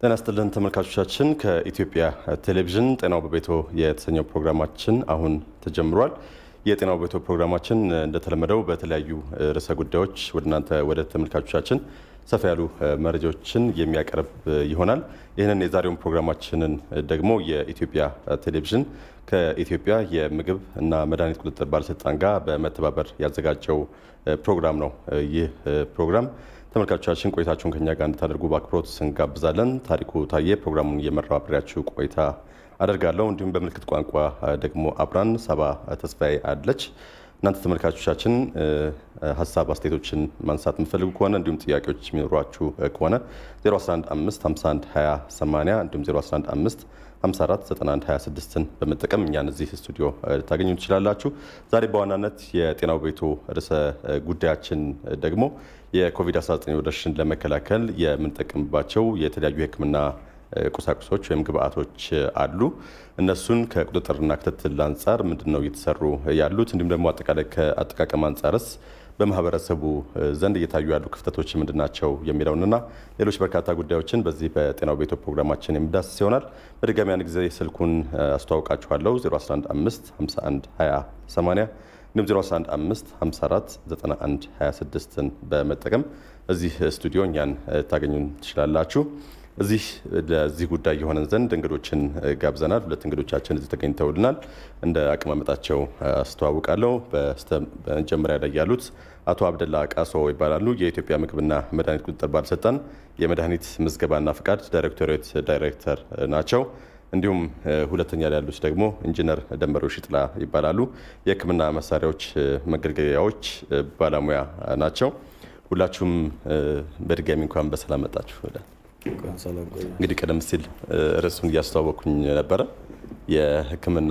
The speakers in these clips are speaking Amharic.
ጤና ይስጥልን ተመልካቾቻችን፣ ከኢትዮጵያ ቴሌቪዥን ጤናው በቤቶ የተሰኘው ፕሮግራማችን አሁን ተጀምሯል። የጤናው በቤቶ ፕሮግራማችን እንደተለመደው በተለያዩ ርዕሰ ጉዳዮች ወደ እናንተ ወደ ተመልካቾቻችን ሰፋ ያሉ መረጃዎችን የሚያቀርብ ይሆናል። ይህንን የዛሬውን ፕሮግራማችንን ደግሞ የኢትዮጵያ ቴሌቪዥን ከኢትዮጵያ የምግብ እና መድኃኒት ቁጥጥር ባለስልጣን ጋር በመተባበር ያዘጋጀው ፕሮግራም ነው። ይህ ፕሮግራም ተመልካቾቻችን ቆይታችሁን ከኛ ጋር እንድታደርጉ በአክብሮት እንጋብዛለን። ታሪኩ ታዬ ፕሮግራሙን እየመራው አብሬያችሁ ቆይታ አደርጋለሁ። እንዲሁም በምልክት ቋንቋ ደግሞ አብራን ሰባ ተስፋዬ አለች። እናንተ ተመልካቾቻችን ሀሳብ አስተያየቶችን ማንሳት የምፈልጉ ከሆነ እንዲሁም ጥያቄዎች የሚኖሯችሁ ከሆነ 0115512080 እንዲሁም 0115 54 91 26ን በመጠቀም እኛን እዚህ ስቱዲዮ ልታገኙ ትችላላችሁ። ዛሬ በዋናነት የጤናው ቤቶ ርዕሰ ጉዳያችን ደግሞ የኮቪድ-19 ወረርሽኝ ለመከላከል የምንጠቀምባቸው የተለያዩ የሕክምና ቁሳቁሶች ወይም ግብአቶች አሉ። እነሱን ከቁጥጥርና ክትትል አንጻር ምንድን ነው እየተሰሩ ያሉት እንዲሁም ደግሞ አጠቃላይ ከአጠቃቀም አንጻርስ በማህበረሰቡ ዘንድ እየታዩ ያሉ ክፍተቶች ምንድን ናቸው የሚለውንና ሌሎች በርካታ ጉዳዮችን በዚህ በጤናው ቤቶ ፕሮግራማችን የሚዳስስ ይሆናል። በድጋሚ አንድ ጊዜ ስልኩን አስተዋውቃችኋለሁ 0115 51 20 80 እንዲሁም 0115 54 91 26ን በመጠቀም እዚህ ስቱዲዮ እኛን ታገኙን ትችላላችሁ። እዚህ ለዚህ ጉዳይ የሆነን ዘንድ እንግዶችን ጋብዘናል። ሁለት እንግዶቻችን እዚህ ተገኝተውልናል። እንደ አቀማመጣቸው አስተዋውቃለሁ። በመጀመሪያ ላይ ያሉት አቶ አብደላ ቃሶ ይባላሉ። የኢትዮጵያ ምግብና መድኃኒት ቁጥጥር ባለስልጣን የመድኃኒት ምዝገባና ፍቃድ ዳይሬክቶሬት ዳይሬክተር ናቸው። እንዲሁም ሁለተኛ ላይ ያሉት ደግሞ ኢንጂነር ደንበሮ ሽጥላ ይባላሉ። የሕክምና መሳሪያዎች መገልገያዎች ባለሙያ ናቸው። ሁላችሁም በድጋሚ እንኳን በሰላም መጣችሁ። እንግዲህ ቀደም ሲል ርዕሱን እያስተዋወቅኩኝ ነበረ። የህክምና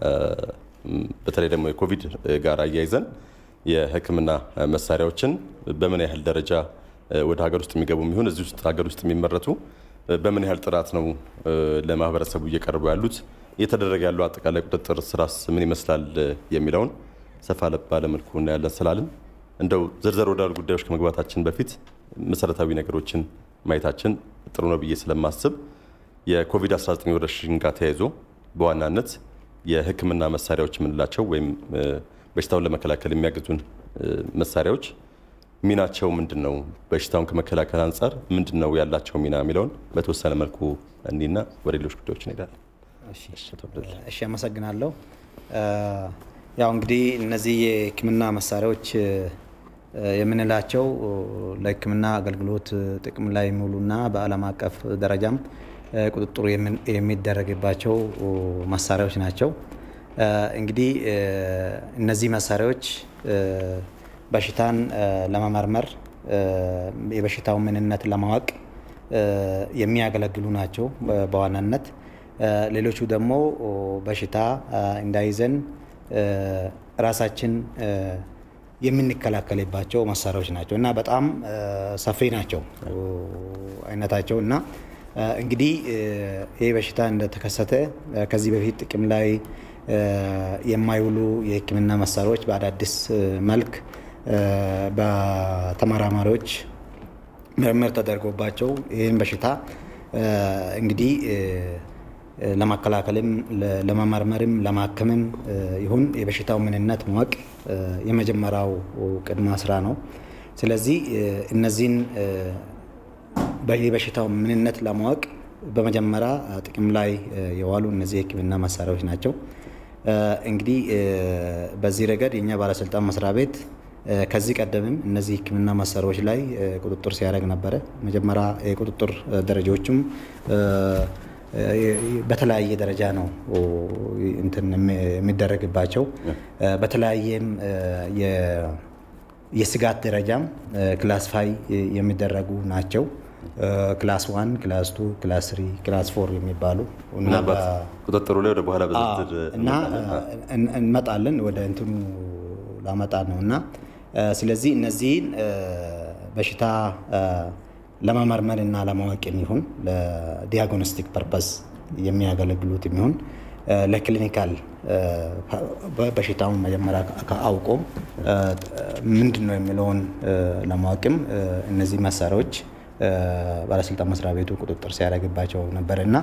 በተለይ ደግሞ የኮቪድ ጋር አያይዘን የህክምና መሳሪያዎችን በምን ያህል ደረጃ ወደ ሀገር ውስጥ የሚገቡ የሚሆን እዚህ ውስጥ ሀገር ውስጥ የሚመረቱ በምን ያህል ጥራት ነው ለማህበረሰቡ እየቀርቡ ያሉት፣ እየተደረገ ያለው አጠቃላይ ቁጥጥር ስራስ ምን ይመስላል የሚለውን ሰፋ ባለ መልኩ እናያለን ስላልን እንደው ዝርዝር ወዳሉ ጉዳዮች ከመግባታችን በፊት መሰረታዊ ነገሮችን ማየታችን ጥሩ ነው ብዬ ስለማስብ የኮቪድ-19 ወረርሽኝ ጋር ተያይዞ በዋናነት የህክምና መሳሪያዎች የምንላቸው ወይም በሽታውን ለመከላከል የሚያግዙን መሳሪያዎች ሚናቸው ምንድን ነው? በሽታውን ከመከላከል አንጻር ምንድን ነው ያላቸው ሚና የሚለውን በተወሰነ መልኩ እኒና ወደ ሌሎች ጉዳዮች እንሄዳለን። እሺ፣ አመሰግናለሁ። ያው እንግዲህ እነዚህ የህክምና መሳሪያዎች የምንላቸው ለህክምና አገልግሎት ጥቅም ላይ የሚውሉና በዓለም አቀፍ ደረጃም ቁጥጥሩ የሚደረግባቸው መሳሪያዎች ናቸው። እንግዲህ እነዚህ መሳሪያዎች በሽታን ለመመርመር የበሽታውን ምንነት ለማወቅ የሚያገለግሉ ናቸው በዋናነት። ሌሎቹ ደግሞ በሽታ እንዳይዘን ራሳችን የምንከላከልባቸው መሳሪያዎች ናቸው እና በጣም ሰፊ ናቸው አይነታቸው እና እንግዲህ ይህ በሽታ እንደተከሰተ ከዚህ በፊት ጥቅም ላይ የማይውሉ የህክምና መሳሪያዎች በአዳዲስ መልክ በተመራማሪዎች ምርምር ተደርጎባቸው ይህን በሽታ እንግዲህ ለመከላከልም ለመመርመርም ለማከምም ይሁን የበሽታው ምንነት ማወቅ የመጀመሪያው ቅድመ ስራ ነው። ስለዚህ እነዚህን የበሽታው ምንነት ለማወቅ በመጀመሪያ ጥቅም ላይ የዋሉ እነዚህ የህክምና መሳሪያዎች ናቸው። እንግዲህ በዚህ ረገድ የእኛ ባለስልጣን መስሪያ ቤት ከዚህ ቀደምም እነዚህ ህክምና መሳሪያዎች ላይ ቁጥጥር ሲያደርግ ነበረ። መጀመሪያ የቁጥጥር ደረጃዎቹም በተለያየ ደረጃ ነው እንትን የሚደረግባቸው። በተለያየም የስጋት ደረጃም ክላስፋይ የሚደረጉ ናቸው። ክላስ ዋን፣ ክላስ ቱ፣ ክላስ ስሪ፣ ክላስ ፎር የሚባሉ ምናልባት ቁጥጥሩ ላይ ወደ በኋላ በዝርዝር እና እንመጣለን ወደ እንትኑ ላመጣ ነው እና ስለዚህ እነዚህን በሽታ ለመመርመር እና ለማወቅ የሚሆን ለዲያግኖስቲክ ፐርፐስ የሚያገለግሉት የሚሆን ለክሊኒካል በሽታውን መጀመሪያ አውቆ ምንድን ነው የሚለውን ለማወቅም እነዚህ መሳሪያዎች ባለስልጣን መስሪያ ቤቱ ቁጥጥር ሲያደርግባቸው ነበር እና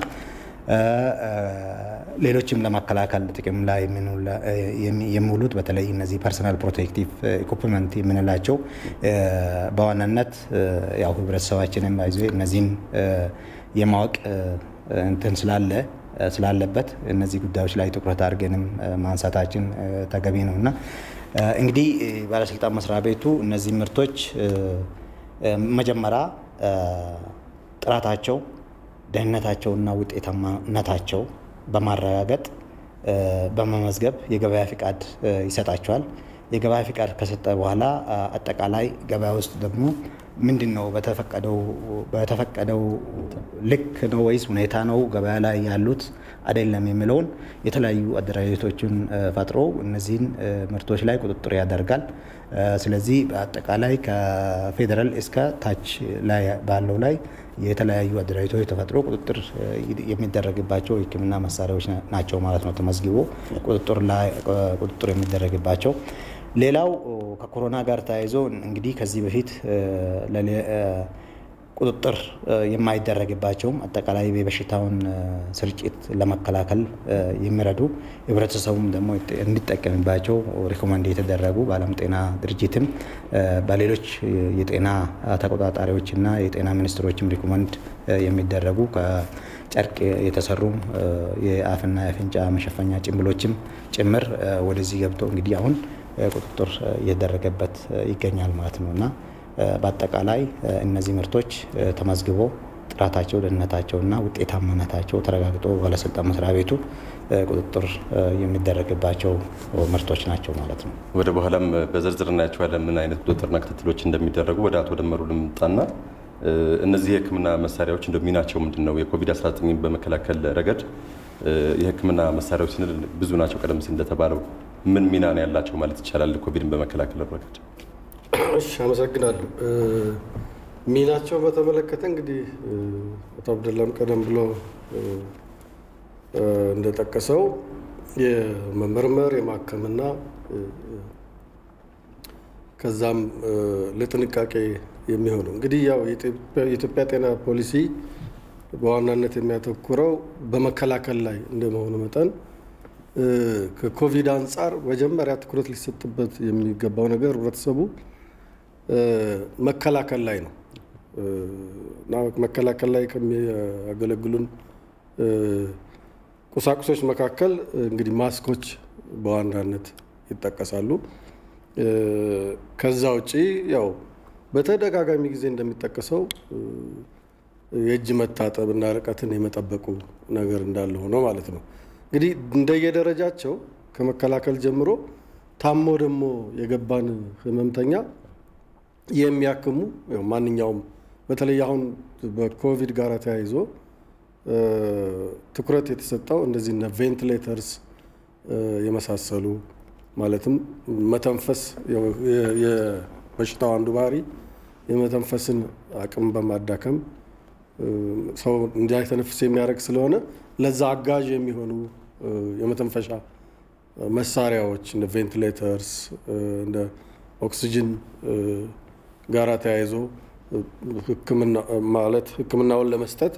ሌሎችም ለመከላከል ጥቅም ላይ የሚውሉት በተለይ እነዚህ ፐርሰናል ፕሮቴክቲቭ ኢኩፕመንት የምንላቸው በዋናነት ያው ህብረተሰባችንም ይዞ እነዚህን የማወቅ እንትን ስላለ ስላለበት እነዚህ ጉዳዮች ላይ ትኩረት አድርገንም ማንሳታችን ተገቢ ነው እና እንግዲህ ባለስልጣን መስሪያ ቤቱ እነዚህ ምርቶች መጀመሪያ ጥራታቸው ደህንነታቸውና ውጤታማነታቸው በማረጋገጥ በመመዝገብ የገበያ ፍቃድ ይሰጣቸዋል። የገበያ ፍቃድ ከሰጠ በኋላ አጠቃላይ ገበያ ውስጥ ደግሞ ምንድን ነው በተፈቀደው ልክ ነው ወይስ ሁኔታ ነው ገበያ ላይ ያሉት አይደለም የሚለውን የተለያዩ አደራጀቶችን ፈጥሮ እነዚህን ምርቶች ላይ ቁጥጥር ያደርጋል። ስለዚህ በአጠቃላይ ከፌዴራል እስከ ታች ላይ ባለው ላይ የተለያዩ አደራጀቶች ተፈጥሮ ቁጥጥር የሚደረግባቸው የሕክምና መሳሪያዎች ናቸው ማለት ነው። ተመዝግቦ ቁጥጥር የሚደረግባቸው ሌላው ከኮሮና ጋር ተያይዞ እንግዲህ ከዚህ በፊት ቁጥጥር የማይደረግባቸውም አጠቃላይ የበሽታውን ስርጭት ለመከላከል የሚረዱ ህብረተሰቡም ደግሞ እንዲጠቀምባቸው ሪኮመንድ የተደረጉ በዓለም ጤና ድርጅትም በሌሎች የጤና ተቆጣጣሪዎችና የጤና ሚኒስትሮችም ሪኮመንድ የሚደረጉ ከጨርቅ የተሰሩ የአፍና የአፍንጫ መሸፈኛ ጭንብሎችም ጭምር ወደዚህ ገብቶ እንግዲህ አሁን ቁጥጥር እየተደረገበት ይገኛል ማለት ነው እና በአጠቃላይ እነዚህ ምርቶች ተመዝግቦ ጥራታቸው፣ ደህንነታቸውና ውጤታማነታቸው ተረጋግጦ ባለስልጣን መስሪያ ቤቱ ቁጥጥር የሚደረግባቸው ምርቶች ናቸው ማለት ነው። ወደ በኋላም በዝርዝር እናያቸዋለን ምን አይነት ቁጥጥርና ክትትሎች እንደሚደረጉ። ወደ አቶ ደመሩ ልምጣና እነዚህ የህክምና መሳሪያዎች እንደ ሚናቸው ምንድን ነው? የኮቪድ-19 በመከላከል ረገድ የህክምና መሳሪያዎች ስንል ብዙ ናቸው። ቀደም ሲል እንደተባለው ምን ሚና ነው ያላቸው ማለት ይቻላል ኮቪድን በመከላከል ረገድ? እሺ፣ አመሰግናለሁ። ሚናቸው በተመለከተ እንግዲህ አቶ አብደላም ቀደም ብሎ እንደጠቀሰው የመመርመር የማከምና ከዛም ለጥንቃቄ የሚሆኑ እንግዲህ ያው የኢትዮጵያ ጤና ፖሊሲ በዋናነት የሚያተኩረው በመከላከል ላይ እንደመሆኑ መጠን ከኮቪድ አንጻር መጀመሪያ ትኩረት ሊሰጥበት የሚገባው ነገር ህብረተሰቡ መከላከል ላይ ነው እና መከላከል ላይ ከሚያገለግሉን ቁሳቁሶች መካከል እንግዲህ ማስኮች በዋናነት ይጠቀሳሉ። ከዛ ውጪ ያው በተደጋጋሚ ጊዜ እንደሚጠቀሰው የእጅ መታጠብ እና ርቀትን የመጠበቁ ነገር እንዳለ ሆኖ ማለት ነው። እንግዲህ እንደየደረጃቸው ከመከላከል ጀምሮ ታሞ ደግሞ የገባን ህመምተኛ የሚያክሙ ማንኛውም በተለይ አሁን በኮቪድ ጋር ተያይዞ ትኩረት የተሰጠው እንደዚህ እነ ቬንቲሌተርስ የመሳሰሉ ማለትም መተንፈስ የበሽታው አንዱ ባህሪ የመተንፈስን አቅም በማዳከም ሰው እንዳይተነፍስ የሚያደርግ ስለሆነ ለዛ አጋዥ የሚሆኑ የመተንፈሻ መሳሪያዎች እንደ ቬንቲሌተርስ እንደ ኦክሲጅን ጋራ ተያይዞ ሕክምና ማለት ሕክምናውን ለመስጠት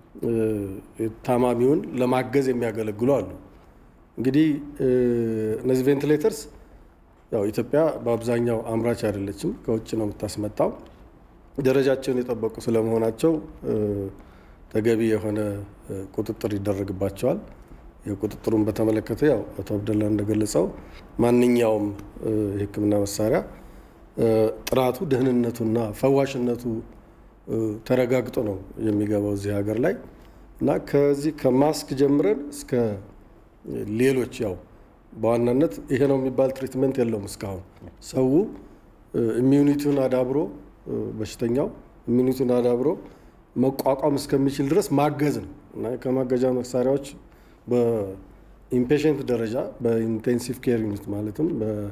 ታማሚውን ለማገዝ የሚያገለግሉ አሉ። እንግዲህ እነዚህ ቬንቲሌተርስ ያው ኢትዮጵያ በአብዛኛው አምራች አይደለችም፣ ከውጭ ነው የምታስመጣው። ደረጃቸውን የጠበቁ ስለመሆናቸው ተገቢ የሆነ ቁጥጥር ይደረግባቸዋል። የቁጥጥሩን በተመለከተ ያው አቶ አብደላ እንደገለጸው ማንኛውም የህክምና መሳሪያ ጥራቱ፣ ደህንነቱና ፈዋሽነቱ ተረጋግጦ ነው የሚገባው እዚህ ሀገር ላይ እና ከዚህ ከማስክ ጀምረን እስከ ሌሎች ያው በዋናነት ይሄ ነው የሚባል ትሪትመንት የለውም። እስካሁን ሰው ኢሚዩኒቲውን አዳብሮ በሽተኛው ኢሚዩኒቲውን አዳብሮ መቋቋም እስከሚችል ድረስ ማገዝ ነው እና ከማገዣ መሳሪያዎች በኢምፔሽንት ደረጃ በኢንቴንሲቭ ኬር ዩኒት ማለትም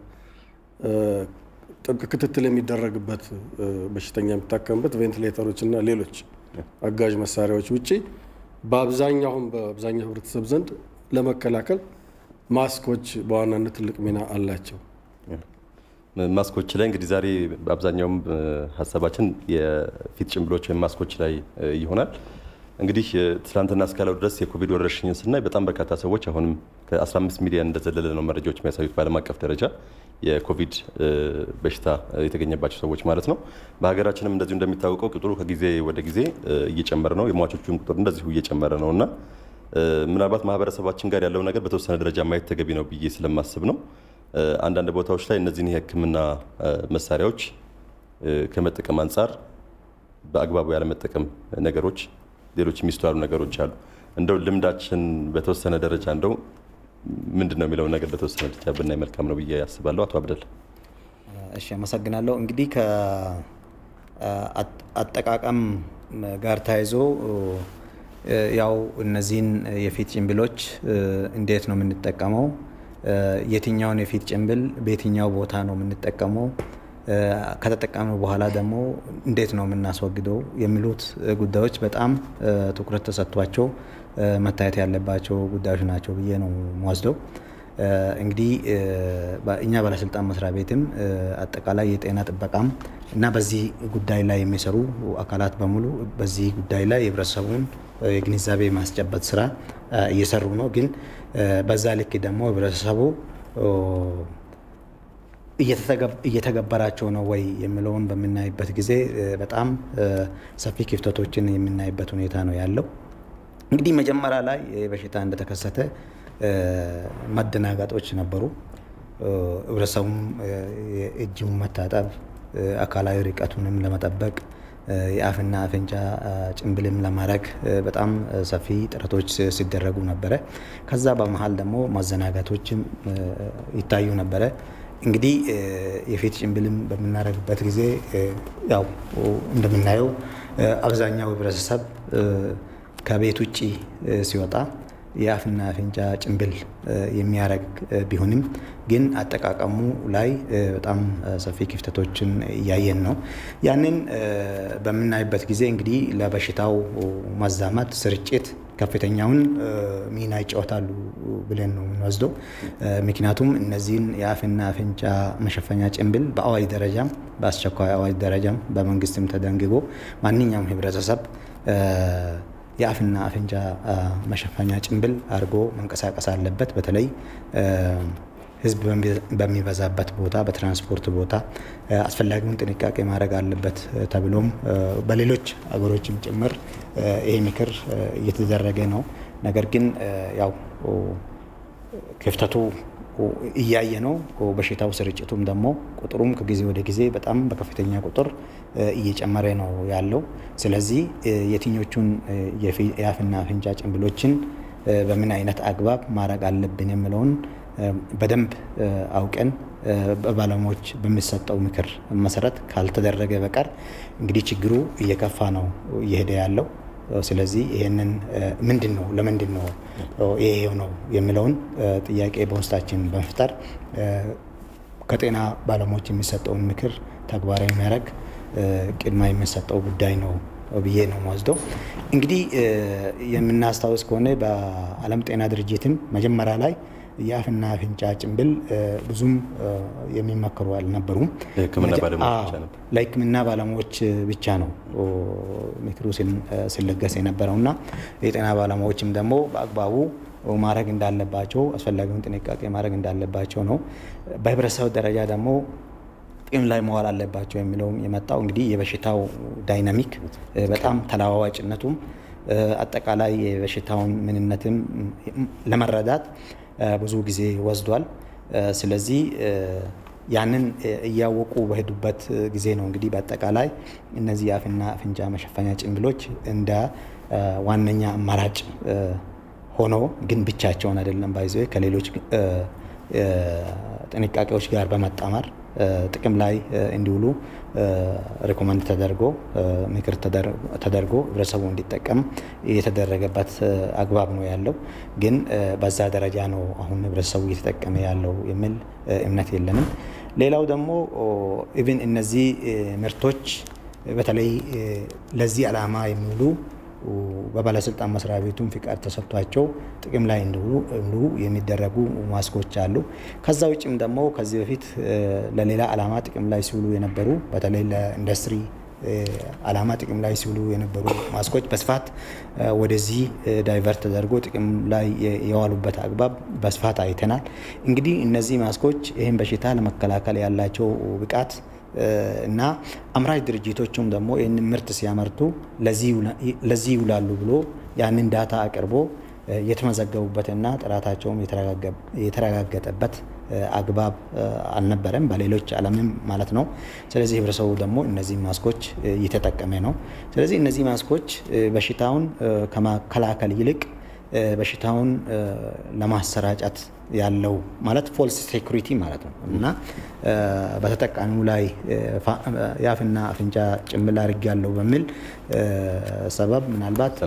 ጥብቅ ክትትል የሚደረግበት በሽተኛ የሚታከምበት ቬንቲሌተሮች እና ሌሎች አጋዥ መሳሪያዎች ውጪ በአብዛኛውም በአብዛኛው ህብረተሰብ ዘንድ ለመከላከል ማስኮች በዋናነት ትልቅ ሚና አላቸው። ማስኮች ላይ እንግዲህ ዛሬ በአብዛኛውም ሀሳባችን የፊት ጭንብሎች ወይም ማስኮች ላይ ይሆናል። እንግዲህ ትናንትና እስካለው ድረስ የኮቪድ ወረርሽኝን ስናይ በጣም በርካታ ሰዎች አሁንም ከ15 ሚሊዮን እንደዘለለ ነው መረጃዎች የሚያሳዩት በዓለም አቀፍ ደረጃ የኮቪድ በሽታ የተገኘባቸው ሰዎች ማለት ነው። በሀገራችንም እንደዚሁ እንደሚታወቀው ቁጥሩ ከጊዜ ወደ ጊዜ እየጨመረ ነው። የሟቾቹም ቁጥር እንደዚሁ እየጨመረ ነው እና ምናልባት ማህበረሰባችን ጋር ያለው ነገር በተወሰነ ደረጃ ማየት ተገቢ ነው ብዬ ስለማስብ ነው። አንዳንድ ቦታዎች ላይ እነዚህን የሕክምና መሳሪያዎች ከመጠቀም አንጻር በአግባቡ ያለመጠቀም ነገሮች፣ ሌሎች የሚስተዋሉ ነገሮች አሉ። እንደው ልምዳችን በተወሰነ ደረጃ እንደው ምንድን ነው የሚለውን ነገር በተወሰነ ደረጃ ብናይ መልካም ነው ብዬ ያስባለሁ። አቶ አብደል። እሺ፣ አመሰግናለሁ። እንግዲህ ከአጠቃቀም ጋር ተያይዞ ያው እነዚህን የፊት ጭንብሎች እንዴት ነው የምንጠቀመው? የትኛውን የፊት ጭንብል በየትኛው ቦታ ነው የምንጠቀመው? ከተጠቀምነው በኋላ ደግሞ እንዴት ነው የምናስወግደው? የሚሉት ጉዳዮች በጣም ትኩረት ተሰጥቷቸው መታየት ያለባቸው ጉዳዮች ናቸው ብዬ ነው የምወስደው። እንግዲህ እኛ ባለስልጣን መስሪያ ቤትም አጠቃላይ የጤና ጥበቃም እና በዚህ ጉዳይ ላይ የሚሰሩ አካላት በሙሉ በዚህ ጉዳይ ላይ የህብረተሰቡን የግንዛቤ ማስጨበጥ ስራ እየሰሩ ነው። ግን በዛ ልክ ደግሞ ህብረተሰቡ እየተገበራቸው ነው ወይ የሚለውን በምናይበት ጊዜ በጣም ሰፊ ክፍተቶችን የምናይበት ሁኔታ ነው ያለው። እንግዲህ መጀመሪያ ላይ በሽታ እንደተከሰተ መደናጋጦች ነበሩ። ህብረተሰቡም እጅን መታጠብ፣ አካላዊ ርቀቱንም ለመጠበቅ የአፍና አፍንጫ ጭንብልም ለማድረግ በጣም ሰፊ ጥረቶች ሲደረጉ ነበረ። ከዛ በመሀል ደግሞ ማዘናጋቶችም ይታዩ ነበረ። እንግዲህ የፊት ጭንብልም በምናደርግበት ጊዜ ያው እንደምናየው አብዛኛው ህብረተሰብ ከቤት ውጭ ሲወጣ የአፍና አፍንጫ ጭንብል የሚያደርግ ቢሆንም ግን አጠቃቀሙ ላይ በጣም ሰፊ ክፍተቶችን እያየን ነው። ያንን በምናይበት ጊዜ እንግዲህ ለበሽታው ማዛማት ስርጭት ከፍተኛውን ሚና ይጫወታሉ ብለን ነው የምንወስደው። ምክንያቱም እነዚህን የአፍና አፍንጫ መሸፈኛ ጭንብል በአዋጅ ደረጃም በአስቸኳይ አዋጅ ደረጃም በመንግስትም ተደንግጎ ማንኛውም ህብረተሰብ የአፍና አፍንጫ መሸፈኛ ጭንብል አድርጎ መንቀሳቀስ አለበት። በተለይ ህዝብ በሚበዛበት ቦታ፣ በትራንስፖርት ቦታ አስፈላጊውን ጥንቃቄ ማድረግ አለበት ተብሎም በሌሎች አገሮችም ጭምር ይሄ ምክር እየተደረገ ነው። ነገር ግን ያው ክፍተቱ እያየ ነው። በሽታው ስርጭቱም ደግሞ ቁጥሩም ከጊዜ ወደ ጊዜ በጣም በከፍተኛ ቁጥር እየጨመረ ነው ያለው። ስለዚህ የትኞቹን የአፍና አፍንጫ ጭንብሎችን በምን አይነት አግባብ ማድረግ አለብን የሚለውን በደንብ አውቀን በባለሙያዎች በሚሰጠው ምክር መሰረት ካልተደረገ በቀር እንግዲህ ችግሩ እየከፋ ነው እየሄደ ያለው። ስለዚህ ይህንን ምንድን ነው ለምንድን ነው ይሄ ነው የሚለውን ጥያቄ በውስጣችን በመፍጠር ከጤና ባለሙያዎች የሚሰጠውን ምክር ተግባራዊ የሚያደርግ ቅድሚያ የሚሰጠው ጉዳይ ነው ብዬ ነው የምወስደው። እንግዲህ የምናስታውስ ከሆነ በዓለም ጤና ድርጅትም መጀመሪያ ላይ የአፍና አፍንጫ ጭንብል ብዙም የሚመከሩ አልነበሩም። ለሕክምና ባለሙያዎች ብቻ ነው ምክሩ ሲለገስ የነበረው እና የጤና ባለሙያዎችም ደግሞ በአግባቡ ማድረግ እንዳለባቸው አስፈላጊውን ጥንቃቄ ማድረግ እንዳለባቸው ነው። በህብረተሰብ ደረጃ ደግሞ ጥቅም ላይ መዋል አለባቸው የሚለውም የመጣው እንግዲህ የበሽታው ዳይናሚክ በጣም ተለዋዋጭነቱም አጠቃላይ የበሽታውን ምንነትም ለመረዳት ብዙ ጊዜ ወስዷል። ስለዚህ ያንን እያወቁ በሄዱበት ጊዜ ነው እንግዲህ በአጠቃላይ እነዚህ የአፍና አፍንጫ መሸፈኛ ጭንብሎች እንደ ዋነኛ አማራጭ ሆኖ ግን ብቻቸውን አይደለም ባይዘ ከሌሎች ጥንቃቄዎች ጋር በመጣመር ጥቅም ላይ እንዲውሉ ሪኮመንድ ተደርጎ ምክር ተደርጎ ህብረተሰቡ እንዲጠቀም የተደረገበት አግባብ ነው ያለው። ግን በዛ ደረጃ ነው አሁን ህብረተሰቡ እየተጠቀመ ያለው የሚል እምነት የለንም። ሌላው ደግሞ ኢቭን እነዚህ ምርቶች በተለይ ለዚህ ዓላማ የሚውሉ በባለስልጣን መስሪያ ቤቱም ፍቃድ ተሰጥቷቸው ጥቅም ላይ እንዲውሉ የሚደረጉ ማስኮች አሉ። ከዛ ውጭም ደግሞ ከዚህ በፊት ለሌላ ዓላማ ጥቅም ላይ ሲውሉ የነበሩ በተለይ ለኢንዱስትሪ ዓላማ ጥቅም ላይ ሲውሉ የነበሩ ማስኮች በስፋት ወደዚህ ዳይቨርት ተደርጎ ጥቅም ላይ የዋሉበት አግባብ በስፋት አይተናል። እንግዲህ እነዚህ ማስኮች ይህን በሽታ ለመከላከል ያላቸው ብቃት እና አምራች ድርጅቶቹም ደግሞ ይህንን ምርት ሲያመርቱ ለዚህ ይውላሉ ብሎ ያንን ዳታ አቅርቦ የተመዘገቡበትና ጥራታቸውም የተረጋገጠበት አግባብ አልነበረም፣ በሌሎች ዓለምም ማለት ነው። ስለዚህ ህብረተሰቡ ደግሞ እነዚህ ማስኮች እየተጠቀመ ነው። ስለዚህ እነዚህ ማስኮች በሽታውን ከመከላከል ይልቅ በሽታውን ለማሰራጨት ያለው ማለት ፎልስ ሴኩሪቲ ማለት ነው እና በተጠቃሚው ላይ የአፍና አፍንጫ ጭንብል አድርግ ያለው በሚል ሰበብ ምናልባት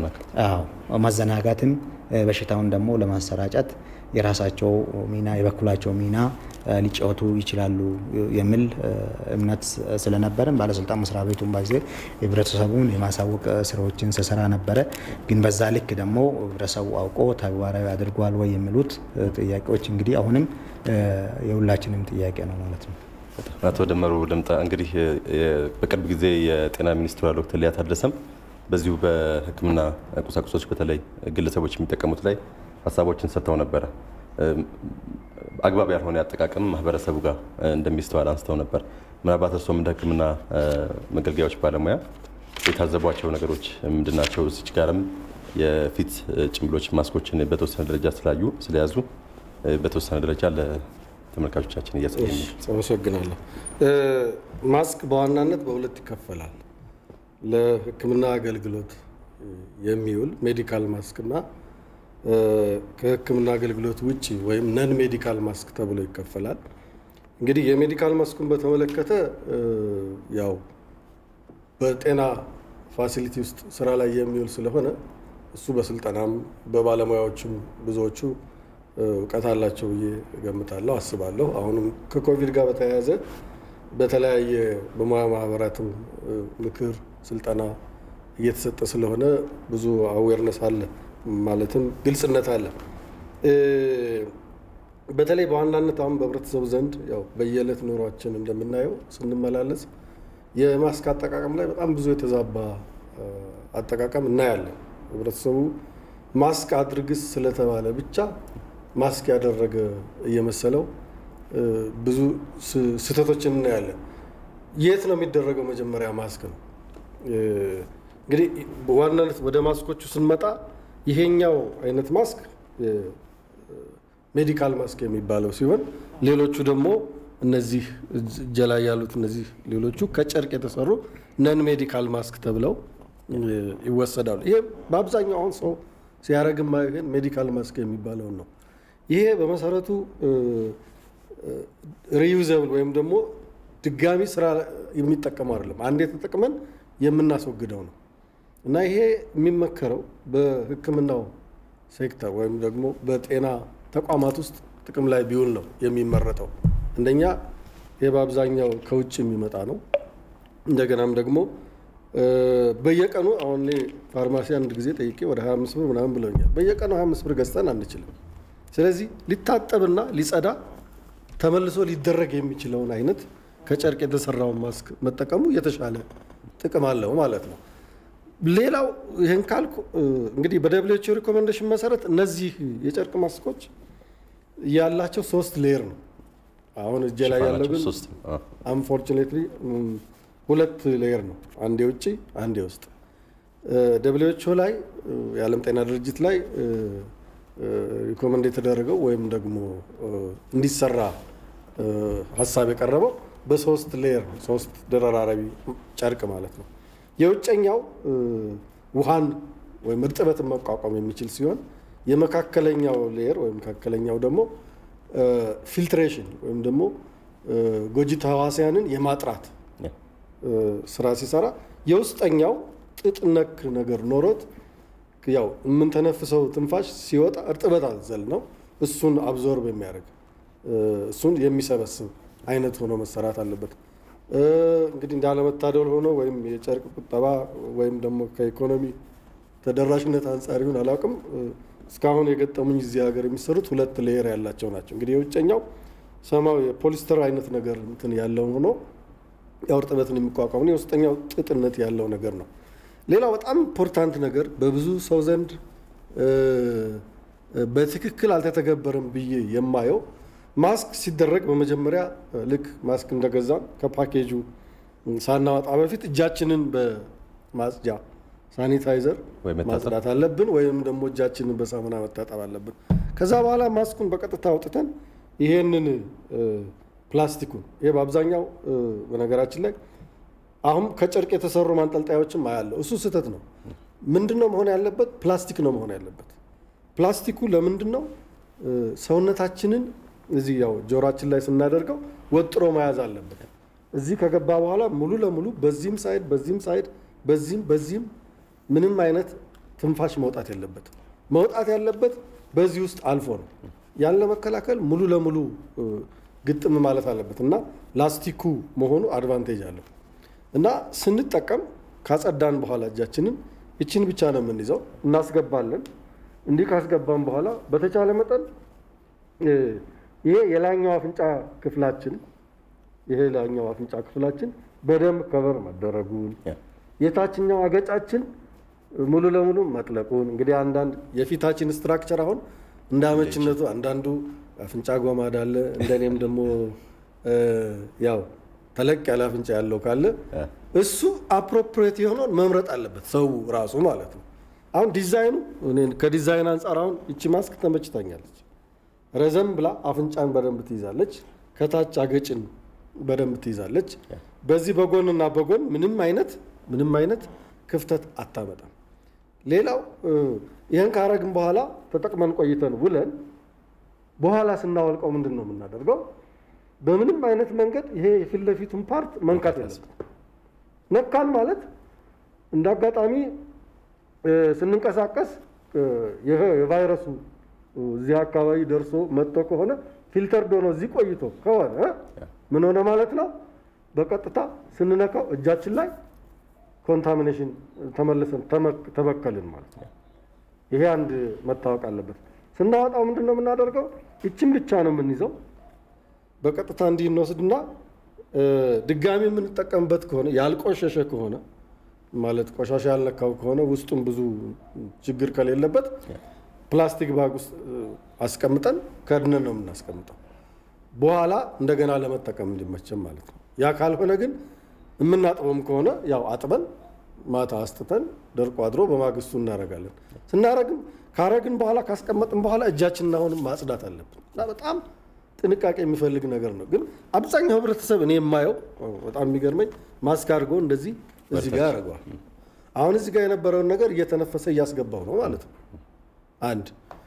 መዘናጋትም በሽታውን ደግሞ ለማሰራጨት የራሳቸው ሚና የበኩላቸው ሚና ሊጫወቱ ይችላሉ የሚል እምነት ስለነበረን ባለስልጣን መስሪያ ቤቱን ባዜ ህብረተሰቡን የማሳወቅ ስራዎችን ስሰራ ነበረ። ግን በዛ ልክ ደግሞ ህብረተሰቡ አውቆ ተግባራዊ አድርጓል ወይ የሚሉት ጥያቄዎች እንግዲህ አሁንም የሁላችንም ጥያቄ ነው ማለት ነው። አቶ ደመሩ ልምጣ። እንግዲህ በቅርብ ጊዜ የጤና ሚኒስትሯ ዶክተር ሊያ ታደሰም በዚሁ በሕክምና ቁሳቁሶች በተለይ ግለሰቦች የሚጠቀሙት ላይ ሀሳቦችን ሰጥተው ነበረ። አግባብ ያልሆነ አጠቃቀም ማህበረሰቡ ጋር እንደሚስተዋል አንስተው ነበር። ምናልባት እርስዎም እንደ ሕክምና መገልገያዎች ባለሙያ የታዘቧቸው ነገሮች ምንድናቸው? እዚች ጋርም የፊት ጭንብሎች ማስኮችን በተወሰነ ደረጃ ስላዩ ስለያዙ በተወሰነ ደረጃ ለተመልካቾቻችን እያሳየ አመሰግናለሁ። ማስክ በዋናነት በሁለት ይከፈላል። ለህክምና አገልግሎት የሚውል ሜዲካል ማስክ እና ከህክምና አገልግሎት ውጭ ወይም ነን ሜዲካል ማስክ ተብሎ ይከፈላል። እንግዲህ የሜዲካል ማስኩን በተመለከተ ያው በጤና ፋሲሊቲ ውስጥ ስራ ላይ የሚውል ስለሆነ እሱ በስልጠናም በባለሙያዎችም ብዙዎቹ እውቀት አላቸው ብዬ እገምታለሁ፣ አስባለሁ። አሁንም ከኮቪድ ጋር በተያያዘ በተለያየ በሙያ ማህበራትም ምክር፣ ስልጠና እየተሰጠ ስለሆነ ብዙ አዌርነስ አለ ማለትም ግልጽነት አለ። በተለይ በዋናነት አሁን በህብረተሰቡ ዘንድ ያው በየዕለት ኑሯችን እንደምናየው ስንመላለስ የማስክ አጠቃቀም ላይ በጣም ብዙ የተዛባ አጠቃቀም እናያለን። ህብረተሰቡ ማስክ አድርግስ ስለተባለ ብቻ ማስክ ያደረገ እየመሰለው ብዙ ስህተቶችን እናያለን። የት ነው የሚደረገው? መጀመሪያ ማስክ ነው። እንግዲህ በዋናነት ወደ ማስኮቹ ስንመጣ ይሄኛው አይነት ማስክ ሜዲካል ማስክ የሚባለው ሲሆን ሌሎቹ ደግሞ እነዚህ እጀ ላይ ያሉት እነዚህ ሌሎቹ ከጨርቅ የተሰሩ ነን ሜዲካል ማስክ ተብለው ይወሰዳሉ። ይሄ በአብዛኛው አሁን ሰው ሲያደርግም ግን ሜዲካል ማስክ የሚባለውን ነው። ይሄ በመሰረቱ ሪዩዘብል ወይም ደግሞ ድጋሚ ስራ የሚጠቀመው አይደለም። አንዴ ተጠቅመን የምናስወግደው ነው እና ይሄ የሚመከረው በሕክምናው ሴክተር ወይም ደግሞ በጤና ተቋማት ውስጥ ጥቅም ላይ ቢውል ነው የሚመረጠው። አንደኛ ይህ በአብዛኛው ከውጭ የሚመጣ ነው። እንደገናም ደግሞ በየቀኑ አሁን ፋርማሲ አንድ ጊዜ ጠይቄ ወደ 25 ብር ምናምን ብለውኛል። በየቀኑ 25 ብር ገዝተን አንችልም። ስለዚህ ሊታጠብና ሊጸዳ ተመልሶ ሊደረግ የሚችለውን አይነት ከጨርቅ የተሰራውን ማስክ መጠቀሙ የተሻለ ጥቅም አለው ማለት ነው። ሌላው ይህን ካልኩ እንግዲህ በደብሊውኤችኦ ሪኮሜንዴሽን መሰረት እነዚህ የጨርቅ ማስኮች ያላቸው ሶስት ሌየር ነው። አሁን እጄ ላይ ያለው ግን አንፎርቹኔትሊ ሁለት ሌየር ነው። አንድ የውጭ አንድ የውስጥ። ደብሊውኤችኦ ላይ የዓለም ጤና ድርጅት ላይ ሪኮመንድ የተደረገው ወይም ደግሞ እንዲሰራ ሀሳብ የቀረበው በሶስት ሌየር ነው። ሶስት ደረራረቢ ጨርቅ ማለት ነው። የውጨኛው ውሃን ወይም እርጥበትን መቋቋም የሚችል ሲሆን የመካከለኛው ሌየር ወይም መካከለኛው ደግሞ ፊልትሬሽን ወይም ደግሞ ጎጂ ተህዋሲያንን የማጥራት ስራ ሲሰራ፣ የውስጠኛው ጥጥ ነክ ነገር ኖሮት ያው የምንተነፍሰው ትንፋሽ ሲወጣ እርጥበት አዘል ነው። እሱን አብዞርብ የሚያደርግ እሱን የሚሰበስብ አይነት ሆኖ መሰራት አለበት። እንግዲህ እንዳለመታደል ሆኖ ወይም የጨርቅ ቁጠባ ወይም ደግሞ ከኢኮኖሚ ተደራሽነት አንጻር ይሁን አላውቅም፣ እስካሁን የገጠሙኝ እዚህ ሀገር የሚሰሩት ሁለት ሌየር ያላቸው ናቸው። እንግዲህ የውጨኛው ሰማያዊ የፖሊስተር አይነት ነገር እንትን ያለው ሆኖ ያው እርጥበትን የሚቋቋሙ የውስጠኛው ጥጥነት ያለው ነገር ነው። ሌላው በጣም ኢምፖርታንት ነገር በብዙ ሰው ዘንድ በትክክል አልተተገበረም ብዬ የማየው ማስክ ሲደረግ በመጀመሪያ ልክ ማስክ እንደገዛም ከፓኬጁ ሳናወጣ በፊት እጃችንን በማጽጃ ሳኒታይዘር ማጽዳት አለብን፣ ወይም ደግሞ እጃችንን በሳሙና መታጠብ አለብን። ከዛ በኋላ ማስኩን በቀጥታ አውጥተን ይሄንን ፕላስቲኩን ይሄ በአብዛኛው በነገራችን ላይ አሁን ከጨርቅ የተሰሩ ማንጠልጣዮችም አያለው። እሱ ስህተት ነው። ምንድን ነው መሆን ያለበት? ፕላስቲክ ነው መሆን ያለበት። ፕላስቲኩ ለምንድን ነው ሰውነታችንን እዚህ ያው ጆሮአችን ላይ ስናደርገው ወጥሮ መያዝ አለበት። እዚህ ከገባ በኋላ ሙሉ ለሙሉ በዚህም ሳይድ በዚህም ሳይድ በዚህም በዚህም ምንም አይነት ትንፋሽ መውጣት የለበትም። መውጣት ያለበት በዚህ ውስጥ አልፎ ነው። ያን ለመከላከል ሙሉ ለሙሉ ግጥም ማለት አለበት እና ላስቲኩ መሆኑ አድቫንቴጅ አለው እና ስንጠቀም ካጸዳን በኋላ እጃችንን ይችን ብቻ ነው የምንይዘው፣ እናስገባለን። እንዲህ ካስገባን በኋላ በተቻለ መጠን ይሄ የላይኛው አፍንጫ ክፍላችን ይሄ ላይኛው አፍንጫ ክፍላችን በደንብ ከበር መደረጉን የታችኛው አገጫችን ሙሉ ለሙሉ መጥለቁን እንግዲህ አንዳንድ የፊታችን ስትራክቸር አሁን እንደ አመችነቱ አንዳንዱ አፍንጫ ጎማዳ አለ። እንደኔም ደግሞ ያው ተለቅ ያለ አፍንጫ ያለው ካለ እሱ አፕሮፕሬት የሆነውን መምረጥ አለበት ሰው ራሱ ማለት ነው። አሁን ዲዛይኑ ከዲዛይን አንጻር አሁን ይቺ ማስክ ተመችታኛለች። ረዘም ብላ አፍንጫን በደንብ ትይዛለች። ከታች አገጭን በደንብ ትይዛለች። በዚህ በጎንና በጎን ምንም አይነት ምንም አይነት ክፍተት አታመጣም። ሌላው ይህን ካረግን በኋላ ተጠቅመን ቆይተን ውለን በኋላ ስናወልቀው ምንድን ነው የምናደርገው? በምንም አይነት መንገድ ይሄ የፊት ለፊቱን ፓርት መንካት የለብን። ነካን ማለት እንደ አጋጣሚ ስንንቀሳቀስ የቫይረሱ እዚህ አካባቢ ደርሶ መጥቶ ከሆነ ፊልተር ዶኖ እዚህ ቆይቶ ከሆነ ምን ሆነ ማለት ነው? በቀጥታ ስንነካው እጃችን ላይ ኮንታሚኔሽን ተመልሰን ተበከልን ማለት ነው። ይሄ አንድ መታወቅ አለበት። ስናወጣው ምንድን ነው የምናደርገው? ይችን ብቻ ነው የምንይዘው። በቀጥታ እንዲህ እንወስድና ድጋሚ የምንጠቀምበት ከሆነ ያልቆሸሸ ከሆነ ማለት ቆሻሻ ያልነካው ከሆነ ውስጡም ብዙ ችግር ከሌለበት ፕላስቲክ ባግ ውስጥ አስቀምጠን ከድነን ነው የምናስቀምጠው። በኋላ እንደገና ለመጠቀም እንዲመቸም ማለት ነው። ያ ካልሆነ ግን የምናጥበውም ከሆነ ያው አጥበን ማታ አስጥተን ደርቆ አድሮ በማግስቱ እናደርጋለን። ስናረግም ካረግን በኋላ ካስቀመጥን በኋላ እጃችንን አሁንም ማጽዳት አለብን እና በጣም ጥንቃቄ የሚፈልግ ነገር ነው። ግን አብዛኛው ህብረተሰብ እኔ የማየው በጣም የሚገርመኝ ማስክ አድርጎ እንደዚህ እዚህ ጋር ያደርገዋል። አሁን እዚህ ጋር የነበረውን ነገር እየተነፈሰ እያስገባው ነው ማለት ነው። አንድ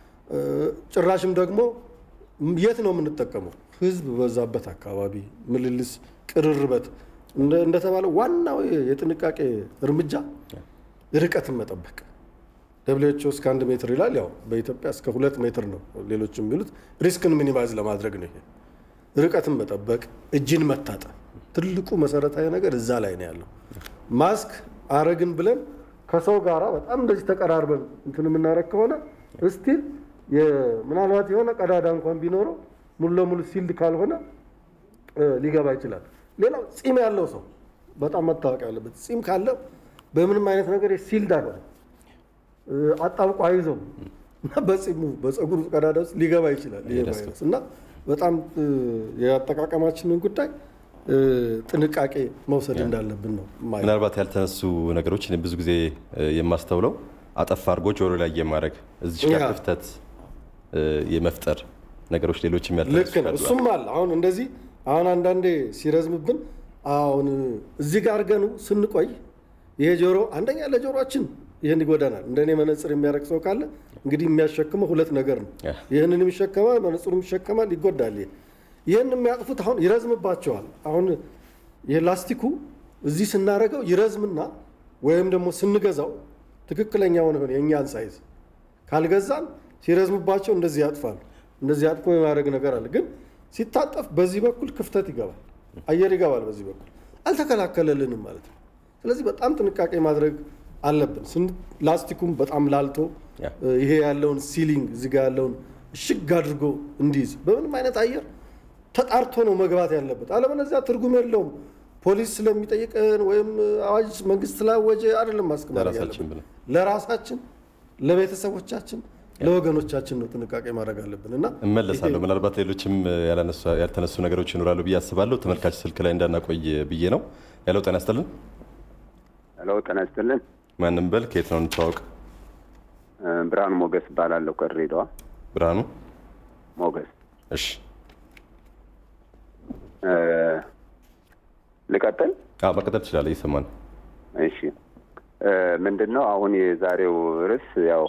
ጭራሽም ደግሞ የት ነው የምንጠቀመው? ህዝብ በዛበት አካባቢ ምልልስ፣ ቅርርበት እንደተባለው ዋናው የጥንቃቄ እርምጃ ርቀትን መጠበቅ ደብሊውኤችኦ እስከ አንድ ሜትር ይላል። ያው በኢትዮጵያ እስከ ሁለት ሜትር ነው ሌሎች የሚሉት። ሪስክን ሚኒማይዝ ለማድረግ ነው ይሄ ርቀትን መጠበቅ፣ እጅን መታጠብ። ትልቁ መሰረታዊ ነገር እዛ ላይ ነው ያለው። ማስክ አረግን ብለን ከሰው ጋራ በጣም እንደዚህ ተቀራርበን እንትን የምናደርግ ከሆነ እስቲል ምናልባት የሆነ ቀዳዳ እንኳን ቢኖረው ሙሉ ለሙሉ ሲልድ ካልሆነ ሊገባ ይችላል። ሌላው ፂም ያለው ሰው በጣም መታወቅ ያለበት ፂም ካለው በምንም አይነት ነገር ሲልድ አይሆንም፣ አጣብቆ አይዘው እና በፂሙ በፀጉሩ ቀዳዳ ውስጥ ሊገባ ይችላል ይሄ ቫይረስ እና በጣም የአጠቃቀማችንን ጉዳይ ጥንቃቄ መውሰድ እንዳለብን ነው። ምናልባት ያልተነሱ ነገሮች እኔ ብዙ ጊዜ የማስተውለው አጠፍ አድርጎ ጆሮ ላይ የማድረግ እዚህ ጋር ክፍተት የመፍጠር ነገሮች ሌሎችም ልክ ነው። እሱም አለ። አሁን እንደዚህ አሁን አንዳንዴ ሲረዝምብን አሁን እዚህ ጋር አድርገን ስንቆይ ይሄ ጆሮ አንደኛ ለጆሮችን ይህን ይጎዳናል። እንደኔ መነጽር የሚያደርግ ሰው ካለ እንግዲህ የሚያሸክመው ሁለት ነገር ነው። ይህንንም ይሸከማል፣ መነጽሩም ይሸከማል፣ ይጎዳል። ይህን የሚያጥፉት አሁን ይረዝምባቸዋል። አሁን ይህ ላስቲኩ እዚህ ስናደርገው ይረዝምና ወይም ደግሞ ስንገዛው ትክክለኛውን ሆነ የእኛን ሳይዝ ካልገዛን ሲረዝምባቸው እንደዚህ ያጥፋሉ። እንደዚህ አጥፎ የማድረግ ነገር አለ። ግን ሲታጠፍ በዚህ በኩል ክፍተት ይገባል፣ አየር ይገባል። በዚህ በኩል አልተከላከለልንም ማለት ነው። ስለዚህ በጣም ጥንቃቄ ማድረግ አለብን። ላስቲኩም በጣም ላልቶ ይሄ ያለውን ሲሊንግ እዚጋ ያለውን እሽግ አድርጎ እንዲይዝ በምንም አይነት አየር ተጣርቶ ነው መግባት ያለበት። አለበለዚያ ትርጉም የለውም። ፖሊስ ስለሚጠይቀን ወይም አዋጅ መንግስት ስላወጀ አይደለም ማስቀመጥ ያለብን። ለራሳችን፣ ለቤተሰቦቻችን፣ ለወገኖቻችን ነው ጥንቃቄ ማድረግ አለብን እና እመለሳለሁ። ምናልባት ሌሎችም ያልተነሱ ነገሮች ይኖራሉ ብዬ አስባለሁ። ተመልካች ስልክ ላይ እንዳናቆይ ብዬ ነው። ያለው ጤና ይስጥልን። ሄሎ ጤና ይስጥልን። ማንም በል ከየት ነው እንተዋወቅ? ብርሃኑ ሞገስ እባላለሁ ከድሬዳዋ። ብርሃኑ ሞገስ። እሺ ልቀጥል? መቀጠል ትችላለህ፣ እየሰማን እሺ ምንድን ነው አሁን የዛሬው ርዕስ ያው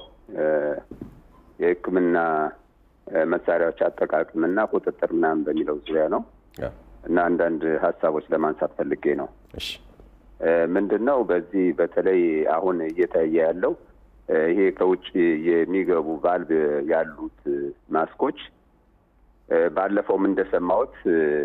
የሕክምና መሳሪያዎች አጠቃቀምና ቁጥጥር ምናምን በሚለው ዙሪያ ነው እና አንዳንድ ሀሳቦች ለማንሳት ፈልጌ ነው። እሺ ምንድን ነው በዚህ በተለይ አሁን እየታየ ያለው ይሄ ከውጭ የሚገቡ ቫልቭ ያሉት ማስኮች ባለፈውም እንደሰማሁት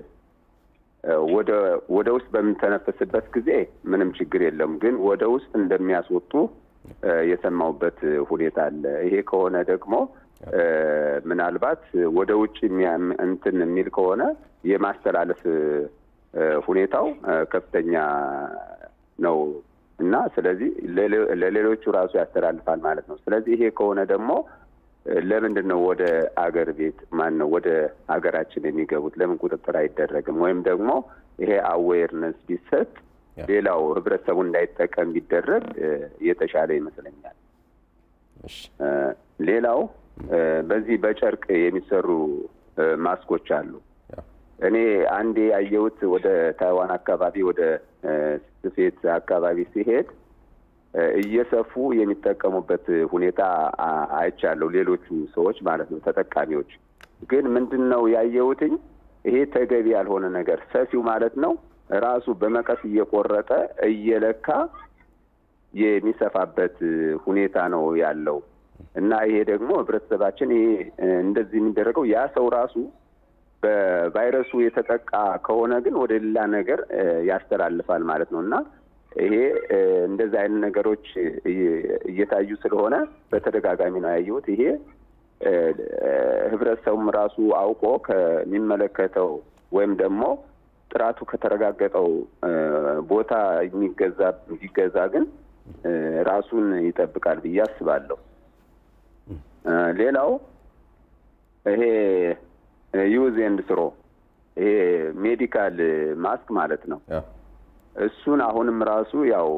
ወደ ውስጥ በምንተነፍስበት ጊዜ ምንም ችግር የለም፣ ግን ወደ ውስጥ እንደሚያስወጡ የሰማሁበት ሁኔታ አለ። ይሄ ከሆነ ደግሞ ምናልባት ወደ ውጭ እንትን የሚል ከሆነ የማስተላለፍ ሁኔታው ከፍተኛ ነው እና ስለዚህ ለሌሎቹ ራሱ ያስተላልፋል ማለት ነው። ስለዚህ ይሄ ከሆነ ደግሞ ለምንድን ነው ወደ አገር ቤት ማን ነው ወደ ሀገራችን የሚገቡት? ለምን ቁጥጥር አይደረግም? ወይም ደግሞ ይሄ አዌርነስ ቢሰጥ ሌላው ህብረተሰቡ እንዳይጠቀም ቢደረግ የተሻለ ይመስለኛል። ሌላው በዚህ በጨርቅ የሚሰሩ ማስኮች አሉ። እኔ አንዴ ያየሁት ወደ ታይዋን አካባቢ ወደ ስፌት አካባቢ ሲሄድ እየሰፉ የሚጠቀሙበት ሁኔታ አይቻለሁ። ሌሎቹ ሰዎች ማለት ነው ተጠቃሚዎች። ግን ምንድን ነው ያየሁትኝ ይሄ ተገቢ ያልሆነ ነገር ሰፊው ማለት ነው ራሱ በመቀስ እየቆረጠ እየለካ የሚሰፋበት ሁኔታ ነው ያለው እና ይሄ ደግሞ ህብረተሰባችን ይሄ እንደዚህ የሚደረገው ያ ሰው ራሱ በቫይረሱ የተጠቃ ከሆነ ግን ወደ ሌላ ነገር ያስተላልፋል ማለት ነው እና ይሄ እንደዚህ አይነት ነገሮች እየታዩ ስለሆነ በተደጋጋሚ ነው ያየሁት። ይሄ ህብረተሰቡም ራሱ አውቆ ከሚመለከተው ወይም ደግሞ ጥራቱ ከተረጋገጠው ቦታ የሚገዛ ቢገዛ ግን ራሱን ይጠብቃል ብዬ አስባለሁ። ሌላው ይሄ ዩዝ ኤንድ ስሮ ይሄ ሜዲካል ማስክ ማለት ነው። እሱን አሁንም ራሱ ያው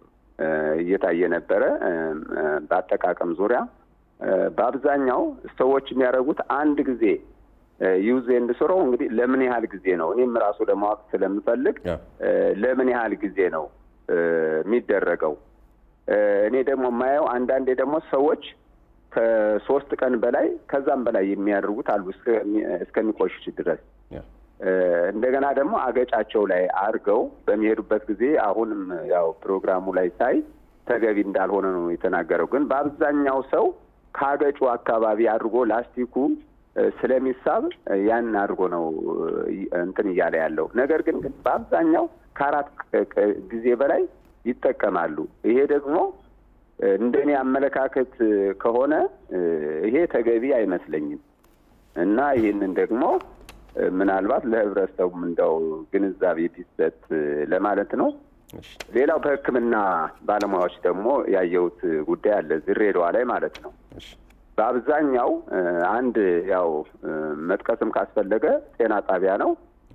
እየታየ ነበረ። በአጠቃቀም ዙሪያ በአብዛኛው ሰዎች የሚያደርጉት አንድ ጊዜ ዩዝ ኤንድ ስሮ እንግዲህ ለምን ያህል ጊዜ ነው? እኔም ራሱ ለማወቅ ስለምፈልግ ለምን ያህል ጊዜ ነው የሚደረገው? እኔ ደግሞ የማየው አንዳንዴ ደግሞ ሰዎች ከሶስት ቀን በላይ ከዛም በላይ የሚያደርጉት አሉ እስከሚቆሽሽ ድረስ እንደገና ደግሞ አገጫቸው ላይ አድርገው በሚሄዱበት ጊዜ አሁንም ያው ፕሮግራሙ ላይ ሳይ ተገቢ እንዳልሆነ ነው የተናገረው። ግን በአብዛኛው ሰው ከአገጩ አካባቢ አድርጎ ላስቲኩ ስለሚሳብ ያን አድርጎ ነው እንትን እያለ ያለው። ነገር ግን ግን በአብዛኛው ከአራት ጊዜ በላይ ይጠቀማሉ። ይሄ ደግሞ እንደኔ አመለካከት ከሆነ ይሄ ተገቢ አይመስለኝም እና ይህንን ደግሞ ምናልባት ለህብረተሰቡም እንደው ግንዛቤ ቢሰጥ ለማለት ነው። ሌላው በሕክምና ባለሙያዎች ደግሞ ያየሁት ጉዳይ አለ ድሬዳዋ ላይ ማለት ነው። በአብዛኛው አንድ ያው መጥቀስም ካስፈለገ ጤና ጣቢያ ነው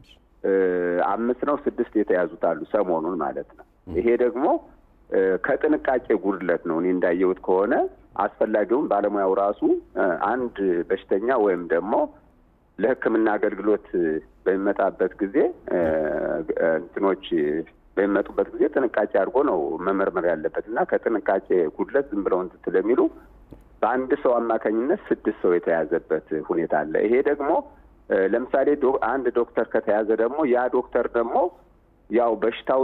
አምስት ነው ስድስት የተያዙት አሉ ሰሞኑን ማለት ነው። ይሄ ደግሞ ከጥንቃቄ ጉድለት ነው። እኔ እንዳየሁት ከሆነ አስፈላጊውን ባለሙያው ራሱ አንድ በሽተኛ ወይም ደግሞ ለሕክምና አገልግሎት በሚመጣበት ጊዜ እንትኖች በሚመጡበት ጊዜ ጥንቃቄ አድርጎ ነው መመርመር ያለበት እና ከጥንቃቄ ጉድለት ዝም ብለው እንትን ስለሚሉ በአንድ ሰው አማካኝነት ስድስት ሰው የተያዘበት ሁኔታ አለ። ይሄ ደግሞ ለምሳሌ አንድ ዶክተር ከተያዘ ደግሞ ያ ዶክተር ደግሞ ያው በሽታው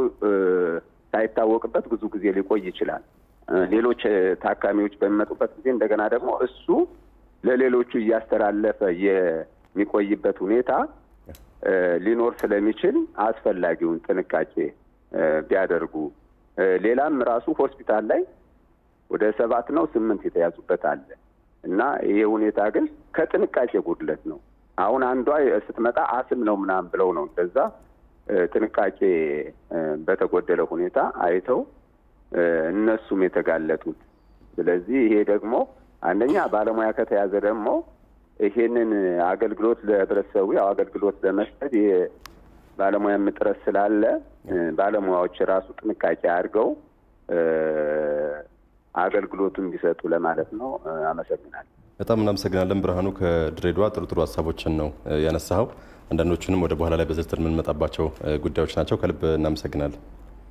ሳይታወቅበት ብዙ ጊዜ ሊቆይ ይችላል። ሌሎች ታካሚዎች በሚመጡበት ጊዜ እንደገና ደግሞ እሱ ለሌሎቹ እያስተላለፈ የሚቆይበት ሁኔታ ሊኖር ስለሚችል አስፈላጊውን ጥንቃቄ ቢያደርጉ ሌላም ራሱ ሆስፒታል ላይ ወደ ሰባት ነው ስምንት የተያዙበት አለ እና ይሄ ሁኔታ ግን ከጥንቃቄ ጉድለት ነው። አሁን አንዷ ስትመጣ አስም ነው ምናምን ብለው ነው እንደዛ ጥንቃቄ በተጎደለ ሁኔታ አይተው እነሱም የተጋለጡት። ስለዚህ ይሄ ደግሞ አንደኛ ባለሙያ ከተያዘ ደግሞ ይሄንን አገልግሎት ለህብረተሰቡ ያው አገልግሎት ለመስጠት ይሄ ባለሙያ እጥረት ስላለ ባለሙያዎች ራሱ ጥንቃቄ አድርገው አገልግሎቱን እንዲሰጡ ለማለት ነው። አመሰግናለሁ። በጣም እናመሰግናለን ብርሃኑ። ከድሬዳዋ ጥሩ ጥሩ ሀሳቦችን ነው ያነሳኸው። አንዳንዶቹንም ወደ በኋላ ላይ በዝርዝር የምንመጣባቸው ጉዳዮች ናቸው። ከልብ እናመሰግናለን።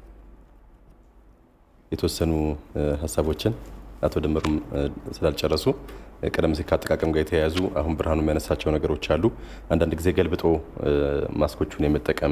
የተወሰኑ ሀሳቦችን አቶ ደመሩም ስላልጨረሱ ቀደም ሲል ከአጠቃቀም ጋር የተያያዙ አሁን ብርሃኑ የሚያነሳቸው ነገሮች አሉ። አንዳንድ ጊዜ ገልብጦ ማስኮቹን የመጠቀም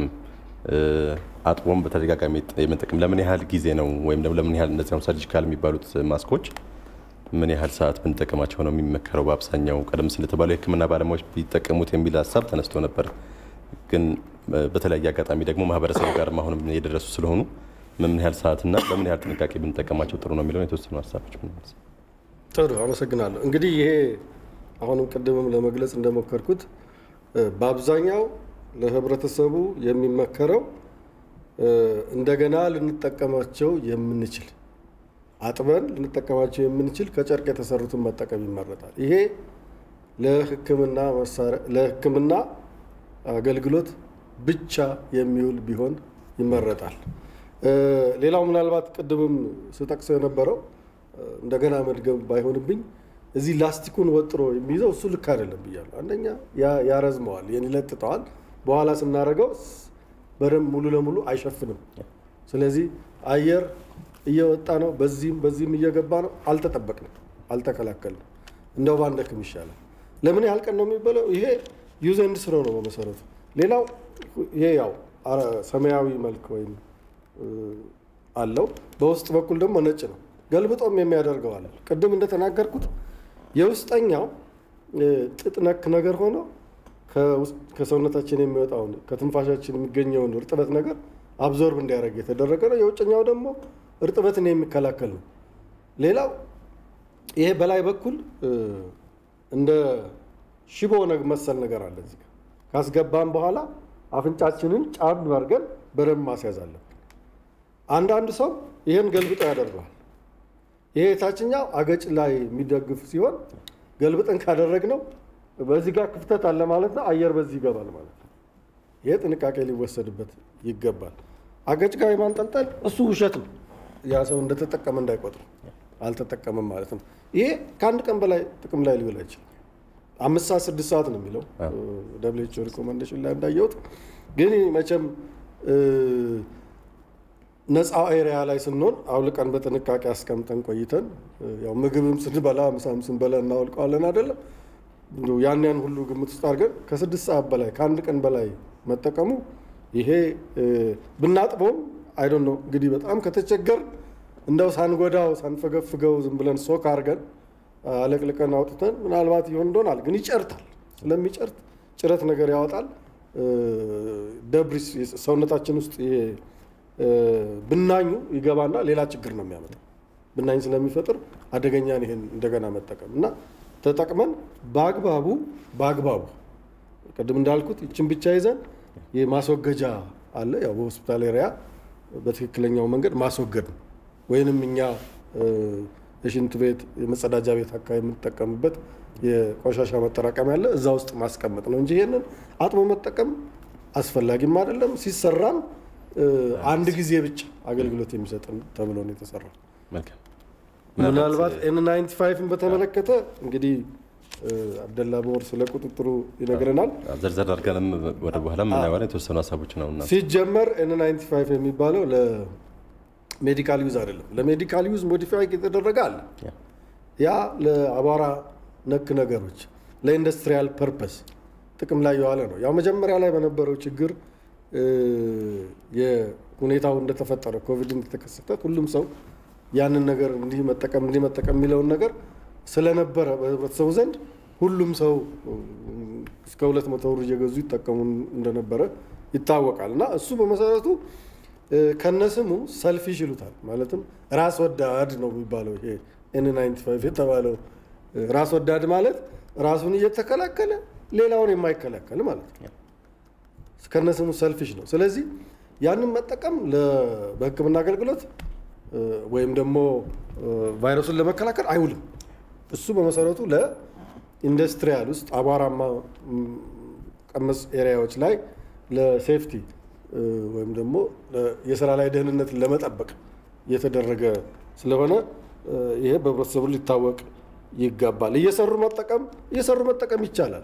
አጥቦም በተደጋጋሚ የመጠቀም ለምን ያህል ጊዜ ነው ወይም ደግሞ ለምን ያህል እነዚህ ሰርጂካል የሚባሉት ማስኮች ምን ያህል ሰዓት ብንጠቀማቸው ነው የሚመከረው? በአብዛኛው ቀደም ሲል የተባለው የሕክምና ባለሙያዎች ቢጠቀሙት የሚል ሀሳብ ተነስቶ ነበር። ግን በተለያየ አጋጣሚ ደግሞ ማህበረሰቡ ጋር አሁንም የደረሱ ስለሆኑ ምን ያህል ሰዓትና በምን ያህል ጥንቃቄ ብንጠቀማቸው ጥሩ ነው የሚለውን የተወሰኑ ሀሳቦች ጥሩ አመሰግናለሁ። እንግዲህ ይሄ አሁንም ቅድምም ለመግለጽ እንደሞከርኩት በአብዛኛው ለህብረተሰቡ የሚመከረው እንደገና ልንጠቀማቸው የምንችል አጥበን ልንጠቀማቸው የምንችል ከጨርቅ የተሰሩትን መጠቀም ይመረጣል። ይሄ ለህክምና መሳሪያ ለህክምና አገልግሎት ብቻ የሚውል ቢሆን ይመረጣል። ሌላው ምናልባት ቅድምም ስጠቅሰው የነበረው እንደገና መድገም ባይሆንብኝ እዚህ ላስቲኩን ወጥሮ የሚይዘው እሱ ልክ አይደለም ብያለሁ። አንደኛ ያረዝመዋል፣ ይለጥጠዋል። በኋላ ስናደርገው በደንብ ሙሉ ለሙሉ አይሸፍንም። ስለዚህ አየር እየወጣ ነው፣ በዚህም በዚህም እየገባ ነው። አልተጠበቅንም፣ አልተከላከልንም። እንደው ባንደክም ይሻላል። ለምን ያህል ቀን ነው የሚበለው? ይሄ ዩዝ ኤንድ ስሮ ነው በመሰረቱ። ሌላው ይሄ ያው ሰማያዊ መልክ ወይም አለው፣ በውስጥ በኩል ደግሞ ነጭ ነው። ገልብጦም የሚያደርገው አለ። ቅድም እንደተናገርኩት የውስጠኛው ጥጥ ነክ ነገር ሆኖ ከሰውነታችን የሚወጣውን ከትንፋሻችን የሚገኘውን እርጥበት ነገር አብዞርብ እንዲያደርግ የተደረገ ነው። የውጭኛው ደግሞ እርጥበትን የሚከላከል ነው። ሌላው ይሄ በላይ በኩል እንደ ሽቦ መሰል ነገር አለ። እዚህ ካስገባን በኋላ አፍንጫችንን ጫን አድርገን በደንብ ማስያዝ አለብን። አንዳንድ ሰው ይህን ገልብጦ ያደርገዋል። ይሄ የታችኛው አገጭ ላይ የሚደግፍ ሲሆን ገልብጠን ካደረግነው በዚህ ጋር ክፍተት አለ ማለት ነው። አየር በዚህ ይገባል ማለት ነው። ይሄ ጥንቃቄ ሊወሰድበት ይገባል። አገጭ ጋር የማንጠልጠል እሱ ውሸት ነው። ያ ሰው እንደተጠቀመ እንዳይቆጥሩ አልተጠቀመም ማለት ነው። ይሄ ከአንድ ቀን በላይ ጥቅም ላይ ሊውል አይችልም። አምስት ሰዓት ስድስት ሰዓት ነው የሚለው ደብሊው ኤች ኦ ሪኮመንዴሽን ላይ እንዳየሁት። ግን መቼም ነፃ ኤሪያ ላይ ስንሆን አውልቀን በጥንቃቄ አስቀምጠን ቆይተን ያው ምግብም ስንበላ ምሳም ስንበላ እናወልቀዋለን አይደለም። ያን ያን ሁሉ ግምት ውስጥ አድርገን ከስድስት ሰዓት በላይ ከአንድ ቀን በላይ መጠቀሙ ይሄ ብናጥበውም አይዶን ነው እንግዲህ በጣም ከተቸገር እንደው ሳንጎዳው ሳንፈገፍገው ዝም ብለን ሶክ አድርገን አለቅልቀን አውጥተን ምናልባት ይሆን እንደሆናል። ግን ይጨርታል። ስለሚጨርት ጭረት ነገር ያወጣል። ደብሪስ ሰውነታችን ውስጥ ይሄ ብናኙ ይገባና ሌላ ችግር ነው የሚያመጣው። ብናኝ ስለሚፈጥር አደገኛን ይሄን እንደገና መጠቀም እና ተጠቅመን በአግባቡ በአግባቡ ቅድም እንዳልኩት ይችን ብቻ ይዘን የማስወገጃ አለ። ያው በሆስፒታል ኤሪያ በትክክለኛው መንገድ ማስወገድ ነው። ወይንም እኛ የሽንት ቤት የመጸዳጃ ቤት አካባቢ የምንጠቀምበት የቆሻሻ መጠራቀሚያ ያለ እዛ ውስጥ ማስቀመጥ ነው እንጂ ይሄንን አጥቦ መጠቀም አስፈላጊም አይደለም። ሲሰራም አንድ ጊዜ ብቻ አገልግሎት የሚሰጥ ተብሎ ነው የተሰራው። ምናልባት ኤን ናይንቲ ፋይቭን በተመለከተ እንግዲህ አብደላ ቦር ስለ ቁጥጥሩ ይነግረናል። ዘርዘር አድርገንም ወደ በኋላ የምናየዋለን የተወሰኑ ሀሳቦች ነው። ሲጀመር ኤን ናይንቲ ፋይቭ የሚባለው ለሜዲካል ዩዝ አይደለም። ለሜዲካል ዩዝ ሞዲፋይ የተደረገ አለ። ያ ለአቧራ ነክ ነገሮች ለኢንዱስትሪያል ፐርፐስ ጥቅም ላይ የዋለ ነው። ያው መጀመሪያ ላይ በነበረው ችግር የሁኔታው እንደተፈጠረ ኮቪድ እንደተከሰተ ሁሉም ሰው ያንን ነገር እንዲህ መጠቀም እንዲህ መጠቀም የሚለውን ነገር ስለነበረ በህብረተሰቡ ዘንድ ሁሉም ሰው እስከ ሁለት መቶ ብር እየገዙ ይጠቀሙ እንደነበረ ይታወቃል። እና እሱ በመሰረቱ ከነስሙ ሰልፊሽ ይሉታል። ማለትም ራስ ወዳድ ነው የሚባለው ይሄ ኤን 95 የተባለው ራስ ወዳድ ማለት ራሱን እየተከላከለ ሌላውን የማይከላከል ማለት ነው። ከነስሙ ሰልፊሽ ነው። ስለዚህ ያንን መጠቀም በሕክምና አገልግሎት ወይም ደግሞ ቫይረሱን ለመከላከል አይውልም። እሱ በመሰረቱ ለኢንዱስትሪያል ውስጥ አቧራማ ቀመስ ኤሪያዎች ላይ ለሴፍቲ ወይም ደግሞ የስራ ላይ ደህንነትን ለመጠበቅ የተደረገ ስለሆነ ይሄ በህብረተሰቡ ሊታወቅ ይገባል። እየሰሩ መጠቀም እየሰሩ መጠቀም ይቻላል።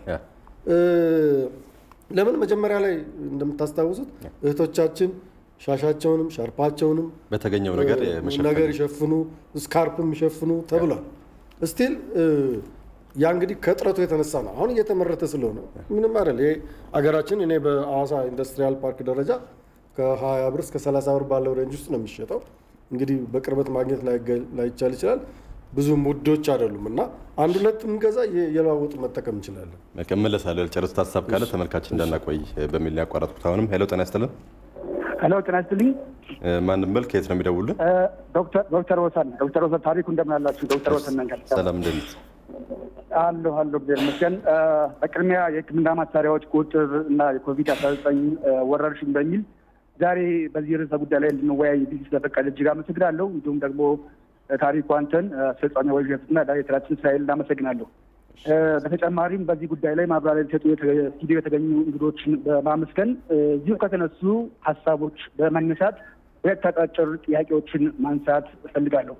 ለምን መጀመሪያ ላይ እንደምታስታውሱት እህቶቻችን ሻሻቸውንም ሻርፓቸውንም በተገኘው ነገር ነገር ይሸፍኑ፣ ስካርፕም ይሸፍኑ ተብሏል። ስቲል ያ እንግዲህ ከጥረቱ የተነሳ ነው። አሁን እየተመረተ ስለሆነ ምንም አይደል። ይሄ አገራችን እኔ በአዋሳ ኢንዱስትሪያል ፓርክ ደረጃ ከ20 ብር እስከ 30 ብር ባለው ሬንጅ ውስጥ ነው የሚሸጠው። እንግዲህ በቅርበት ማግኘት ላይቻል ይችላል። ብዙም ውዶች አይደሉም እና አንድ ሁለት ምንገዛ የለዋወጡ መጠቀም እንችላለን። እመለሳለሁ። ያልጨረሱት ሀሳብ ካለ ተመልካች እንዳናቆይ በሚል ያቋረጥኩት። አሁንም ሄሎ፣ ጤና ይስጥልን። ሄሎ፣ ጤና ይስጥልኝ። ማንም በል ከየት ነው የሚደውሉልን? ዶክተር ወሰን ዶክተር ወሰን ታሪኩ እንደምን አላችሁ? ዶክተር ወሰን መንገድ ሰላም እንደት አለሁ አለሁ እግዚአብሔር ይመስገን። በቅድሚያ የሕክምና መሳሪያዎች ቁጥጥር እና የኮቪድ አስራ ዘጠኝ ወረርሽኝ በሚል ዛሬ በዚህ ርዕሰ ጉዳይ ላይ እንድንወያይ ጊዜ ስለፈቀደ እጅግ አመሰግናለሁ። እንዲሁም ደግሞ ታሪኩ አንተን አስፈጻሚ ወይሸትና ዳይሬክተራችን እስራኤል እናመሰግናለሁ። በተጨማሪም በዚህ ጉዳይ ላይ ማብራሪያ ሊሰጡ ስቱዲዮ የተገኙ እንግዶችን በማመስገን እዚሁ ከተነሱ ሀሳቦች በመነሳት ሁለት አጫጭር ጥያቄዎችን ማንሳት እፈልጋለሁ።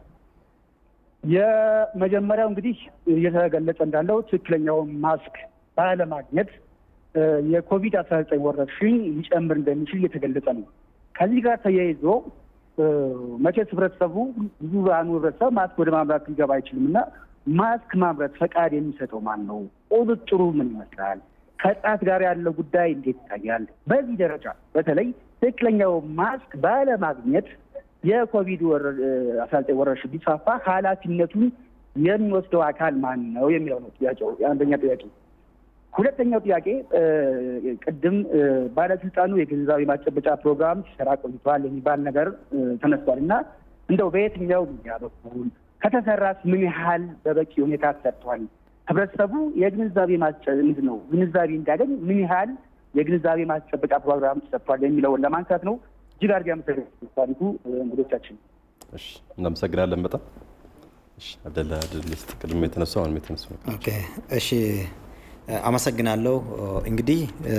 የመጀመሪያው እንግዲህ እየተገለጸ እንዳለው ትክክለኛውን ማስክ ባለማግኘት የኮቪድ አስራ ዘጠኝ ወረርሽኝ ሊጨምር እንደሚችል እየተገለጸ ነው። ከዚህ ጋር ተያይዞ መቼስ ህብረተሰቡ ብዙሃኑ ህብረተሰብ ማስክ ወደ ማምራት ሊገባ አይችልም እና ማስክ ማምረት ፈቃድ የሚሰጠው ማን ነው? ቁጥጥሩ ምን ይመስላል? ከጥራት ጋር ያለው ጉዳይ እንዴት ይታያል? በዚህ ደረጃ በተለይ ትክክለኛው ማስክ ባለማግኘት የኮቪድ አስራ ዘጠኝ ወረርሽኝ ቢስፋፋ ኃላፊነቱን የሚወስደው አካል ማን ነው የሚለው ነው ጥያቄው። የአንደኛ ጥያቄ። ሁለተኛው ጥያቄ ቅድም ባለስልጣኑ የግንዛቤ ማስጨበጫ ፕሮግራም ሲሰራ ቆይቷል የሚባል ነገር ተነስቷል እና እንደው በየትኛው ሚዲያ በኩል ከተሰራስ ምን ያህል በበቂ ሁኔታ ተሰርቷል? ህብረተሰቡ የግንዛቤ ማስጨ ነው ግንዛቤ እንዲያገኝ ምን ያህል የግንዛቤ ማስጨበጫ ፕሮግራም ተሰርቷል የሚለውን ለማንሳት ነው። እጅግ አድርጌ አመሰግናለሁ። ታሪኩ እንግዶቻችን እናመሰግናለን በጣም አብደላ ድል ስጥ ቅድም የተነሱ አሁንም የተነሱ ኦኬ እሺ አመሰግናለሁ። እንግዲህ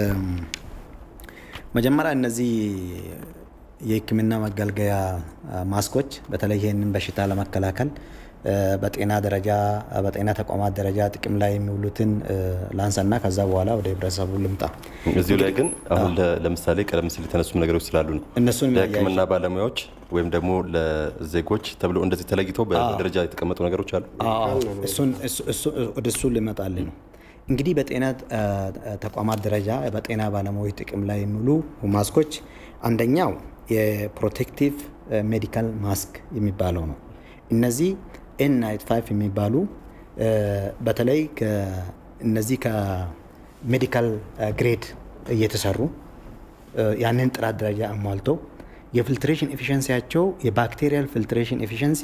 መጀመሪያ እነዚህ የህክምና መገልገያ ማስኮች በተለይ ይህንን በሽታ ለመከላከል በጤና ደረጃ በጤና ተቋማት ደረጃ ጥቅም ላይ የሚውሉትን ላንሳና ከዛ በኋላ ወደ ህብረተሰቡ ልምጣ። እዚሁ ላይ ግን አሁን ለምሳሌ ቀደም ሲል የተነሱ ነገሮች ስላሉ ነው እነሱን ለህክምና ባለሙያዎች ወይም ደግሞ ለዜጎች ተብሎ እንደዚህ ተለይተው በደረጃ የተቀመጡ ነገሮች አሉ። ወደ እሱ ልመጣልህ ነው። እንግዲህ በጤና ተቋማት ደረጃ በጤና ባለሙያዎች ጥቅም ላይ የሚውሉ ማስኮች አንደኛው የፕሮቴክቲቭ ሜዲካል ማስክ የሚባለው ነው። እነዚህ ኤን ናይት ፋይቭ የሚባሉ በተለይ እነዚህ ከሜዲካል ግሬድ እየተሰሩ ያንን ጥራት ደረጃ አሟልተው የፊልትሬሽን ኤፊሽንሲያቸው የባክቴሪያል ፊልትሬሽን ኤፊሽንሲ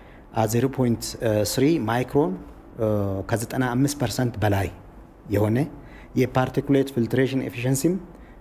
0.3 ማይክሮን ከ95 ፐርሰንት በላይ የሆነ የፓርቲኩሌት ፊልትሬሽን ኤፊሽንሲም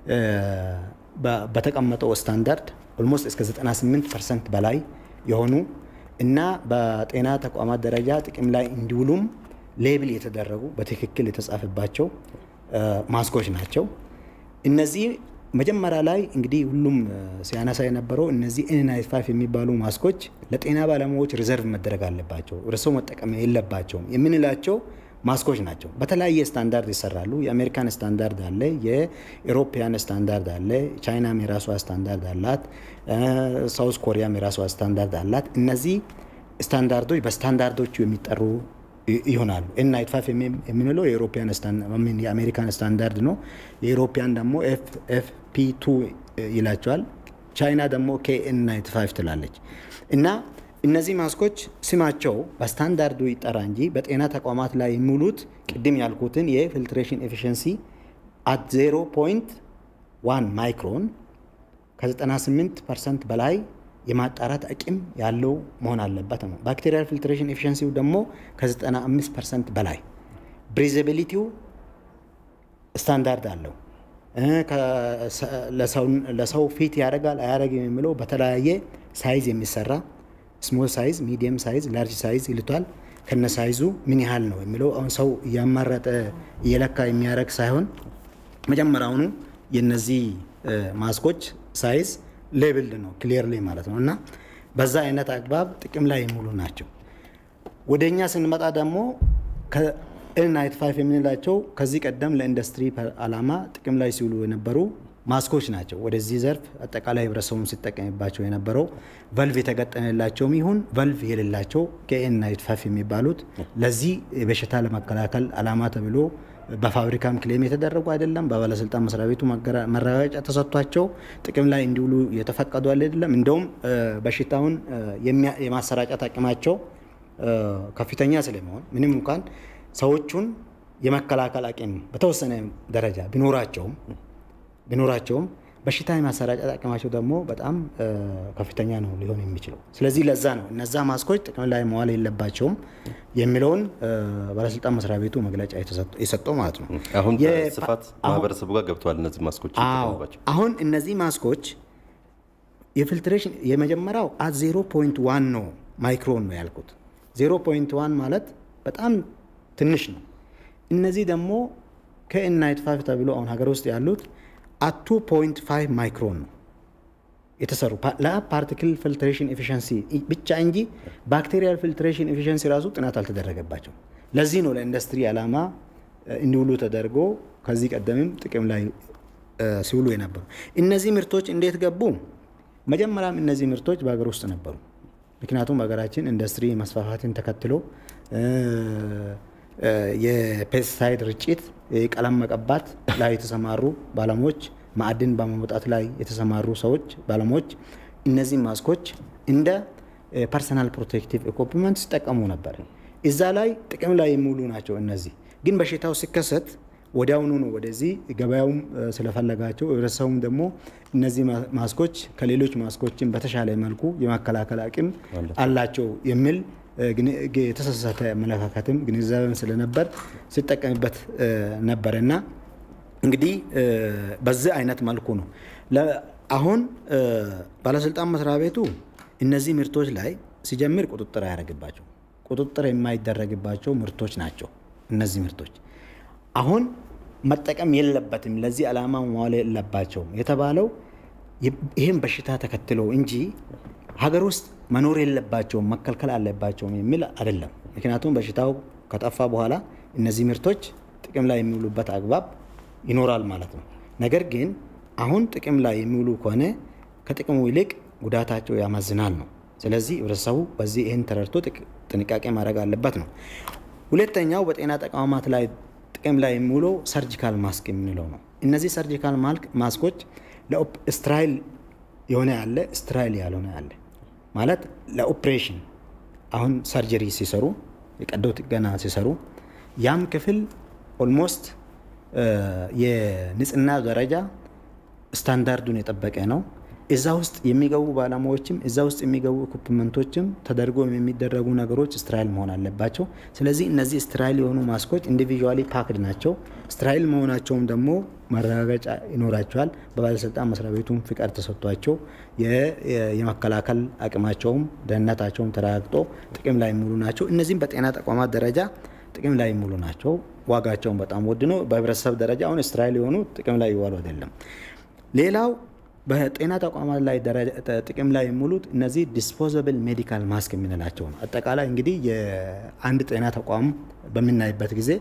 በተቀመጠው ስታንዳርድ ኦልሞስት እስከ 98 ፐርሰንት በላይ የሆኑ እና በጤና ተቋማት ደረጃ ጥቅም ላይ እንዲውሉም ሌብል የተደረጉ በትክክል የተጻፈባቸው ማስኮች ናቸው። እነዚህ መጀመሪያ ላይ እንግዲህ ሁሉም ሲያነሳ የነበረው እነዚህ ኤን ናይንቲ ፋይቭ የሚባሉ ማስኮች ለጤና ባለሙያዎች ሪዘርቭ መደረግ አለባቸው፣ እርሰው መጠቀም የለባቸውም የምንላቸው ማስኮች ናቸው። በተለያየ ስታንዳርድ ይሰራሉ። የአሜሪካን ስታንዳርድ አለ፣ የኤሮፒያን ስታንዳርድ አለ፣ ቻይናም የራሷ ስታንዳርድ አላት፣ ሳውዝ ኮሪያም የራሷ ስታንዳርድ አላት። እነዚህ ስታንዳርዶች በስታንዳርዶቹ የሚጠሩ ይሆናሉ። ኤን ናይንቲ ፋይቭ የምንለው የአሜሪካን ስታንዳርድ ነው። የኤሮፒያን ደግሞ ኤፍ ፒ ቱ ይላቸዋል። ቻይና ደግሞ ኬኤን ናይንቲ ፋይቭ ትላለች እና እነዚህ ማስኮች ስማቸው በስታንዳርዱ ይጠራ እንጂ በጤና ተቋማት ላይ የሚውሉት ቅድም ያልኩትን የፊልትሬሽን ኤፊሽንሲ አት 0.1 ማይክሮን ከ98 ፐርሰንት በላይ የማጣራት አቅም ያለው መሆን አለበት ነው። ባክቴሪያል ፊልትሬሽን ኤፊሽንሲው ደግሞ ከ95 ፐርሰንት በላይ ብሪዘቢሊቲው ስታንዳርድ አለው። ለሰው ፊት ያደርጋል አያደርግም የሚለው በተለያየ ሳይዝ የሚሰራ ስሞል ሳይዝ፣ ሚዲየም ሳይዝ፣ ላርጅ ሳይዝ ይልቷል። ከነ ሳይዙ ምን ያህል ነው የሚለው አሁን ሰው እያማረጠ እየለካ የሚያደርግ ሳይሆን መጀመሪያውኑ የነዚህ ማስኮች ሳይዝ ሌብልድ ነው ክሊርሊ ማለት ነው እና በዛ አይነት አግባብ ጥቅም ላይ የሚውሉ ናቸው። ወደ እኛ ስንመጣ ደግሞ ኤን ናይንቲ ፋይቭ የምንላቸው ከዚህ ቀደም ለኢንዱስትሪ ዓላማ ጥቅም ላይ ሲውሉ የነበሩ ማስኮች ናቸው። ወደዚህ ዘርፍ አጠቃላይ ህብረተሰቡም ሲጠቀምባቸው የነበረው ቨልቭ የተገጠመላቸውም ይሁን ቨልቭ የሌላቸው ከኤን ናይንቲ ፋይቭ የሚባሉት ለዚህ በሽታ ለመከላከል ዓላማ ተብሎ በፋብሪካም ክሌም የተደረጉ አይደለም። በባለስልጣን መስሪያ ቤቱ መረጋገጫ ተሰጥቷቸው ጥቅም ላይ እንዲውሉ የተፈቀዱ አይደለም። እንደውም በሽታውን የማሰራጨት አቅማቸው ከፍተኛ ስለመሆን ምንም እንኳን ሰዎቹን የመከላከል አቅም በተወሰነ ደረጃ ቢኖራቸውም ቢኖራቸውም በሽታ የማሰራጨት አቅማቸው ደግሞ በጣም ከፍተኛ ነው ሊሆን የሚችለው። ስለዚህ ለዛ ነው እነዛ ማስኮች ጥቅም ላይ መዋል የለባቸውም የሚለውን ባለስልጣን መስሪያ ቤቱ መግለጫ የሰጠው ማለት ነው። አሁን በስፋት ማህበረሰቡ ጋር ገብተዋል እነዚህ ማስኮች ይጠቀሙባቸው። አሁን እነዚህ ማስኮች የፊልትሬሽን የመጀመሪያው አት ዜሮ ፖይንት ዋን ነው ማይክሮን ነው ያልኩት። ዜሮ ፖይንት ዋን ማለት በጣም ትንሽ ነው። እነዚህ ደግሞ ከኤን ናይንቲ ፋይቭ ተብሎ አሁን ሀገር ውስጥ ያሉት አት ቱ ፖይንት ፋይቭ ማይክሮን ነው የተሰሩ ለፓርቲክል ፊልትሬሽን ኤፊሽንሲ ብቻ እንጂ ባክቴሪያል ፊልትሬሽን ኤፊሽንሲ ራሱ ጥናት አልተደረገባቸው። ለዚህ ነው ለኢንዱስትሪ ዓላማ እንዲውሉ ተደርጎ ከዚህ ቀደምም ጥቅም ላይ ሲውሉ የነበሩ እነዚህ ምርቶች እንዴት ገቡ? መጀመሪያም እነዚህ ምርቶች በሀገር ውስጥ ነበሩ። ምክንያቱም በሀገራችን ኢንዱስትሪ መስፋፋትን ተከትሎ የፔስቲሳይድ ርጭት፣ ቀለም መቀባት ላይ የተሰማሩ ባለሙያዎች፣ ማዕድን በማውጣት ላይ የተሰማሩ ሰዎች ባለሙያዎች እነዚህ ማስኮች እንደ ፐርሰናል ፕሮቴክቲቭ ኢኩፕመንት ሲጠቀሙ ነበር። እዛ ላይ ጥቅም ላይ የሚውሉ ናቸው። እነዚህ ግን በሽታው ሲከሰት ወዲያውኑ ነው ወደዚህ ገበያውም ስለፈለጋቸው ህብረተሰቡም ደግሞ እነዚህ ማስኮች ከሌሎች ማስኮችን በተሻለ መልኩ የመከላከል አቅም አላቸው የሚል የተሳሳተ አመለካከትም ግንዛቤም ስለነበር ሲጠቀምበት ነበር እና እንግዲህ በዚህ አይነት መልኩ ነው አሁን ባለስልጣን መስሪያ ቤቱ እነዚህ ምርቶች ላይ ሲጀምር ቁጥጥር አያደርግባቸው ቁጥጥር የማይደረግባቸው ምርቶች ናቸው እነዚህ ምርቶች አሁን መጠቀም የለበትም ለዚህ ዓላማ መዋል የለባቸውም የተባለው ይህም በሽታ ተከትሎ እንጂ ሀገር ውስጥ መኖር የለባቸውም መከልከል አለባቸውም የሚል አይደለም። ምክንያቱም በሽታው ከጠፋ በኋላ እነዚህ ምርቶች ጥቅም ላይ የሚውሉበት አግባብ ይኖራል ማለት ነው። ነገር ግን አሁን ጥቅም ላይ የሚውሉ ከሆነ ከጥቅሙ ይልቅ ጉዳታቸው ያመዝናል ነው። ስለዚህ ህብረተሰቡ በዚህ ይህን ተረድቶ ጥንቃቄ ማድረግ አለበት ነው። ሁለተኛው በጤና ተቋማት ላይ ጥቅም ላይ የሚውለው ሰርጂካል ማስክ የምንለው ነው። እነዚህ ሰርጂካል ማስኮች ስትራይል የሆነ ያለ ስትራይል ያልሆነ ያለ ማለት ለኦፕሬሽን አሁን ሰርጀሪ ሲሰሩ የቀዶ ጥገና ሲሰሩ ያም ክፍል ኦልሞስት የንጽህና ደረጃ ስታንዳርዱን የጠበቀ ነው። እዛ ውስጥ የሚገቡ ባለሙያዎችም እዛ ውስጥ የሚገቡ ኢኩፕመንቶችም ተደርጎ የሚደረጉ ነገሮች ስትራይል መሆን አለባቸው። ስለዚህ እነዚህ ስትራይል የሆኑ ማስኮች ኢንዲቪዥዋሊ ፓክድ ናቸው። ስትራይል መሆናቸውም ደግሞ መረጋገጫ ይኖራቸዋል። በባለስልጣን መስሪያ ቤቱም ፍቃድ ተሰጥቷቸው የመከላከል አቅማቸውም ደህንነታቸውም ተረጋግጦ ጥቅም ላይ የሚውሉ ናቸው። እነዚህም በጤና ተቋማት ደረጃ ጥቅም ላይ የሚውሉ ናቸው። ዋጋቸውን በጣም ውድ ነው። በህብረተሰብ ደረጃ አሁን ስትራይል የሆኑ ጥቅም ላይ ይዋሉ አይደለም። ሌላው በጤና ተቋማት ላይ ጥቅም ላይ የሚውሉት እነዚህ ዲስፖዘብል ሜዲካል ማስክ የምንላቸው ነው። አጠቃላይ እንግዲህ የአንድ ጤና ተቋም በምናይበት ጊዜ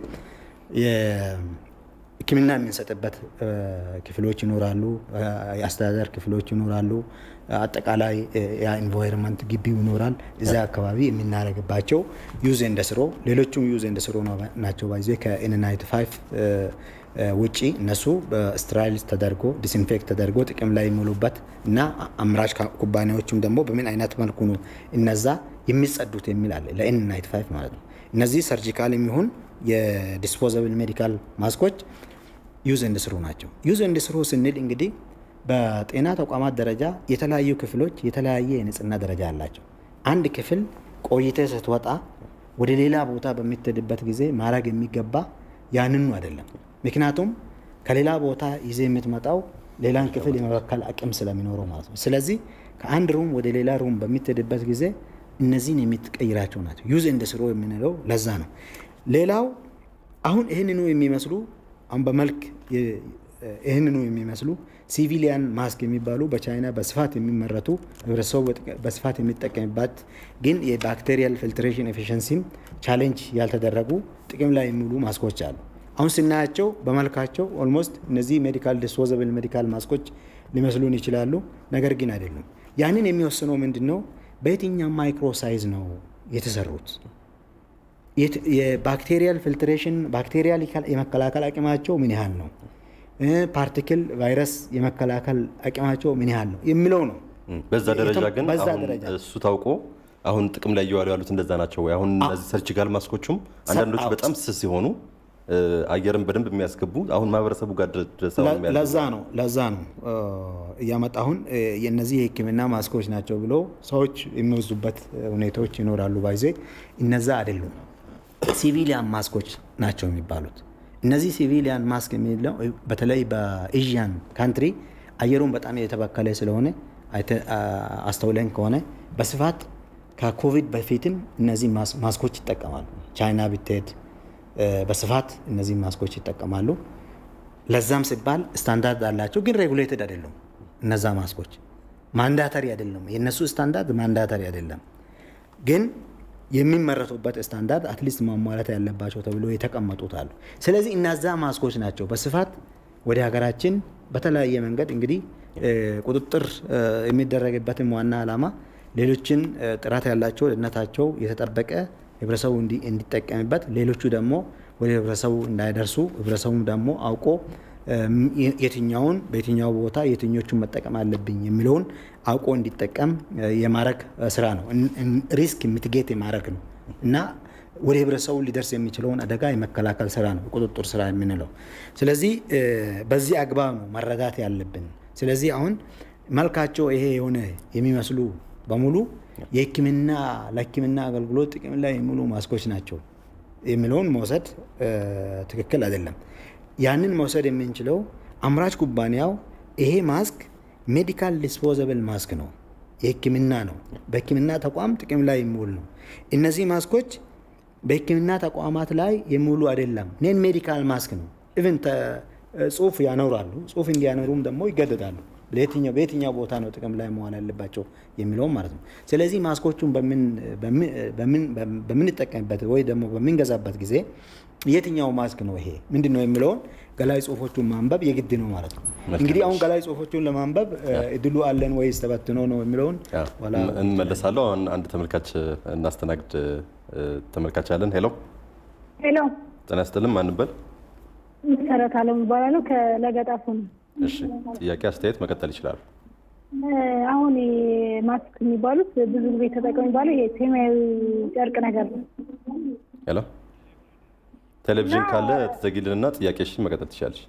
ሕክምና የምንሰጥበት ክፍሎች ይኖራሉ፣ የአስተዳደር ክፍሎች ይኖራሉ፣ አጠቃላይ የኢንቫይሮንመንት ግቢው ይኖራል። እዚያ አካባቢ የምናደርግባቸው ዩዝ ኤንድ ስሮ ሌሎቹም ዩዝ ኤንድ ስሮ ናቸው። ባይዜ ከኤን ናይንቲ ፋይቭ ውጪ እነሱ በስትራይል ተደርጎ ዲስኢንፌክት ተደርጎ ጥቅም ላይ የሚውሉበት እና አምራች ኩባንያዎችም ደግሞ በምን አይነት መልኩ ነው እነዛ የሚጸዱት የሚል አለ ለኤን ናይንቲ ፋይቭ ማለት ነው። እነዚህ ሰርጂካል የሚሆን የዲስፖዘብል ሜዲካል ማስኮች ዩዝ ኤንድ ስሩ ናቸው። ዩዝ ኤንድ ስሩ ስንል እንግዲህ በጤና ተቋማት ደረጃ የተለያዩ ክፍሎች የተለያየ የንጽህና ደረጃ አላቸው። አንድ ክፍል ቆይተ ስትወጣ ወደ ሌላ ቦታ በምትሄድበት ጊዜ ማድረግ የሚገባ ያንኑ አይደለም። ምክንያቱም ከሌላ ቦታ ይዜ የምትመጣው ሌላን ክፍል የመበከል አቅም ስለሚኖረው ማለት ነው። ስለዚህ ከአንድ ሩም ወደ ሌላ ሩም በምትሄድበት ጊዜ እነዚህን የምትቀይራቸው ናቸው። ዩዝ እንደ ስሮ የምንለው ለዛ ነው። ሌላው አሁን ይህንኑ የሚመስሉ አሁን በመልክ ይህንኑ የሚመስሉ ሲቪሊያን ማስክ የሚባሉ በቻይና በስፋት የሚመረቱ ህብረተሰቡ በስፋት የሚጠቀምባት ግን የባክቴሪያል ፊልትሬሽን ኤፊሽንሲም ቻሌንጅ ያልተደረጉ ጥቅም ላይ የሚውሉ ማስኮች አሉ። አሁን ስናያቸው በመልካቸው ኦልሞስት እነዚህ ሜዲካል ዲስፖዘብል ሜዲካል ማስኮች ሊመስሉን ይችላሉ፣ ነገር ግን አይደሉም። ያንን የሚወስነው ምንድን ነው? በየትኛው ማይክሮ ሳይዝ ነው የተሰሩት? የባክቴሪያል ፊልትሬሽን ባክቴሪያል የመከላከል አቅማቸው ምን ያህል ነው? ፓርቲክል ቫይረስ የመከላከል አቅማቸው ምን ያህል ነው የሚለው ነው። በዛ ደረጃ ግን በዛ አሁን ደረጃ እሱ ታውቆ አሁን ጥቅም ላይ እየዋሉ ያሉት እንደዛ ናቸው ወይ? አሁን እነዚህ ሰርጂካል ማስኮቹም አንዳንዶቹ በጣም ስስ ሲሆኑ አየርን በደንብ የሚያስገቡ አሁን ማህበረሰቡ ጋር ድረስ አሁን የሚያደርጉ ለዛ ነው ለዛ ነው እያመጣ አሁን የነዚህ የሕክምና ማስኮች ናቸው ብሎ ሰዎች የሚወስዱበት ሁኔታዎች ይኖራሉ። ባይዜ እነዛ አይደሉም፣ ሲቪሊያን ማስኮች ናቸው የሚባሉት። እነዚህ ሲቪሊያን ማስክ የሚለው በተለይ በኤዥያን ካንትሪ አየሩን በጣም የተበከለ ስለሆነ አስተውለን ከሆነ በስፋት ከኮቪድ በፊትም እነዚህ ማስኮች ይጠቀማሉ። ቻይና ብትሄድ በስፋት እነዚህ ማስኮች ይጠቀማሉ። ለዛም ሲባል ስታንዳርድ አላቸው፣ ግን ሬጉሌትድ አይደሉም። እነዛ ማስኮች ማንዳተሪ አይደለም። የእነሱ ስታንዳርድ ማንዳተሪ አይደለም፣ ግን የሚመረቱበት ስታንዳርድ አትሊስት ማሟላት ያለባቸው ተብሎ የተቀመጡት አሉ። ስለዚህ እነዛ ማስኮች ናቸው በስፋት ወደ ሀገራችን በተለያየ መንገድ እንግዲህ ቁጥጥር የሚደረግበትም ዋና ዓላማ ሌሎችን ጥራት ያላቸው ደህንነታቸው የተጠበቀ ህብረተሰቡ እንዲጠቀምበት ሌሎቹ ደግሞ ወደ ህብረተሰቡ እንዳይደርሱ ህብረተሰቡም ደግሞ አውቆ የትኛውን በየትኛው ቦታ የትኞቹን መጠቀም አለብኝ የሚለውን አውቆ እንዲጠቀም የማድረግ ስራ ነው። ሪስክ ሚትጌት የማድረግ ነው እና ወደ ህብረተሰቡ ሊደርስ የሚችለውን አደጋ የመከላከል ስራ ነው ቁጥጥር ስራ የምንለው። ስለዚህ በዚህ አግባብ ነው መረዳት ያለብን። ስለዚህ አሁን መልካቸው ይሄ የሆነ የሚመስሉ በሙሉ የህክምና ለህክምና አገልግሎት ጥቅም ላይ የሚውሉ ማስኮች ናቸው የሚለውን መውሰድ ትክክል አይደለም። ያንን መውሰድ የምንችለው አምራች ኩባንያው ይሄ ማስክ ሜዲካል ዲስፖዘብል ማስክ ነው፣ የህክምና ነው፣ በህክምና ተቋም ጥቅም ላይ የሚውል ነው። እነዚህ ማስኮች በህክምና ተቋማት ላይ የሚውሉ አይደለም፣ ኔን ሜዲካል ማስክ ነው። ኢቭን ጽሁፍ ያኖራሉ። ጽሁፍ እንዲያኖሩም ደግሞ ይገደዳሉ። ለየትኛው በየትኛው ቦታ ነው ጥቅም ላይ መዋል ያለባቸው የሚለውም ማለት ነው። ስለዚህ ማስኮቹን በምንጠቀምበት ወይ ደግሞ በምንገዛበት ጊዜ የትኛው ማስክ ነው ይሄ ምንድን ነው የሚለውን ገላይ ጽሁፎቹን ማንበብ የግድ ነው ማለት ነው። እንግዲህ አሁን ገላይ ጽሁፎቹን ለማንበብ እድሉ አለን ወይስ ተበትኖ ነው የሚለውን እንመለሳለሁ። አሁን አንድ ተመልካች እናስተናግድ። ተመልካች አለን። ሄሎ ሄሎ፣ ጤና ይስጥልን። ማንበል መሰረት አለም ይባላለሁ ከለገጣፉ ነው። እሺ፣ ጥያቄ አስተያየት መቀጠል ይችላሉ። አሁን ማስክ የሚባሉት ብዙ ጊዜ ተጠቀሙ የሚባለው ይሄ ሰማያዊ ጨርቅ ነገር ነው። ሄሎ፣ ቴሌቪዥን ካለ ትዘጊልንና ጥያቄሽን መቀጠል ትችላለች።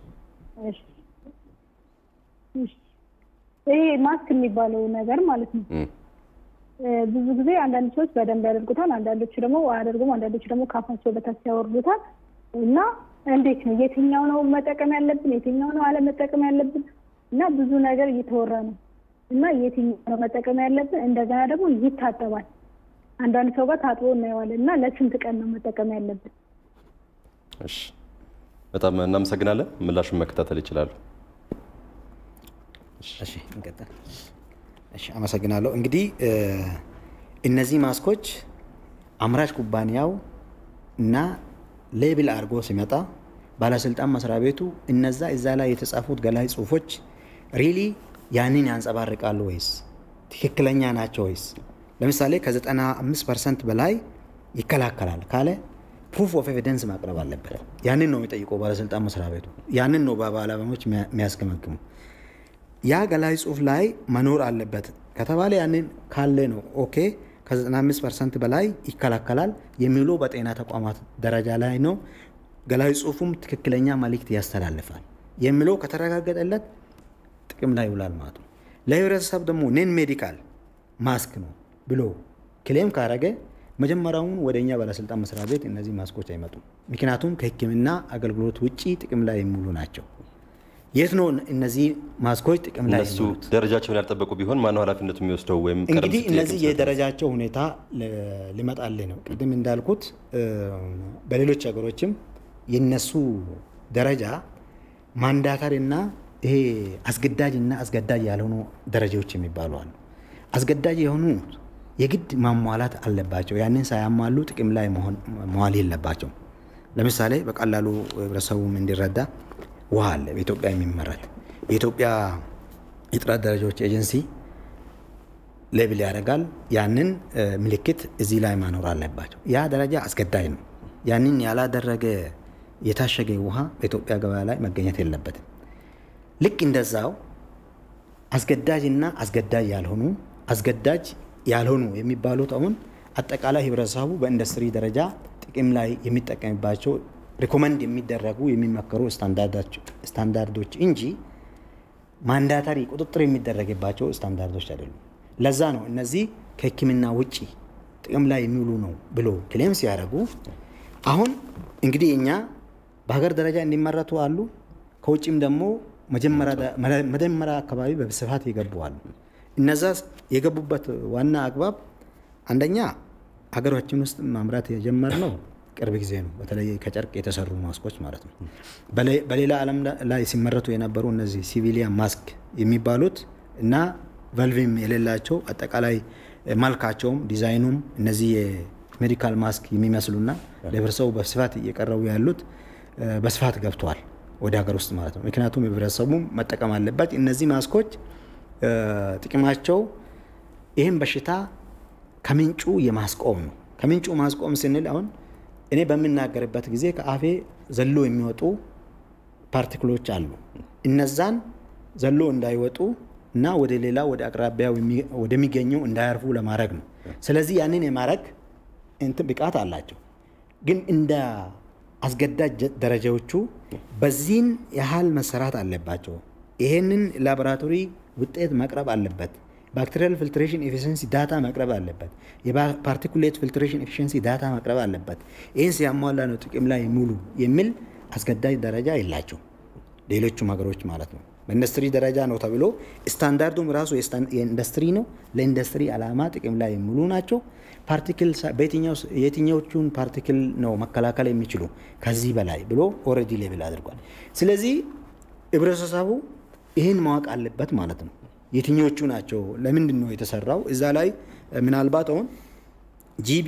ይሄ ማስክ የሚባለው ነገር ማለት ነው ብዙ ጊዜ አንዳንድ ሰዎች በደንብ ያደርጉታል፣ አንዳንዶቹ ደግሞ አያደርጉም፣ አንዳንዶቹ ደግሞ ካፋቸው በታች ያወርዱታል እና እንዴት ነው የትኛው ነው መጠቀም ያለብን የትኛው ነው አለመጠቀም ያለብን እና ብዙ ነገር እየተወራ ነው እና የትኛው ነው መጠቀም ያለብን እንደገና ደግሞ ይታጠባል አንዳንድ ሰው ጋር ታጥቦ እናየዋለን እና ለስንት ቀን ነው መጠቀም ያለብን እሺ በጣም እናመሰግናለን ምላሹን መከታተል ይችላሉ እሺ እንቀጥል እሺ አመሰግናለሁ እንግዲህ እነዚህ ማስኮች አምራች ኩባንያው እና ሌብል አድርጎ ሲመጣ ባለስልጣን መስሪያ ቤቱ እነዛ እዛ ላይ የተጻፉት ገላይ ጽሁፎች ሪሊ ያንን ያንጸባርቃሉ ወይስ ትክክለኛ ናቸው ወይስ ለምሳሌ ከ95 ፐርሰንት በላይ ይከላከላል ካለ ፕሩፍ ኦፍ ኤቪደንስ ማቅረብ አለበት። ያንን ነው የሚጠይቀው ባለስልጣን መስሪያ ቤቱ። ያንን ነው በባለሙያዎች የሚያስገመግሙ። ያ ገላይ ጽሁፍ ላይ መኖር አለበት ከተባለ ያንን ካለ ነው ኦኬ ከ95 ፐርሰንት በላይ ይከላከላል የሚለው በጤና ተቋማት ደረጃ ላይ ነው። ገላይ ጽሁፉም ትክክለኛ መልእክት ያስተላልፋል የሚለው ከተረጋገጠለት ጥቅም ላይ ይውላል ማለት ነው። ለህብረተሰብ ደግሞ ኔን ሜዲካል ማስክ ነው ብሎ ክሌም ካረገ መጀመሪያውን ወደ እኛ ባለስልጣን መስሪያ ቤት እነዚህ ማስኮች አይመጡም። ምክንያቱም ከህክምና አገልግሎት ውጭ ጥቅም ላይ የሚውሉ ናቸው። የት ነው እነዚህ ማስኮች ጥቅም ላይ እነሱ ደረጃቸውን ያልጠበቁ ቢሆን ማነው ኃላፊነቱ የሚወስደው? ወይም እንግዲህ እነዚህ የደረጃቸው ሁኔታ ሊመጣልህ ነው። ቅድም እንዳልኩት በሌሎች ሀገሮችም የነሱ ደረጃ ማንዳታሪ እና ይሄ አስገዳጅ እና አስገዳጅ ያልሆኑ ደረጃዎች የሚባሉ አሉ። አስገዳጅ የሆኑ የግድ ማሟላት አለባቸው። ያንን ሳያሟሉ ጥቅም ላይ መዋል የለባቸው። ለምሳሌ በቀላሉ ህብረተሰቡም እንዲረዳ ውሃ አለ በኢትዮጵያ የሚመረት የኢትዮጵያ የጥራት ደረጃዎች ኤጀንሲ ሌብል ያደርጋል። ያንን ምልክት እዚህ ላይ ማኖር አለባቸው። ያ ደረጃ አስገዳጅ ነው። ያንን ያላደረገ የታሸገ ውሃ በኢትዮጵያ ገበያ ላይ መገኘት የለበትም። ልክ እንደዛው አስገዳጅ እና አስገዳጅ ያልሆኑ አስገዳጅ ያልሆኑ የሚባሉት አሁን አጠቃላይ ህብረተሰቡ በኢንዱስትሪ ደረጃ ጥቅም ላይ የሚጠቀምባቸው ሪኮመንድ የሚደረጉ የሚመከሩ ስታንዳርዶች እንጂ ማንዳታሪ ቁጥጥር የሚደረግባቸው ስታንዳርዶች አይደሉም። ለዛ ነው እነዚህ ከህክምና ውጭ ጥቅም ላይ የሚውሉ ነው ብሎ ክሌም ሲያደርጉ አሁን እንግዲህ እኛ በሀገር ደረጃ እንዲመረቱ አሉ። ከውጭም ደግሞ መጀመሪያ አካባቢ በስፋት የገቡ አሉ። እነዛ የገቡበት ዋና አግባብ አንደኛ ሀገራችን ውስጥ ማምራት የጀመርነው ቅርብ ጊዜ ነው። በተለይ ከጨርቅ የተሰሩ ማስኮች ማለት ነው። በሌላ ዓለም ላይ ሲመረቱ የነበሩ እነዚህ ሲቪሊያን ማስክ የሚባሉት እና ቨልቪም የሌላቸው አጠቃላይ መልካቸውም ዲዛይኑም እነዚህ የሜዲካል ማስክ የሚመስሉና ለህብረተሰቡ በስፋት እየቀረቡ ያሉት በስፋት ገብተዋል ወደ ሀገር ውስጥ ማለት ነው። ምክንያቱም ህብረተሰቡ መጠቀም አለበት። እነዚህ ማስኮች ጥቅማቸው ይህን በሽታ ከምንጩ የማስቆም ነው። ከምንጩ ማስቆም ስንል አሁን እኔ በምናገርበት ጊዜ ከአፌ ዘሎ የሚወጡ ፓርቲክሎች አሉ። እነዛን ዘሎ እንዳይወጡ እና ወደ ሌላ ወደ አቅራቢያ ወደሚገኘው እንዳያርፉ ለማድረግ ነው። ስለዚህ ያንን የማድረግ እንትን ብቃት አላቸው። ግን እንደ አስገዳጅ ደረጃዎቹ በዚህን ያህል መሰራት አለባቸው። ይሄንን ላቦራቶሪ ውጤት መቅረብ አለበት። ባክቴሪያል ፊልትሬሽን ኤፊሽንሲ ዳታ መቅረብ አለበት። የፓርቲኩሌት ፊልትሬሽን ኤፊሽንሲ ዳታ መቅረብ አለበት። ይህን ሲያሟላ ነው ጥቅም ላይ ሙሉ የሚል አስገዳጅ ደረጃ የላቸው ሌሎቹም ሀገሮች ማለት ነው። በኢንዱስትሪ ደረጃ ነው ተብሎ ስታንዳርዱም ራሱ የኢንዱስትሪ ነው። ለኢንዱስትሪ ዓላማ ጥቅም ላይ የሚውሉ ናቸው። ፓርቲክል የትኛዎቹን ፓርቲክል ነው መከላከል የሚችሉ ከዚህ በላይ ብሎ ኦልሬዲ ሌብል አድርጓል። ስለዚህ ህብረተሰቡ ይህን ማወቅ አለበት ማለት ነው። የትኞቹ ናቸው? ለምንድን ነው የተሰራው? እዛ ላይ ምናልባት አሁን ጂቢ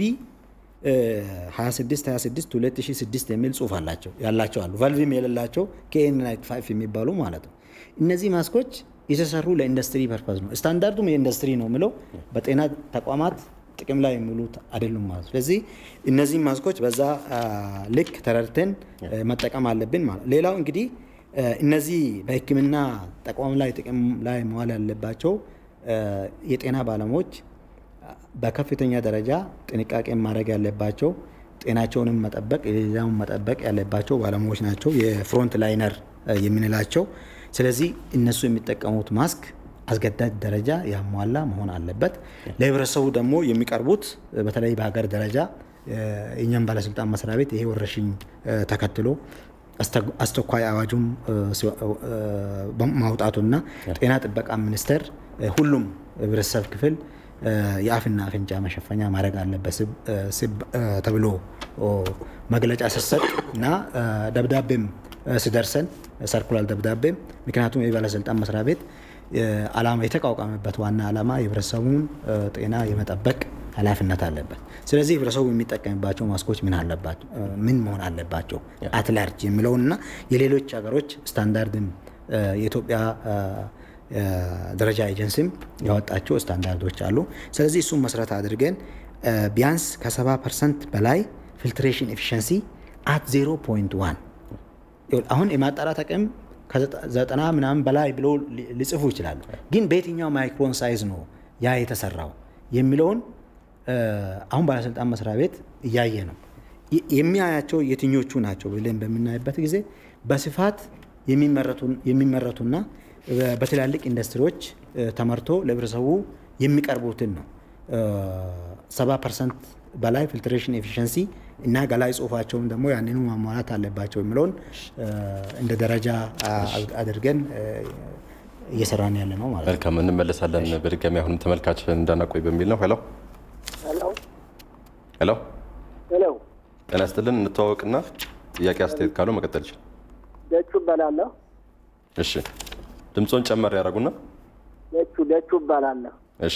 26 26 2006 የሚል ጽሁፍ አላቸው ያላቸው አሉ። ቫልቭም የሌላቸው ኬኤን ናይት ፋይቭ የሚባሉ ማለት ነው። እነዚህ ማስኮች የተሰሩ ለኢንዱስትሪ ፐርፐዝ ነው። ስታንዳርዱም የኢንዱስትሪ ነው ምለው በጤና ተቋማት ጥቅም ላይ የሚውሉት አይደሉም ማለት ነው። ስለዚህ እነዚህ ማስኮች በዛ ልክ ተረድተን መጠቀም አለብን ማለት ሌላው እንግዲህ እነዚህ በሕክምና ተቋም ላይ ጥቅም ላይ መዋል ያለባቸው የጤና ባለሙያዎች በከፍተኛ ደረጃ ጥንቃቄ ማድረግ ያለባቸው ጤናቸውንም መጠበቅ የሌላውን መጠበቅ ያለባቸው ባለሙያዎች ናቸው፣ የፍሮንት ላይነር የምንላቸው። ስለዚህ እነሱ የሚጠቀሙት ማስክ አስገዳጅ ደረጃ ያሟላ መሆን አለበት። ለህብረተሰቡ ደግሞ የሚቀርቡት በተለይ በሀገር ደረጃ የእኛም ባለስልጣን መስሪያ ቤት ይሄ ወረርሽኝ ተከትሎ አስቸኳይ አዋጁም ማውጣቱና ጤና ጥበቃ ሚኒስቴር ሁሉም ህብረተሰብ ክፍል የአፍና አፍንጫ መሸፈኛ ማድረግ አለበት ተብሎ መግለጫ ስሰጥ እና ደብዳቤም ስደርሰን ሰርኩላር ደብዳቤም ምክንያቱም የባለስልጣን መስሪያ ቤት አላማ የተቋቋመበት ዋና ዓላማ የህብረተሰቡን ጤና የመጠበቅ ኃላፊነት አለበት። ስለዚህ ህብረተሰቡ የሚጠቀምባቸው ማስኮች ምን አለባቸው ምን መሆን አለባቸው አትላርጅ የሚለውንና የሌሎች ሀገሮች ስታንዳርድም የኢትዮጵያ ደረጃ ኤጀንሲም ያወጣቸው ስታንዳርዶች አሉ። ስለዚህ እሱን መሰረት አድርገን ቢያንስ ከ70 ፐርሰንት በላይ ፊልትሬሽን ኤፊሽንሲ አት 0.1 አሁን የማጣራት አቅም ከዘጠና ምናምን በላይ ብሎ ሊጽፉ ይችላሉ። ግን በየትኛው ማይክሮን ሳይዝ ነው ያ የተሰራው የሚለውን አሁን ባለስልጣን መስሪያ ቤት እያየ ነው። የሚያያቸው የትኞቹ ናቸው ብለን በምናይበት ጊዜ በስፋት የሚመረቱና በትላልቅ ኢንዱስትሪዎች ተመርቶ ለህብረተሰቡ የሚቀርቡትን ነው። ሰባ ፐርሰንት በላይ ፊልትሬሽን ኤፊሽንሲ እና ገላይ ጽሁፋቸውም ደግሞ ያንኑ ማሟላት አለባቸው የሚለውን እንደ ደረጃ አድርገን እየሰራን ያለ ነው ማለት ነው። መልካም እንመለሳለን። በድጋሚ አሁንም ተመልካች እንዳናቆይ በሚል ነው። ሄሎ ሄሎ ሄሎ፣ ጤና ይስጥልን። እንተዋወቅና ጥያቄ አስተያየት ካለው መቀጠል ይችላል። ደቹ እባላለሁ። እሺ ድምፆን ጨመር ያደረጉና ደቹ ደቹ እባላለሁ። እሺ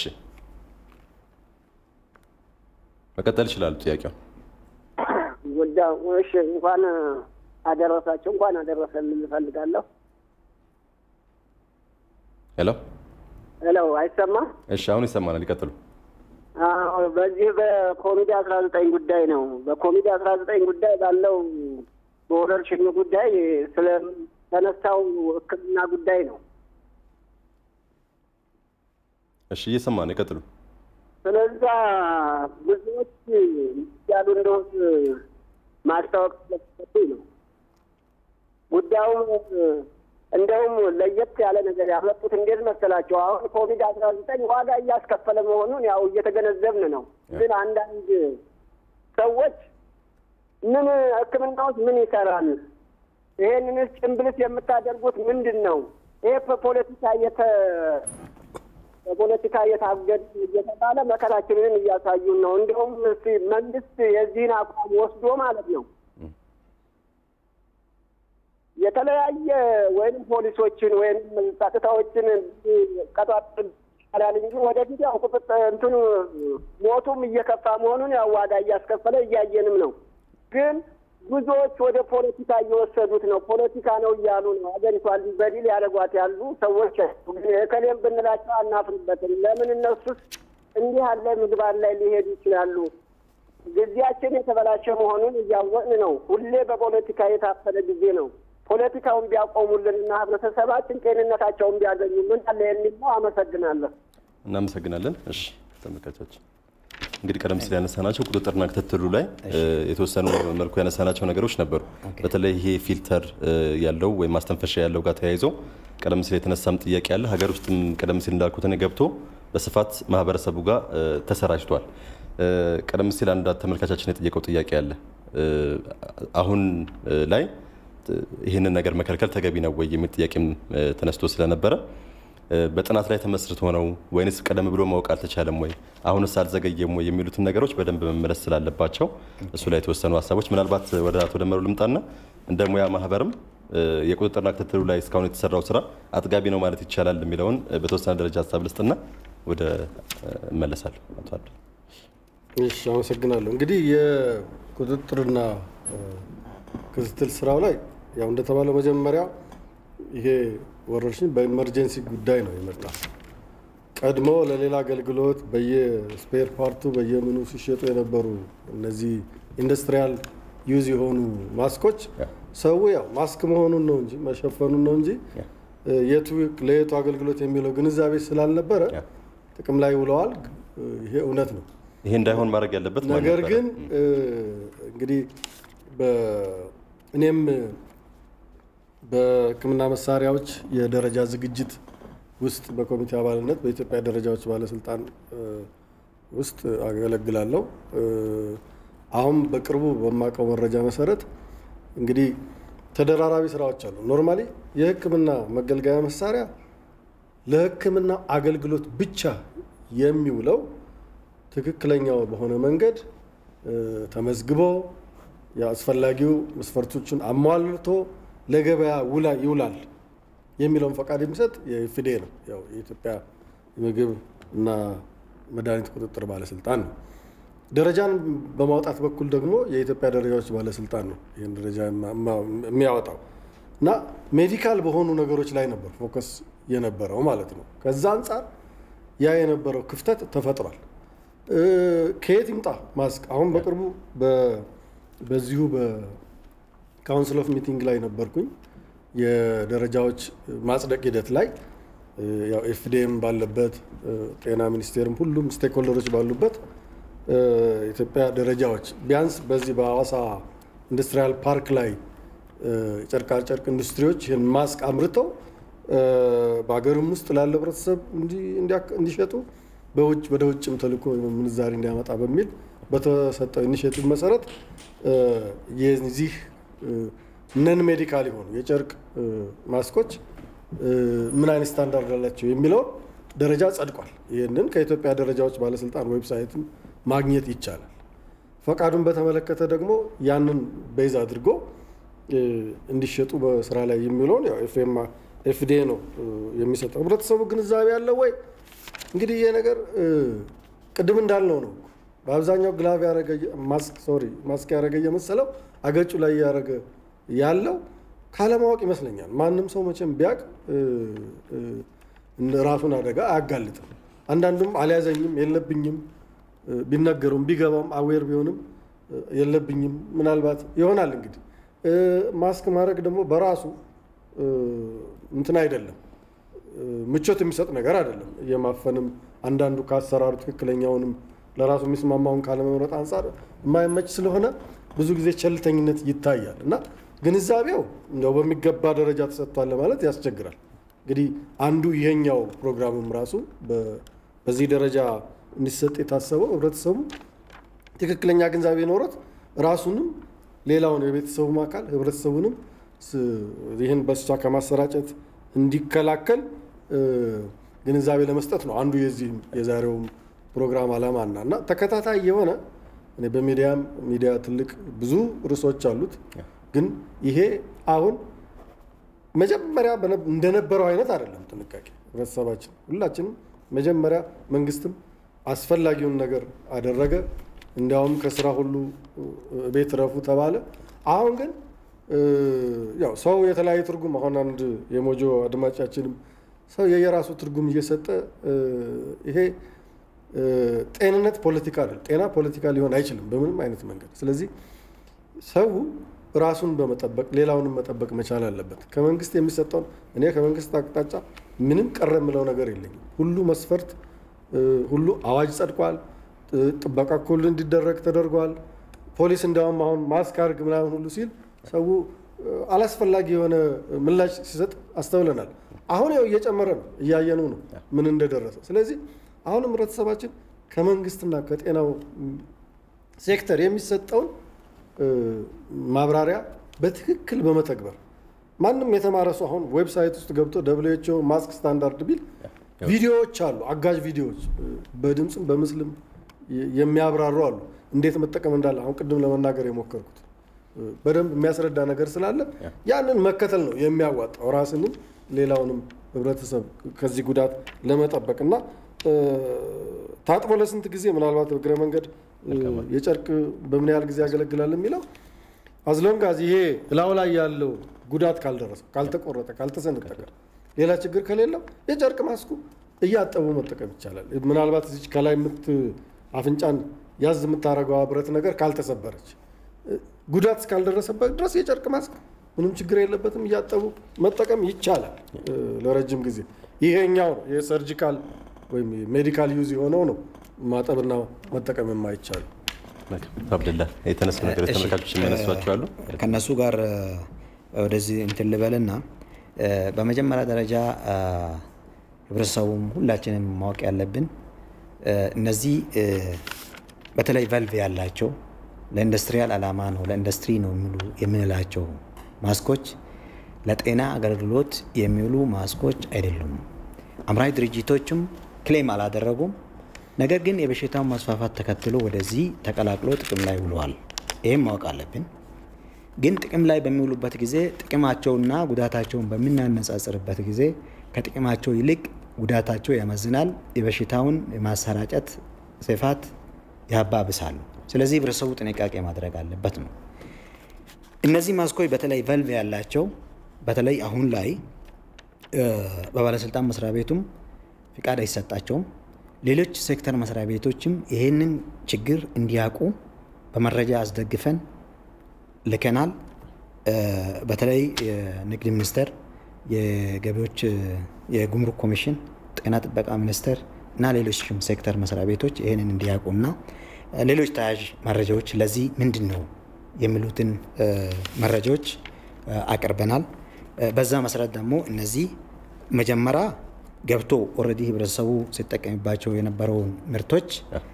መቀጠል ይችላሉ ጥያቄው ጉዳዩ እሺ፣ እንኳን አደረሳቸው እንኳን አደረሰልን እፈልጋለሁ። ሄሎ ሄሎ፣ አይሰማም? እሺ አሁን ይሰማናል። ይቀጥሉ። አዎ፣ በዚህ በኮቪድ አስራ ዘጠኝ ጉዳይ ነው። በኮቪድ አስራ ዘጠኝ ጉዳይ ባለው በወረርሽኙ ጉዳይ ስለተነሳው ሕክምና ጉዳይ ነው። እሺ እየሰማን ይቀጥሉ። ስለዛ ብዙዎች ያሉ እንደሆን ማስታወቅ ስለተሰጡኝ ነው። ጉዳዩ እንደውም ለየት ያለ ነገር ያመጡት እንዴት መሰላቸው? አሁን ኮቪድ አስራ ዘጠኝ ዋጋ እያስከፈለ መሆኑን ያው እየተገነዘብን ነው። ግን አንዳንድ ሰዎች ምን ሕክምና ውስጥ ምን ይሰራል? ይሄንንስ ጭንብልስ የምታደርጉት ምንድን ነው? ይሄ በፖለቲካ የተ በፖለቲካ እየታገድ እየተባለ መከራችንን እያሳዩን ነው። እንዲሁም እስኪ መንግስት የዚህን አቋም ወስዶ ማለት ነው የተለያየ ወይም ፖሊሶችን ወይም ጸጥታዎችን ቀጣጥል ይቻላል እንጂ ወደፊት ያው ቁጥጥር እንትኑ ሞቱም እየከፋ መሆኑን ያው ዋጋ እያስከፈለ እያየንም ነው። ግን ብዙዎች ወደ ፖለቲካ እየወሰዱት ነው። ፖለቲካ ነው እያሉ ነው ሀገሪቷን በዲል ያደረጓት ያሉ ሰዎች ግን እከሌም ብንላቸው አናፍርበትም። ለምን እነሱስ እንዲህ ያለ ምግባር ላይ ሊሄዱ ይችላሉ? ጊዜያችን የተበላሸ መሆኑን እያወቅን ነው። ሁሌ በፖለቲካ የታፈነ ጊዜ ነው። ፖለቲካውን ቢያቆሙልንና ህብረተሰባችን ጤንነታቸውን ቢያገኙ ምን አለ የሚል ነው። አመሰግናለሁ። እናመሰግናለን። እሺ ተመልካቾች እንግዲህ ቀደም ሲል ያነሳናቸው ቁጥጥርና ክትትሉ ላይ የተወሰኑ መልኩ ያነሳናቸው ነገሮች ነበሩ። በተለይ ይሄ ፊልተር ያለው ወይም ማስተንፈሻ ያለው ጋር ተያይዞ ቀደም ሲል የተነሳም ጥያቄ አለ። ሀገር ውስጥም ቀደም ሲል እንዳልኩት እኔ ገብቶ በስፋት ማህበረሰቡ ጋር ተሰራጭቷል። ቀደም ሲል አንድ ተመልካቻችን የጠየቀው ጥያቄ አለ። አሁን ላይ ይህንን ነገር መከልከል ተገቢ ነው ወይ የሚል ጥያቄም ተነስቶ ስለነበረ በጥናት ላይ ተመስርቶ ነው ወይንስ ቀደም ብሎ ማወቅ አልተቻለም ወይ አሁንስ አልዘገየም ወይ የሚሉትን ነገሮች በደንብ መመለስ ስላለባቸው እሱ ላይ የተወሰኑ ሀሳቦች ምናልባት ወደ አቶ ደመሩ ልምጣና እንደ ሙያ ማህበርም የቁጥጥርና ክትትሉ ላይ እስካሁን የተሰራው ስራ አጥጋቢ ነው ማለት ይቻላል የሚለውን በተወሰነ ደረጃ ሀሳብ ልስጥና ወደ እመለሳለሁ። አቶ አብዱ። እሺ፣ አመሰግናለሁ። እንግዲህ የቁጥጥርና ክትትል ስራው ላይ ያው እንደተባለው መጀመሪያ ይሄ ወረርሽኝ በኢመርጀንሲ ጉዳይ ነው የመጣ። ቀድሞ ለሌላ አገልግሎት በየስፔር ፓርቱ በየምኑ ሲሸጡ የነበሩ እነዚህ ኢንዱስትሪያል ዩዝ የሆኑ ማስኮች ሰው ያው ማስክ መሆኑን ነው እንጂ መሸፈኑን ነው እንጂ የቱ ለየቱ አገልግሎት የሚለው ግንዛቤ ስላልነበረ ጥቅም ላይ ውለዋል። ይሄ እውነት ነው። ይሄ እንዳይሆን ማድረግ ያለበት ማን ነገር ነበረ? ግን እንግዲህ እኔም በሕክምና መሳሪያዎች የደረጃ ዝግጅት ውስጥ በኮሚቴ አባልነት በኢትዮጵያ ደረጃዎች ባለስልጣን ውስጥ አገለግላለሁ። አሁን በቅርቡ በማውቀው መረጃ መሰረት እንግዲህ ተደራራቢ ስራዎች አሉ። ኖርማሊ የሕክምና መገልገያ መሳሪያ ለሕክምና አገልግሎት ብቻ የሚውለው ትክክለኛው በሆነ መንገድ ተመዝግቦ የአስፈላጊው መስፈርቶችን አሟልቶ ለገበያ ውላ ይውላል የሚለውን ፈቃድ የሚሰጥ የፊዴ ነው። ያው የኢትዮጵያ የምግብ እና መድኃኒት ቁጥጥር ባለስልጣን ነው። ደረጃን በማውጣት በኩል ደግሞ የኢትዮጵያ ደረጃዎች ባለስልጣን ነው ይህን ደረጃ የሚያወጣው እና ሜዲካል በሆኑ ነገሮች ላይ ነበር ፎከስ የነበረው ማለት ነው። ከዛ አንጻር ያ የነበረው ክፍተት ተፈጥሯል። ከየት ይምጣ ማስክ? አሁን በቅርቡ በዚሁ በካውንስል ኦፍ ሚቲንግ ላይ ነበርኩኝ የደረጃዎች ማጽደቅ ሂደት ላይ ያው ኤፍዲኤም ባለበት ጤና ሚኒስቴርም ሁሉም ስቴክሆልደሮች ባሉበት ኢትዮጵያ ደረጃዎች ቢያንስ በዚህ በሐዋሳ ኢንዱስትሪያል ፓርክ ላይ ጨርቃጨርቅ ኢንዱስትሪዎች ይህን ማስክ አምርተው በሀገርም ውስጥ ላለ ህብረተሰብ እንዲሸጡ በውጭ ወደ ውጭም ተልኮ ምንዛሪ እንዲያመጣ በሚል በተሰጠው ኢኒሽቲቭ መሰረት የዚህ ነን ሜዲካል የሆኑ የጨርቅ ማስኮች ምን አይነት ስታንዳርድ አላቸው የሚለውን ደረጃ ጸድቋል። ይህንን ከኢትዮጵያ ደረጃዎች ባለስልጣን ዌብሳይትም ማግኘት ይቻላል። ፈቃዱን በተመለከተ ደግሞ ያንን ቤዝ አድርጎ እንዲሸጡ በስራ ላይ የሚለውን ኤፍዲኤ ነው የሚሰጠው። ህብረተሰቡ ግንዛቤ ያለው ወይ? እንግዲህ ይሄ ነገር ቅድም እንዳልነው ነው። በአብዛኛው ግላቭ ያረገ ማስክ ሶሪ ማስክ ያረገ እየመሰለው አገጩ ላይ ያረገ ያለው ካለማወቅ ይመስለኛል። ማንም ሰው መቼም ቢያቅ ራሱን አደጋ አያጋልጥም። አንዳንዱም አልያዘኝም የለብኝም ቢነገሩም ቢገባም አዌር ቢሆንም የለብኝም ምናልባት ይሆናል። እንግዲህ ማስክ ማድረግ ደግሞ በራሱ እንትን አይደለም፣ ምቾት የሚሰጥ ነገር አይደለም። የማፈንም አንዳንዱ ከአሰራሩ ትክክለኛውንም ለራሱ የሚስማማውን ካለመምረጥ አንጻር የማይመች ስለሆነ ብዙ ጊዜ ቸልተኝነት ይታያል እና ግንዛቤው እንደው በሚገባ ደረጃ ተሰጥቷል ለማለት ያስቸግራል። እንግዲህ አንዱ ይሄኛው ፕሮግራምም ራሱ በዚህ ደረጃ እንዲሰጥ የታሰበው ህብረተሰቡ ትክክለኛ ግንዛቤ ኖሮት ራሱንም ሌላውን የቤተሰቡም አካል ህብረተሰቡንም ይህን በሽታ ከማሰራጨት እንዲከላከል ግንዛቤ ለመስጠት ነው አንዱ የዚህም የዛሬውም ፕሮግራም ዓላማና እና ተከታታይ የሆነ እኔ በሚዲያም ሚዲያ ትልቅ ብዙ ርዕሶች አሉት። ግን ይሄ አሁን መጀመሪያ እንደነበረው አይነት አይደለም። ጥንቃቄ ህብረተሰባችን ሁላችንም መጀመሪያ መንግስትም አስፈላጊውን ነገር አደረገ። እንዲያውም ከስራ ሁሉ ቤት ረፉ ተባለ። አሁን ግን ያው ሰው የተለያየ ትርጉም አሁን አንድ የሞጆ አድማጫችንም ሰው የየራሱ ትርጉም እየሰጠ ይሄ ጤንነት ፖለቲካ አይደል፣ ጤና ፖለቲካ ሊሆን አይችልም በምንም አይነት መንገድ። ስለዚህ ሰው ራሱን በመጠበቅ ሌላውንም መጠበቅ መቻል አለበት። ከመንግስት የሚሰጠውን እኔ ከመንግስት አቅጣጫ ምንም ቀረ የምለው ነገር የለኝም። ሁሉ መስፈርት ሁሉ አዋጅ ጸድቋል። ጥበቃ እኩል እንዲደረግ ተደርጓል። ፖሊስ እንዲያውም አሁን ማስክ አድርግ ምናምን ሁሉ ሲል ሰው አላስፈላጊ የሆነ ምላሽ ሲሰጥ አስተውለናል። አሁን ያው እየጨመረ ነው፣ እያየነው ነው ምን እንደደረሰ። ስለዚህ አሁንም ህብረተሰባችን ከመንግስትና ከጤናው ሴክተር የሚሰጠውን ማብራሪያ በትክክል በመተግበር ማንም የተማረ ሰው አሁን ዌብሳይት ውስጥ ገብቶ ደብሊው ኤች ኦ ማስክ ስታንዳርድ ቢል ቪዲዮዎች አሉ፣ አጋዥ ቪዲዮዎች በድምፅም በምስልም የሚያብራሩ አሉ፣ እንዴት መጠቀም እንዳለ አሁን ቅድም ለመናገር የሞከርኩት በደንብ የሚያስረዳ ነገር ስላለ ያንን መከተል ነው የሚያዋጣው ራስንም ሌላውንም ህብረተሰብ ከዚህ ጉዳት ለመጠበቅ እና ታጥቦ ለስንት ጊዜ ምናልባት እግረ መንገድ የጨርቅ በምን ያህል ጊዜ ያገለግላል የሚለው አዝሎንጋዝ ይሄ እላው ላይ ያለው ጉዳት ካልደረሰ፣ ካልተቆረጠ፣ ካልተሰነጠቀ ሌላ ችግር ከሌለው የጨርቅ ማስኩ እያጠቡ መጠቀም ይቻላል። ምናልባት እዚች ከላይ የምት አፍንጫን ያዝ የምታደርገዋ ብረት ነገር ካልተሰበረች ጉዳት እስካልደረሰበት ድረስ የጨርቅ ማስክ ምንም ችግር የለበትም። እያጠቡ መጠቀም ይቻላል ለረጅም ጊዜ። ይሄኛው የሰርጂካል ወይም ሜዲካል ዩዝ የሆነው ነው ማጠብና መጠቀም የማይቻሉ። አብደላ የተነሱ ነገሮች ተመልካቾች የሚያነሷቸው አሉ። ከእነሱ ጋር ወደዚህ እንትን ልበልና በመጀመሪያ ደረጃ ህብረተሰቡም ሁላችንም ማወቅ ያለብን እነዚህ በተለይ ቫልቭ ያላቸው ለኢንዱስትሪያል ዓላማ ነው ለኢንዱስትሪ ነው የሚሉ የምንላቸው ማስኮች ለጤና አገልግሎት የሚውሉ ማስኮች አይደሉም። አምራች ድርጅቶችም ክሌም አላደረጉም። ነገር ግን የበሽታውን ማስፋፋት ተከትሎ ወደዚህ ተቀላቅሎ ጥቅም ላይ ውለዋል። ይህም ማወቅ አለብን። ግን ጥቅም ላይ በሚውሉበት ጊዜ ጥቅማቸውና ጉዳታቸውን በምናነጻጽርበት ጊዜ ከጥቅማቸው ይልቅ ጉዳታቸው ያመዝናል። የበሽታውን የማሰራጨት ስፋት ያባብሳሉ። ስለዚህ ህብረተሰቡ ጥንቃቄ ማድረግ አለበት ነው። እነዚህ ማስኮች በተለይ ቫልቭ ያላቸው በተለይ አሁን ላይ በባለስልጣን መስሪያ ቤቱም ፍቃድ አይሰጣቸውም። ሌሎች ሴክተር መስሪያ ቤቶችም ይህንን ችግር እንዲያውቁ በመረጃ አስደግፈን ልከናል። በተለይ የንግድ ሚኒስቴር፣ የገቢዎች የጉምሩክ ኮሚሽን፣ ጤና ጥበቃ ሚኒስቴር እና ሌሎችም ሴክተር መስሪያ ቤቶች ይህንን እንዲያውቁና ሌሎች ተያያዥ መረጃዎች ለዚህ ምንድን ነው የሚሉትን መረጃዎች አቅርበናል። በዛ መሰረት ደግሞ እነዚህ መጀመሪያ ገብቶ ኦልሬዲ ህብረተሰቡ ሲጠቀምባቸው የነበረውን ምርቶች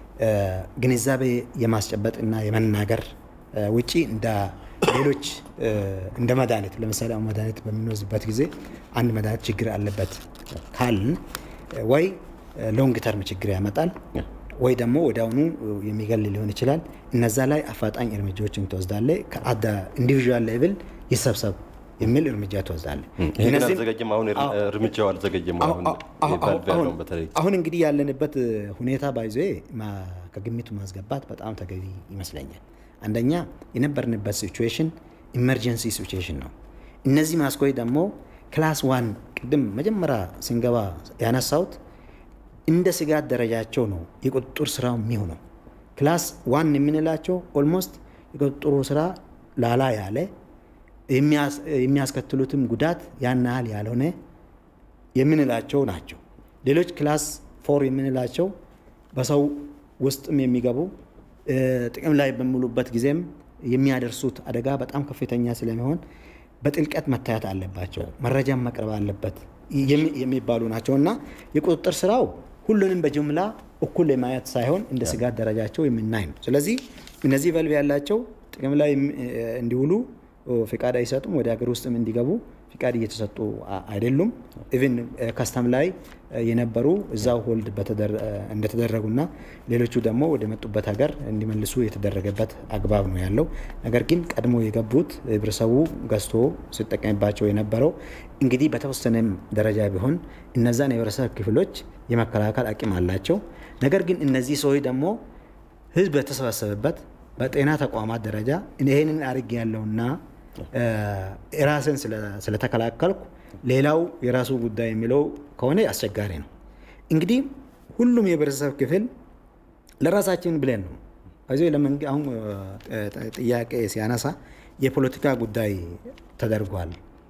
ግንዛቤ የማስጨበጥና የመናገር ውጪ እንደ ሌሎች እንደ መድኃኒት ለምሳሌ አሁን መድኃኒት በምንወስድበት ጊዜ አንድ መድኃኒት ችግር አለበት ካልን ወይ ሎንግ ተርም ችግር ያመጣል ወይ ደግሞ ወዲያውኑ የሚገል ሊሆን ይችላል። እነዛ ላይ አፋጣኝ እርምጃዎችን ትወስዳለ። ከአደ ኢንዲቪዥዋል ሌቭል ይሰብሰብ የሚል እርምጃ ትወስዳለ። ይህን አልዘገየም። አሁን እርምጃው አልዘገየም። አሁን በተለይ አሁን እንግዲህ ያለንበት ሁኔታ ባይዞ ከግምቱ ማስገባት በጣም ተገቢ ይመስለኛል። አንደኛ የነበርንበት ሲቹዌሽን ኢመርጀንሲ ሲቹዌሽን ነው። እነዚህ ማስኮች ደግሞ ክላስ ዋን ቅድም መጀመሪያ ስንገባ ያነሳሁት እንደ ስጋት ደረጃቸው ነው የቁጥጥር ስራው የሚሆነው። ክላስ ዋን የምንላቸው ኦልሞስት የቁጥጥሩ ስራ ላላ ያለ የሚያስከትሉትም ጉዳት ያን ያህል ያልሆነ የምንላቸው ናቸው። ሌሎች ክላስ ፎር የምንላቸው በሰው ውስጥም የሚገቡ ጥቅም ላይ በሚውሉበት ጊዜም የሚያደርሱት አደጋ በጣም ከፍተኛ ስለሚሆን በጥልቀት መታየት አለባቸው፣ መረጃም መቅረብ አለበት የሚባሉ ናቸው እና የቁጥጥር ስራው ሁሉንም በጅምላ እኩል የማየት ሳይሆን እንደ ስጋት ደረጃቸው የምናይ ነው። ስለዚህ እነዚህ ቨልቭ ያላቸው ጥቅም ላይ እንዲውሉ ፍቃድ አይሰጡም። ወደ ሀገር ውስጥም እንዲገቡ ፍቃድ እየተሰጡ አይደሉም። ኢቭን ከስተም ላይ የነበሩ እዛው ሆልድ እንደተደረጉና ሌሎቹ ደግሞ ወደ መጡበት ሀገር እንዲመልሱ የተደረገበት አግባብ ነው ያለው። ነገር ግን ቀድሞ የገቡት ህብረተሰቡ ገዝቶ ሲጠቀምባቸው የነበረው እንግዲህ በተወሰነም ደረጃ ቢሆን እነዛን የህብረተሰብ ክፍሎች የመከላከል አቅም አላቸው። ነገር ግን እነዚህ ሰዎች ደግሞ ህዝብ በተሰበሰበበት በጤና ተቋማት ደረጃ ይህንን አድርግ ያለውና ራስን ስለተከላከልኩ ሌላው የራሱ ጉዳይ የሚለው ከሆነ አስቸጋሪ ነው። እንግዲህ ሁሉም የህብረተሰብ ክፍል ለራሳችን ብለን ነው እዚህ አሁን ጥያቄ ሲያነሳ የፖለቲካ ጉዳይ ተደርጓል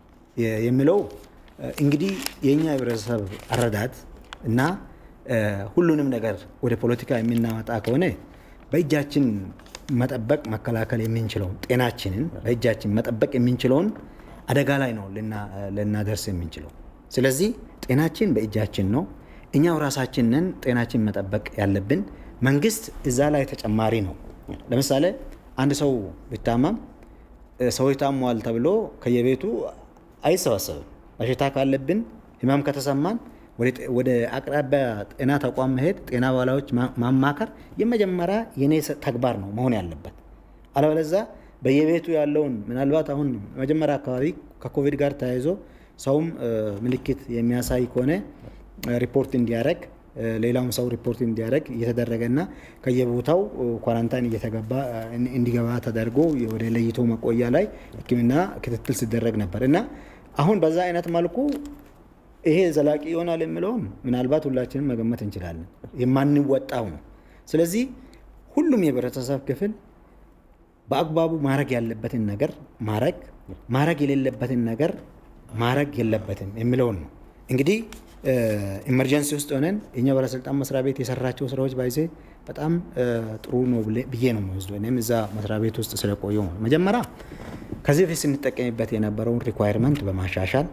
የሚለው እንግዲህ የእኛ ህብረተሰብ አረዳት እና ሁሉንም ነገር ወደ ፖለቲካ የምናመጣ ከሆነ በእጃችን መጠበቅ መከላከል የምንችለውን ጤናችንን በእጃችን መጠበቅ የምንችለውን አደጋ ላይ ነው ልናደርስ የምንችለው። ስለዚህ ጤናችን በእጃችን ነው። እኛው ራሳችንን ጤናችን መጠበቅ ያለብን። መንግስት እዛ ላይ ተጨማሪ ነው። ለምሳሌ አንድ ሰው ቢታመም ሰዎች ታሟል ተብሎ ከየቤቱ አይሰበሰብም። በሽታ ካለብን ህመም ከተሰማን ወደ አቅራቢያ ጤና ተቋም መሄድ፣ ጤና ባለሙያዎች ማማከር የመጀመሪያ የኔ ተግባር ነው መሆን ያለበት። አለበለዛ በየቤቱ ያለውን ምናልባት አሁን መጀመሪያ አካባቢ ከኮቪድ ጋር ተያይዞ ሰውም ምልክት የሚያሳይ ከሆነ ሪፖርት እንዲያደርግ ሌላውም ሰው ሪፖርት እንዲያደርግ እየተደረገና ከየቦታው ኳራንታይን እየተገባ እንዲገባ ተደርጎ ወደ ለይቶ መቆያ ላይ ሕክምና ክትትል ሲደረግ ነበር እና አሁን በዛ አይነት መልኩ ይሄ ዘላቂ ይሆናል የሚለውን ምናልባት ሁላችንም መገመት እንችላለን። የማንወጣው ነው። ስለዚህ ሁሉም የህብረተሰብ ክፍል በአግባቡ ማድረግ ያለበትን ነገር ማድረግ፣ ማድረግ የሌለበትን ነገር ማድረግ የለበትም የሚለውን ነው። እንግዲህ ኢመርጀንሲ ውስጥ ሆነን የኛ ባለስልጣን መስሪያ ቤት የሰራቸው ስራዎች ባይዜ በጣም ጥሩ ነው ብዬ ነው የምወስደው። እኔም እዛ መስሪያ ቤት ውስጥ ስለቆየው ነው። መጀመሪያ ከዚህ በፊት ስንጠቀምበት የነበረውን ሪኳየርመንት በማሻሻል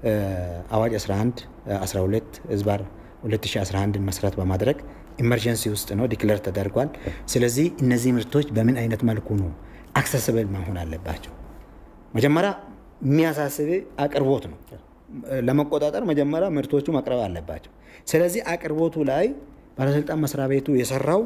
አዋጅ 11 12 ህዝባር 2011 መሰረት በማድረግ ኢመርጀንሲ ውስጥ ነው ዲክለር ተደርጓል። ስለዚህ እነዚህ ምርቶች በምን አይነት መልኩ ነው አክሰስብል መሆን አለባቸው? መጀመሪያ የሚያሳስብ አቅርቦት ነው። ለመቆጣጠር መጀመሪያ ምርቶቹ መቅረብ አለባቸው። ስለዚህ አቅርቦቱ ላይ ባለስልጣን መስሪያ ቤቱ የሰራው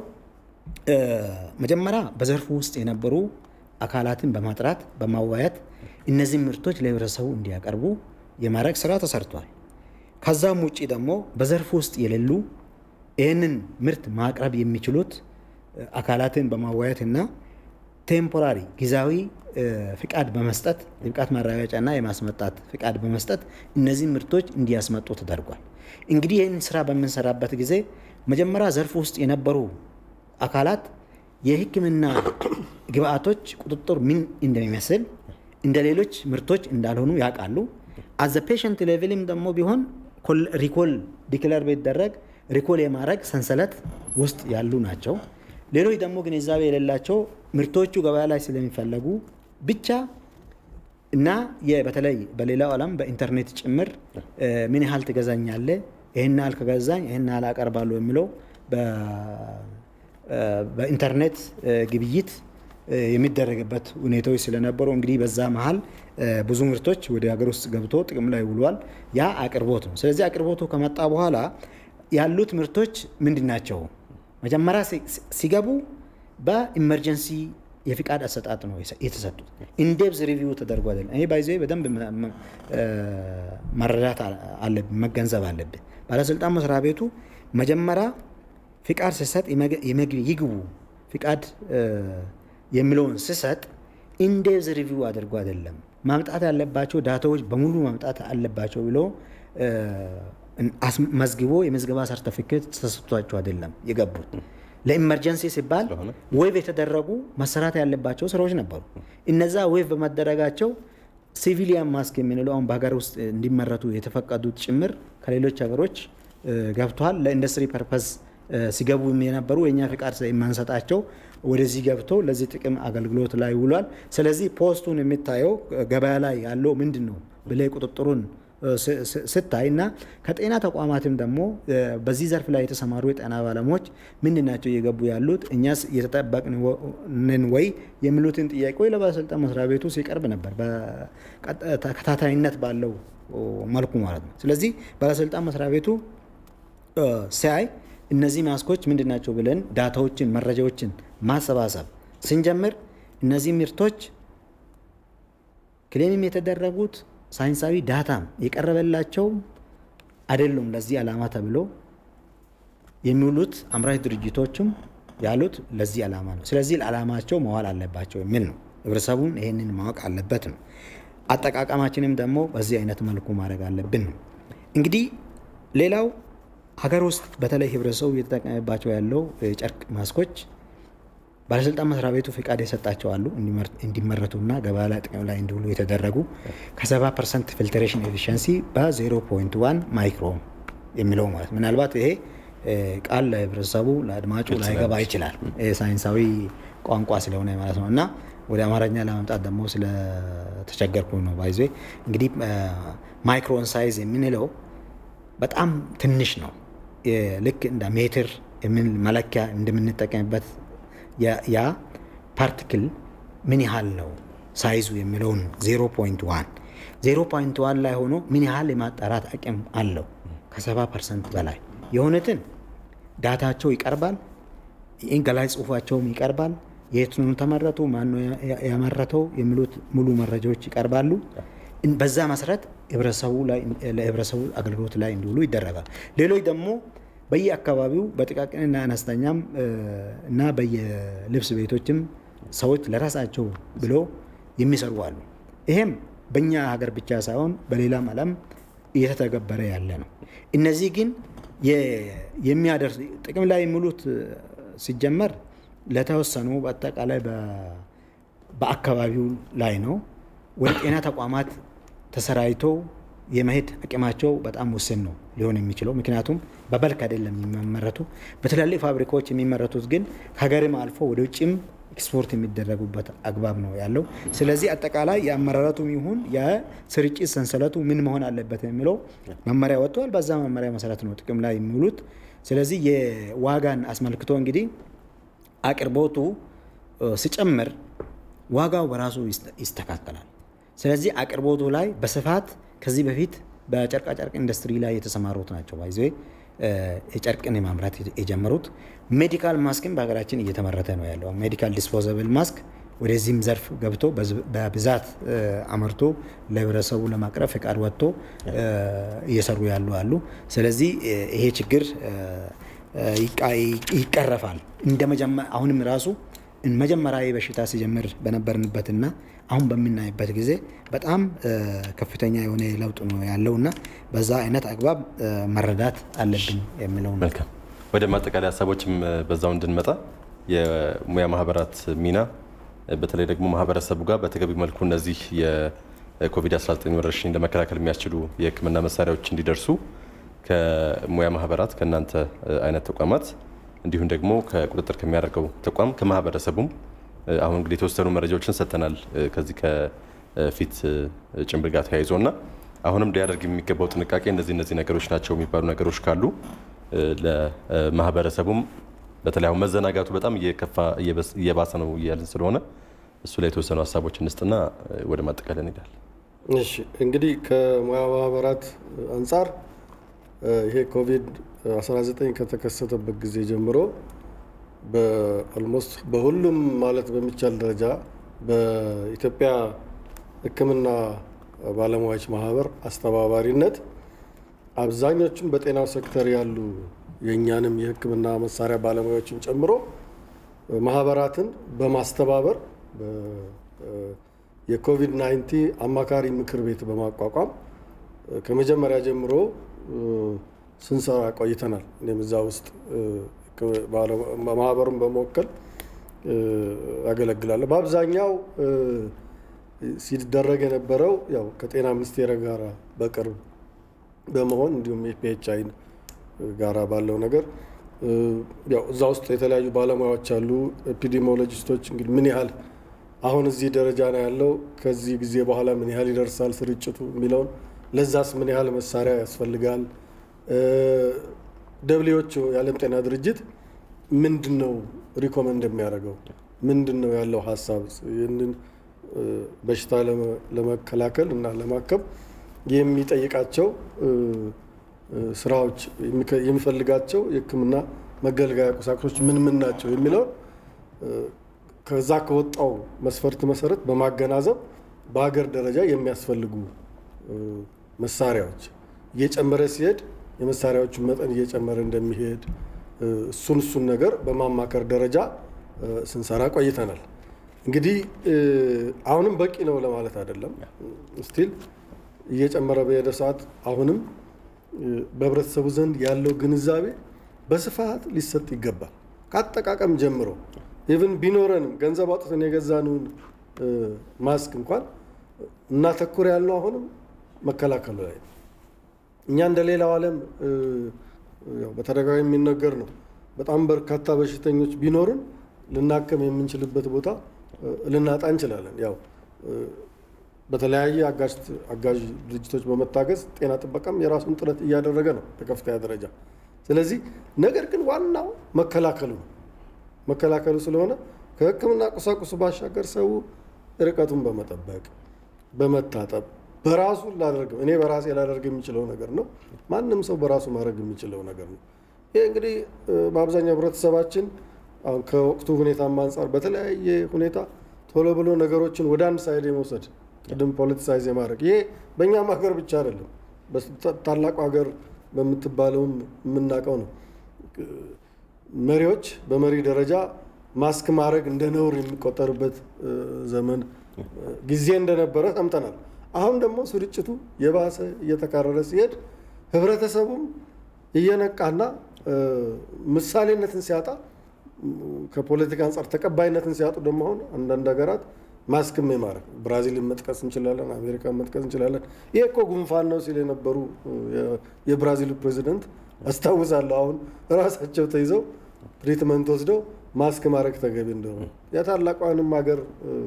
መጀመሪያ በዘርፉ ውስጥ የነበሩ አካላትን በማጥራት በማዋየት እነዚህ ምርቶች ለህብረተሰቡ እንዲያቀርቡ የማድረግ ስራ ተሰርቷል። ከዛም ውጭ ደግሞ በዘርፉ ውስጥ የሌሉ ይህንን ምርት ማቅረብ የሚችሉት አካላትን በማዋየት እና ቴምፖራሪ ጊዜያዊ ፍቃድ በመስጠት የብቃት ማረጋገጫና የማስመጣት ፍቃድ በመስጠት እነዚህ ምርቶች እንዲያስመጡ ተደርጓል። እንግዲህ ይህን ስራ በምንሰራበት ጊዜ መጀመሪያ ዘርፉ ውስጥ የነበሩ አካላት የሕክምና ግብአቶች ቁጥጥር ምን እንደሚመስል እንደ ሌሎች ምርቶች እንዳልሆኑ ያውቃሉ። አዘ ፔሸንት ሌቭልም ደግሞ ቢሆን ሪኮል ዲክለር ቢደረግ ሪኮል የማድረግ ሰንሰለት ውስጥ ያሉ ናቸው። ሌሎች ደግሞ ግንዛቤ የሌላቸው ምርቶቹ ገበያ ላይ ስለሚፈለጉ ብቻ እና በተለይ በሌላው ዓለም በኢንተርኔት ጭምር ምን ያህል ትገዛኛለህ፣ ይህን ያህል ከገዛኝ ይህን ያህል አቀርባለሁ የሚለው በኢንተርኔት ግብይት የሚደረግበት ሁኔታዎች ስለነበሩ እንግዲህ በዛ መሀል ብዙ ምርቶች ወደ ሀገር ውስጥ ገብቶ ጥቅም ላይ ውሏል። ያ አቅርቦት ነው። ስለዚህ አቅርቦቱ ከመጣ በኋላ ያሉት ምርቶች ምንድን ናቸው? መጀመሪያ ሲገቡ በኢመርጀንሲ የፍቃድ አሰጣጥ ነው የተሰጡት። ኢንዴፕዝ ሪቪው ተደርጎ አይደለም። ይሄ ባይዘ በደንብ መረዳት አለብን፣ መገንዘብ አለብን። ባለስልጣን መስሪያ ቤቱ መጀመሪያ ፍቃድ ሲሰጥ ይግቡ ፍቃድ የሚለውን ስሰጥ ኢንዴፕዝ ሪቪው አድርጎ አይደለም። ማምጣት ያለባቸው ዳታዎች በሙሉ ማምጣት አለባቸው ብሎ መዝግቦ የመዝገባ ሰርተፊኬት ተሰጥቷቸው አይደለም የገቡት። ለኢመርጀንሲ ሲባል ዌቭ የተደረጉ መሰራት ያለባቸው ስራዎች ነበሩ። እነዛ ዌቭ በመደረጋቸው ሲቪሊያን ማስክ የምንለው አሁን በሀገር ውስጥ እንዲመረቱ የተፈቀዱት ጭምር ከሌሎች ሀገሮች ገብተዋል። ለኢንዱስትሪ ፐርፐዝ ሲገቡ የነበሩ የእኛ ፍቃድ የማንሰጣቸው ወደዚህ ገብቶ ለዚህ ጥቅም አገልግሎት ላይ ውሏል። ስለዚህ ፖስቱን የሚታየው ገበያ ላይ ያለው ምንድን ነው ብለህ ቁጥጥሩን ስታይ እና ከጤና ተቋማትም ደግሞ በዚህ ዘርፍ ላይ የተሰማሩ የጤና ባለሙያዎች ምንድን ናቸው እየገቡ ያሉት እኛስ እየተጠበቅንን ወይ የሚሉትን ጥያቄዎች ለባለስልጣን መስሪያ ቤቱ ሲቀርብ ነበር፣ ተከታታይነት ባለው መልኩ ማለት ነው። ስለዚህ ባለስልጣን መስሪያ ቤቱ ሲያይ እነዚህ ማስኮች ምንድን ናቸው ብለን ዳታዎችን መረጃዎችን ማሰባሰብ ስንጀምር እነዚህ ምርቶች ክሌምም የተደረጉት ሳይንሳዊ ዳታም የቀረበላቸው አይደሉም ለዚህ ዓላማ ተብሎ የሚውሉት አምራች ድርጅቶችም ያሉት ለዚህ ዓላማ ነው። ስለዚህ ለዓላማቸው መዋል አለባቸው የሚል ነው። ህብረተሰቡን ይህንን ማወቅ አለበት ነው። አጠቃቀማችንም ደግሞ በዚህ አይነት መልኩ ማድረግ አለብን ነው። እንግዲህ ሌላው ሀገር ውስጥ በተለይ ህብረተሰቡ እየተጠቀመባቸው ያለው የጨርቅ ማስኮች ባለስልጣን መስሪያ ቤቱ ፍቃድ የሰጣቸው አሉ እንዲመረቱና ገበያ ላይ ጥቅም ላይ እንዲውሉ የተደረጉ ከ70 ፐርሰንት ፊልትሬሽን ኤፊሽንሲ በ0.1 ማይክሮን የሚለው ማለት ምናልባት ይሄ ቃል ለህብረተሰቡ ለአድማጩ ላይገባ ይችላል ሳይንሳዊ ቋንቋ ስለሆነ ማለት ነው እና ወደ አማርኛ ለማምጣት ደግሞ ስለተቸገርኩ ነው ባይዞ እንግዲህ ማይክሮን ሳይዝ የምንለው በጣም ትንሽ ነው ልክ እንደ ሜትር መለኪያ እንደምንጠቀምበት ያ ፓርቲክል ምን ያህል ነው ሳይዙ የሚለውን 0.1 0.1 ላይ ሆኖ ምን ያህል የማጣራት አቅም አለው ከ70 ፐርሰንት በላይ የሆኑትን ዳታቸው ይቀርባል ገላይ ጽሁፋቸውም ይቀርባል የት ነው ተመረቱ ማነው ያመረተው የሚሉት ሙሉ መረጃዎች ይቀርባሉ በዛ መሰረት ለህብረተሰቡ አገልግሎት ላይ እንዲውሉ ይደረጋል ሌሎች ደግሞ በየአካባቢው በጥቃቅንና አነስተኛም እና በየልብስ ቤቶችም ሰዎች ለራሳቸው ብሎ የሚሰሩ አሉ። ይሄም በእኛ ሀገር ብቻ ሳይሆን በሌላም ዓለም እየተተገበረ ያለ ነው። እነዚህ ግን የሚያደርስ ጥቅም ላይ የሚውሉት ሲጀመር ለተወሰኑ በአጠቃላይ በአካባቢው ላይ ነው። ወደ ጤና ተቋማት ተሰራይቶ የመሄድ አቅማቸው በጣም ውስን ነው ሊሆን የሚችለው። ምክንያቱም በበልክ አይደለም የሚመረቱ። በትላልቅ ፋብሪካዎች የሚመረቱት ግን ከሀገርም አልፎ ወደ ውጭም ኤክስፖርት የሚደረጉበት አግባብ ነው ያለው። ስለዚህ አጠቃላይ የአመራረቱም ይሁን የስርጭት ሰንሰለቱ ምን መሆን አለበት የሚለው መመሪያ ወጥተዋል። በዛ መመሪያ መሰረት ነው ጥቅም ላይ የሚውሉት። ስለዚህ የዋጋን አስመልክቶ እንግዲህ አቅርቦቱ ሲጨምር ዋጋው በራሱ ይስተካከላል። ስለዚህ አቅርቦቱ ላይ በስፋት ከዚህ በፊት በጨርቃጨርቅ ኢንዱስትሪ ላይ የተሰማሩት ናቸው ባይዘ የጨርቅን የማምረት የጀመሩት። ሜዲካል ማስክም በሀገራችን እየተመረተ ነው ያለው። ሜዲካል ዲስፖዘብል ማስክ ወደዚህም ዘርፍ ገብቶ በብዛት አመርቶ ለህብረተሰቡ ለማቅረብ ፈቃድ ወጥቶ እየሰሩ ያሉ አሉ። ስለዚህ ይሄ ችግር ይቀረፋል። እንደ አሁንም ራሱ መጀመሪያ በሽታ ሲጀምር በነበርንበትና አሁን በምናይበት ጊዜ በጣም ከፍተኛ የሆነ ለውጥ ነው ያለውና በዛ አይነት አግባብ መረዳት አለብን የሚለው ነው። መልካም። ወደ ማጠቃለያ ሀሳቦችም በዛው እንድንመጣ የሙያ ማህበራት ሚና በተለይ ደግሞ ማህበረሰቡ ጋር በተገቢ መልኩ እነዚህ የኮቪድ-19 ወረርሽኝ ለመከላከል የሚያስችሉ የሕክምና መሳሪያዎች እንዲደርሱ ከሙያ ማህበራት ከእናንተ አይነት ተቋማት እንዲሁም ደግሞ ከቁጥጥር ከሚያደርገው ተቋም ከማህበረሰቡም አሁን እንግዲህ የተወሰኑ መረጃዎችን ሰጥተናል። ከዚህ ፊት ጭንብል ጋር ተያይዞ እና አሁንም ሊያደርግ የሚገባው ጥንቃቄ እነዚህ እነዚህ ነገሮች ናቸው የሚባሉ ነገሮች ካሉ ለማህበረሰቡም በተለይ አሁን መዘናጋቱ በጣም እየከፋ እየባሰ ነው እያልን ስለሆነ እሱ ላይ የተወሰኑ ሀሳቦች እንስጥና ወደ ማጠቃለል እንሄዳለን። እሺ እንግዲህ ከሙያ ማህበራት አንጻር ይሄ ኮቪድ 19 ከተከሰተበት ጊዜ ጀምሮ በኦልሞስት በሁሉም ማለት በሚቻል ደረጃ በኢትዮጵያ ሕክምና ባለሙያዎች ማህበር አስተባባሪነት አብዛኞቹም በጤናው ሴክተር ያሉ የእኛንም የሕክምና መሳሪያ ባለሙያዎችን ጨምሮ ማህበራትን በማስተባበር የኮቪድ 19 አማካሪ ምክር ቤት በማቋቋም ከመጀመሪያ ጀምሮ ስንሰራ ቆይተናል። እኔም እዛ ውስጥ ማህበሩን በመወከል ያገለግላለሁ። በአብዛኛው ሲደረግ የነበረው ያው ከጤና ሚኒስቴር ጋር በቅርብ በመሆን እንዲሁም የፒኤችአይ ጋራ ባለው ነገር ያው እዛ ውስጥ የተለያዩ ባለሙያዎች አሉ። ኤፒዲሞሎጂስቶች እንግዲህ ምን ያህል አሁን እዚህ ደረጃ ነው ያለው፣ ከዚህ ጊዜ በኋላ ምን ያህል ይደርሳል ስርጭቱ የሚለውን ለዛስ ምን ያህል መሳሪያ ያስፈልጋል፣ ደብሊዎች የዓለም ጤና ድርጅት ምንድን ነው ሪኮመንድ የሚያደርገው ምንድን ነው ያለው ሀሳብ ይህንን በሽታ ለመከላከል እና ለማከም የሚጠይቃቸው ስራዎች የሚፈልጋቸው የሕክምና መገልገያ ቁሳቁሶች ምን ምን ናቸው የሚለውን ከዛ ከወጣው መስፈርት መሰረት በማገናዘብ በሀገር ደረጃ የሚያስፈልጉ መሳሪያዎች እየጨመረ ሲሄድ የመሳሪያዎቹን መጠን እየጨመረ እንደሚሄድ እሱን እሱን ነገር በማማከር ደረጃ ስንሰራ ቆይተናል። እንግዲህ አሁንም በቂ ነው ለማለት አይደለም። ስቲል እየጨመረ በሄደ ሰዓት አሁንም በህብረተሰቡ ዘንድ ያለው ግንዛቤ በስፋት ሊሰጥ ይገባል። ከአጠቃቀም ጀምሮ ኢቭን ቢኖረንም ገንዘብ አውጥተን የገዛነውን ማስክ እንኳን እናተኩር ያልነው አሁንም መከላከሉ ላይ ነው። እኛ እንደ ሌላው ዓለም በተደጋጋሚ የሚነገር ነው። በጣም በርካታ በሽተኞች ቢኖሩን ልናከም የምንችልበት ቦታ ልናጣ እንችላለን። ያው በተለያየ አጋዥ ድርጅቶች በመታገዝ ጤና ጥበቃም የራሱን ጥረት እያደረገ ነው በከፍተኛ ደረጃ። ስለዚህ ነገር ግን ዋናው መከላከሉ ነው። መከላከሉ ስለሆነ ከሕክምና ቁሳቁሱ ባሻገር ሰው ርቀቱን በመጠበቅ በመታጠብ በራሱ ላደርገው እኔ በራሴ ላደርግ የሚችለው ነገር ነው። ማንም ሰው በራሱ ማድረግ የሚችለው ነገር ነው። ይህ እንግዲህ በአብዛኛው ህብረተሰባችን አሁን ከወቅቱ ሁኔታም አንጻር በተለያየ ሁኔታ ቶሎ ብሎ ነገሮችን ወደ አንድ ሳይድ የመውሰድ ቅድም ፖለቲሳይዝ የማድረግ ይሄ በእኛም ሀገር ብቻ አይደለም፣ ታላቁ ሀገር በምትባለውም የምናውቀው ነው። መሪዎች በመሪ ደረጃ ማስክ ማድረግ እንደ ነውር የሚቆጠርበት ዘመን ጊዜ እንደነበረ ሰምተናል። አሁን ደግሞ ስርጭቱ የባሰ እየተካረረ ሲሄድ ህብረተሰቡም እየነቃና ምሳሌነትን ሲያጣ ከፖለቲካ አንጻር ተቀባይነትን ሲያጡ ደግሞ አሁን አንዳንድ ሀገራት ማስክም የማድረግ ብራዚልን መጥቀስ እንችላለን፣ አሜሪካን መጥቀስ እንችላለን። ይሄ እኮ ጉንፋን ነው ሲል የነበሩ የብራዚሉ ፕሬዚደንት አስታውሳለሁ። አሁን ራሳቸው ተይዘው ትሪትመንት ወስደው ማስክ ማድረግ ተገቢ እንደሆነ የታላቋንም ሀገር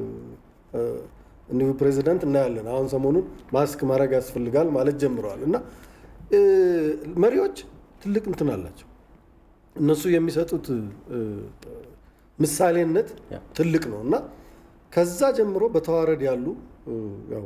እንዲሁ ፕሬዚደንት እናያለን። አሁን ሰሞኑን ማስክ ማድረግ ያስፈልጋል ማለት ጀምረዋል። እና መሪዎች ትልቅ እንትን አላቸው። እነሱ የሚሰጡት ምሳሌነት ትልቅ ነው እና ከዛ ጀምሮ በተዋረድ ያሉ ያው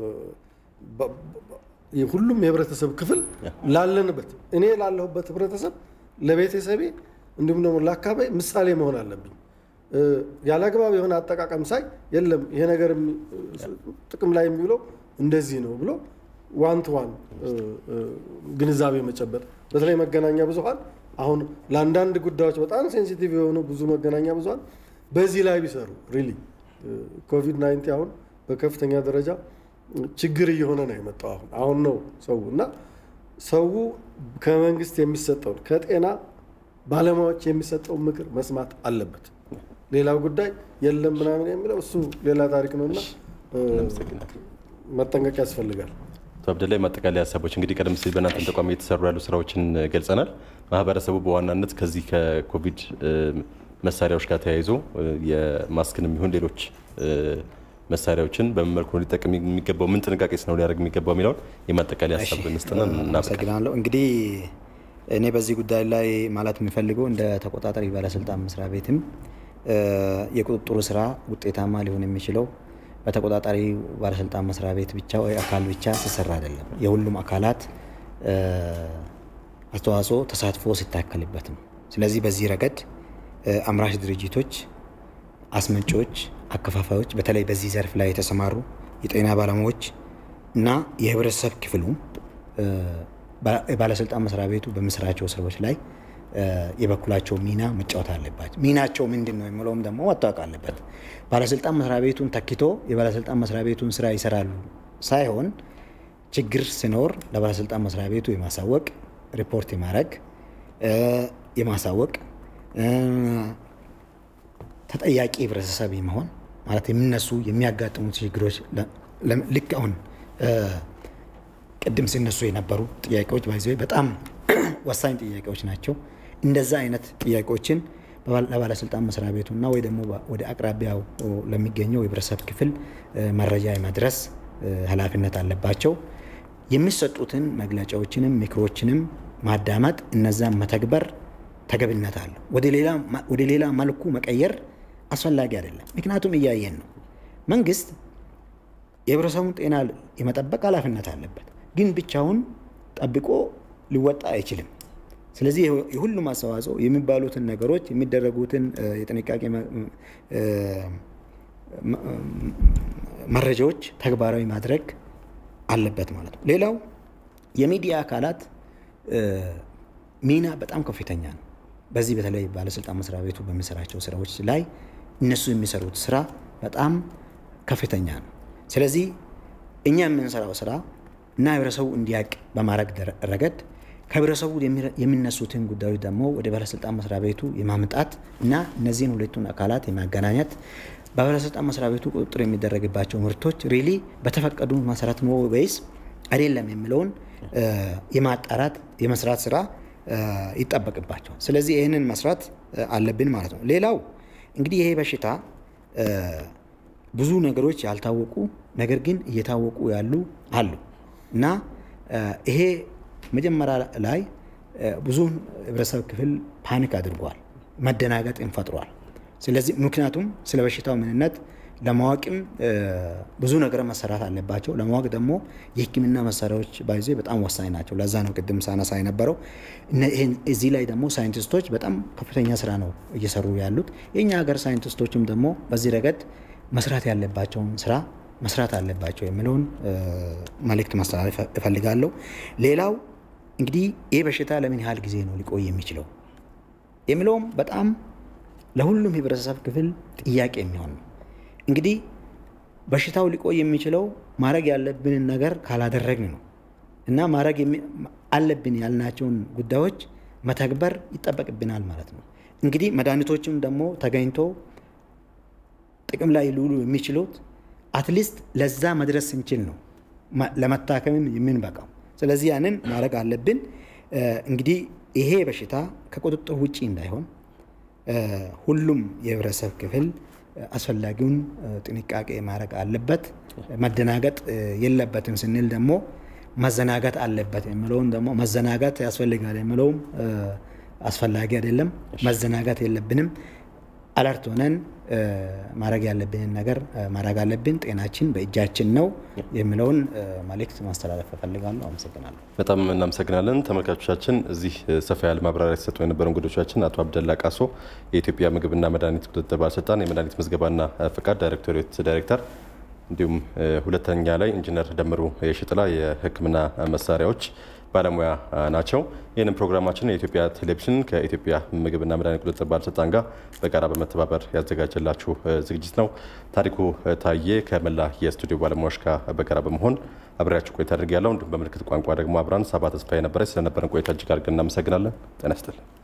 ሁሉም የህብረተሰብ ክፍል ላለንበት እኔ ላለሁበት ህብረተሰብ ለቤተሰቤ እንዲሁም ደግሞ ለአካባቢ ምሳሌ መሆን አለብኝ። ያለ አግባብ የሆነ አጠቃቀም ሳይ የለም ይሄ ነገር ጥቅም ላይ የሚውለው እንደዚህ ነው ብሎ ዋን ቱ ዋን ግንዛቤ መጨበጥ በተለይ መገናኛ ብዙኃን አሁን ለአንዳንድ ጉዳዮች በጣም ሴንሲቲቭ የሆኑ ብዙ መገናኛ ብዙኃን በዚህ ላይ ቢሰሩ ሪሊ ኮቪድ 19 አሁን በከፍተኛ ደረጃ ችግር እየሆነ ነው የመጣው። አሁን አሁን ነው ሰው እና ሰው ከመንግስት የሚሰጠውን ከጤና ባለሙያዎች የሚሰጠውን ምክር መስማት አለበት። ሌላው ጉዳይ የለም ምናምን የሚለው እሱ ሌላ ታሪክ ነው እና መጠንቀቅ ያስፈልጋል። አቶ አብደላይ ማጠቃለያ ሀሳቦች እንግዲህ ቀደም ሲል በእናንተ ተቋም እየተሰሩ ያሉ ስራዎችን ገልጸናል። ማህበረሰቡ በዋናነት ከዚህ ከኮቪድ መሳሪያዎች ጋር ተያይዞ የማስክንም ይሁን ሌሎች መሳሪያዎችን በምን መልኩ ነው ሊጠቀም የሚገባው፣ ምን ጥንቃቄ ነው ሊያደርግ የሚገባው የሚለውን የማጠቃለያ ሀሳብ ብንስጥና አመሰግናለሁ። እንግዲህ እኔ በዚህ ጉዳይ ላይ ማለት የሚፈልገው እንደ ተቆጣጣሪ ባለስልጣን መስሪያ ቤትም የቁጥጥሩ ስራ ውጤታማ ሊሆን የሚችለው በተቆጣጣሪ ባለስልጣን መስሪያ ቤት ብቻ ወይ አካል ብቻ ሲሰራ አይደለም። የሁሉም አካላት አስተዋጽኦ ተሳትፎ ሲታከልበት ነው። ስለዚህ በዚህ ረገድ አምራች ድርጅቶች፣ አስመጪዎች፣ አከፋፋዮች በተለይ በዚህ ዘርፍ ላይ የተሰማሩ የጤና ባለሙያዎች እና የህብረተሰብ ክፍሉ ባለስልጣን መስሪያ ቤቱ በሚሰራቸው ስራዎች ላይ የበኩላቸው ሚና መጫወት አለባቸው። ሚናቸው ምንድን ነው የሚለውም ደግሞ መታወቅ አለበት። ባለስልጣን መስሪያ ቤቱን ተክቶ የባለስልጣን መስሪያ ቤቱን ስራ ይሰራሉ ሳይሆን ችግር ሲኖር ለባለስልጣን መስሪያ ቤቱ የማሳወቅ ሪፖርት የማድረግ የማሳወቅ ተጠያቂ ህብረተሰብ የመሆን ማለት የሚነሱ የሚያጋጥሙ ችግሮች ልክ አሁን ቅድም ሲነሱ የነበሩ ጥያቄዎች ባይዘ በጣም ወሳኝ ጥያቄዎች ናቸው። እንደዛ አይነት ጥያቄዎችን ለባለስልጣን መስሪያ ቤቱና ወይ ደግሞ ወደ አቅራቢያው ለሚገኘው የህብረተሰብ ክፍል መረጃ የማድረስ ኃላፊነት አለባቸው። የሚሰጡትን መግለጫዎችንም ምክሮችንም ማዳመጥ፣ እነዛን መተግበር ተገቢነት አለው። ወደ ሌላ መልኩ መቀየር አስፈላጊ አይደለም። ምክንያቱም እያየን ነው። መንግስት የህብረተሰቡን ጤና የመጠበቅ ኃላፊነት አለበት፣ ግን ብቻውን ጠብቆ ሊወጣ አይችልም። ስለዚህ የሁሉም አስተዋጽኦ የሚባሉትን ነገሮች የሚደረጉትን የጥንቃቄ መረጃዎች ተግባራዊ ማድረግ አለበት ማለት ነው። ሌላው የሚዲያ አካላት ሚና በጣም ከፍተኛ ነው። በዚህ በተለይ ባለስልጣን መስሪያ ቤቱ በሚሰራቸው ስራዎች ላይ እነሱ የሚሰሩት ስራ በጣም ከፍተኛ ነው። ስለዚህ እኛ የምንሰራው ስራ እና ህብረተሰቡ እንዲያውቅ በማድረግ ረገድ ከህብረተሰቡ የሚነሱትን ጉዳዮች ደግሞ ወደ ባለስልጣን መስሪያ ቤቱ የማምጣት እና እነዚህን ሁለቱን አካላት የማገናኘት በባለስልጣን መስሪያ ቤቱ ቁጥጥር የሚደረግባቸው ምርቶች ሪሊ በተፈቀዱ መሰረት ነው ወይስ አይደለም የሚለውን የማጣራት የመስራት ስራ ይጠበቅባቸዋል። ስለዚህ ይህንን መስራት አለብን ማለት ነው። ሌላው እንግዲህ ይሄ በሽታ ብዙ ነገሮች ያልታወቁ ነገር ግን እየታወቁ ያሉ አሉ እና ይሄ መጀመሪያ ላይ ብዙውን ህብረተሰብ ክፍል ፓኒክ አድርጓል፣ መደናገጥን ፈጥሯል። ስለዚህ ምክንያቱም ስለ በሽታው ምንነት ለማወቅም ብዙ ነገር መሰራት አለባቸው። ለማወቅ ደግሞ የህክምና መሳሪያዎች ባይዜ በጣም ወሳኝ ናቸው። ለዛ ነው ቅድም ሳነሳ የነበረው። እዚህ ላይ ደግሞ ሳይንቲስቶች በጣም ከፍተኛ ስራ ነው እየሰሩ ያሉት። የእኛ ሀገር ሳይንቲስቶችም ደግሞ በዚህ ረገድ መስራት ያለባቸውን ስራ መስራት አለባቸው የሚለውን መልእክት ማስተላለፍ እፈልጋለሁ። ሌላው እንግዲህ ይህ በሽታ ለምን ያህል ጊዜ ነው ሊቆይ የሚችለው የሚለውም በጣም ለሁሉም ህብረተሰብ ክፍል ጥያቄ የሚሆን ነው። እንግዲህ በሽታው ሊቆይ የሚችለው ማድረግ ያለብንን ነገር ካላደረግን ነው እና ማድረግ አለብን ያልናቸውን ጉዳዮች መተግበር ይጠበቅብናል ማለት ነው። እንግዲህ መድኃኒቶችም ደግሞ ተገኝቶ ጥቅም ላይ ሊውሉ የሚችሉት አትሊስት ለዛ መድረስ ስንችል ነው ለመታከምም የምንበቃው። ስለዚህ ያንን ማድረግ አለብን። እንግዲህ ይሄ በሽታ ከቁጥጥር ውጭ እንዳይሆን ሁሉም የህብረተሰብ ክፍል አስፈላጊውን ጥንቃቄ ማድረግ አለበት። መደናገጥ የለበትም ስንል ደግሞ መዘናጋት አለበት የሚለውን ደግሞ መዘናጋት ያስፈልጋል የሚለውም አስፈላጊ አይደለም። መዘናጋት የለብንም። አለርት ሆነን ማድረግ ያለብንን ነገር ማድረግ አለብን። ጤናችን በእጃችን ነው የሚለውን መልእክት ማስተላለፍ እፈልጋለሁ። አመሰግናለሁ። በጣም እናመሰግናለን። ተመልካቾቻችን እዚህ ሰፋ ያለ ማብራሪያ ሲሰጡ የነበሩ እንግዶቻችን አቶ አብደላ ቃሶ የኢትዮጵያ ምግብና መድኃኒት ቁጥጥር ባለስልጣን የመድኃኒት ምዝገባና ፍቃድ ዳይሬክቶሬት ዳይሬክተር እንዲሁም ሁለተኛ ላይ ኢንጂነር ደምሩ የሽጥላ የሕክምና መሳሪያዎች ባለሙያ ናቸው። ይህንን ፕሮግራማችን የኢትዮጵያ ቴሌቪዥን ከኢትዮጵያ ምግብና መድኃኒት ቁጥጥር ባለስልጣን ጋር በጋራ በመተባበር ያዘጋጀላችሁ ዝግጅት ነው። ታሪኩ ታዬ ከመላ የስቱዲዮ ባለሙያዎች ጋር በጋራ በመሆን አብሬያችሁ ቆይታ አድርጌያለሁ። እንዲሁም በምልክት ቋንቋ ደግሞ አብራን ሳባ ተስፋ የነበረች ስለነበረን ቆይታ እጅግ አድርገን እናመሰግናለን። ጤና ይስጥልን።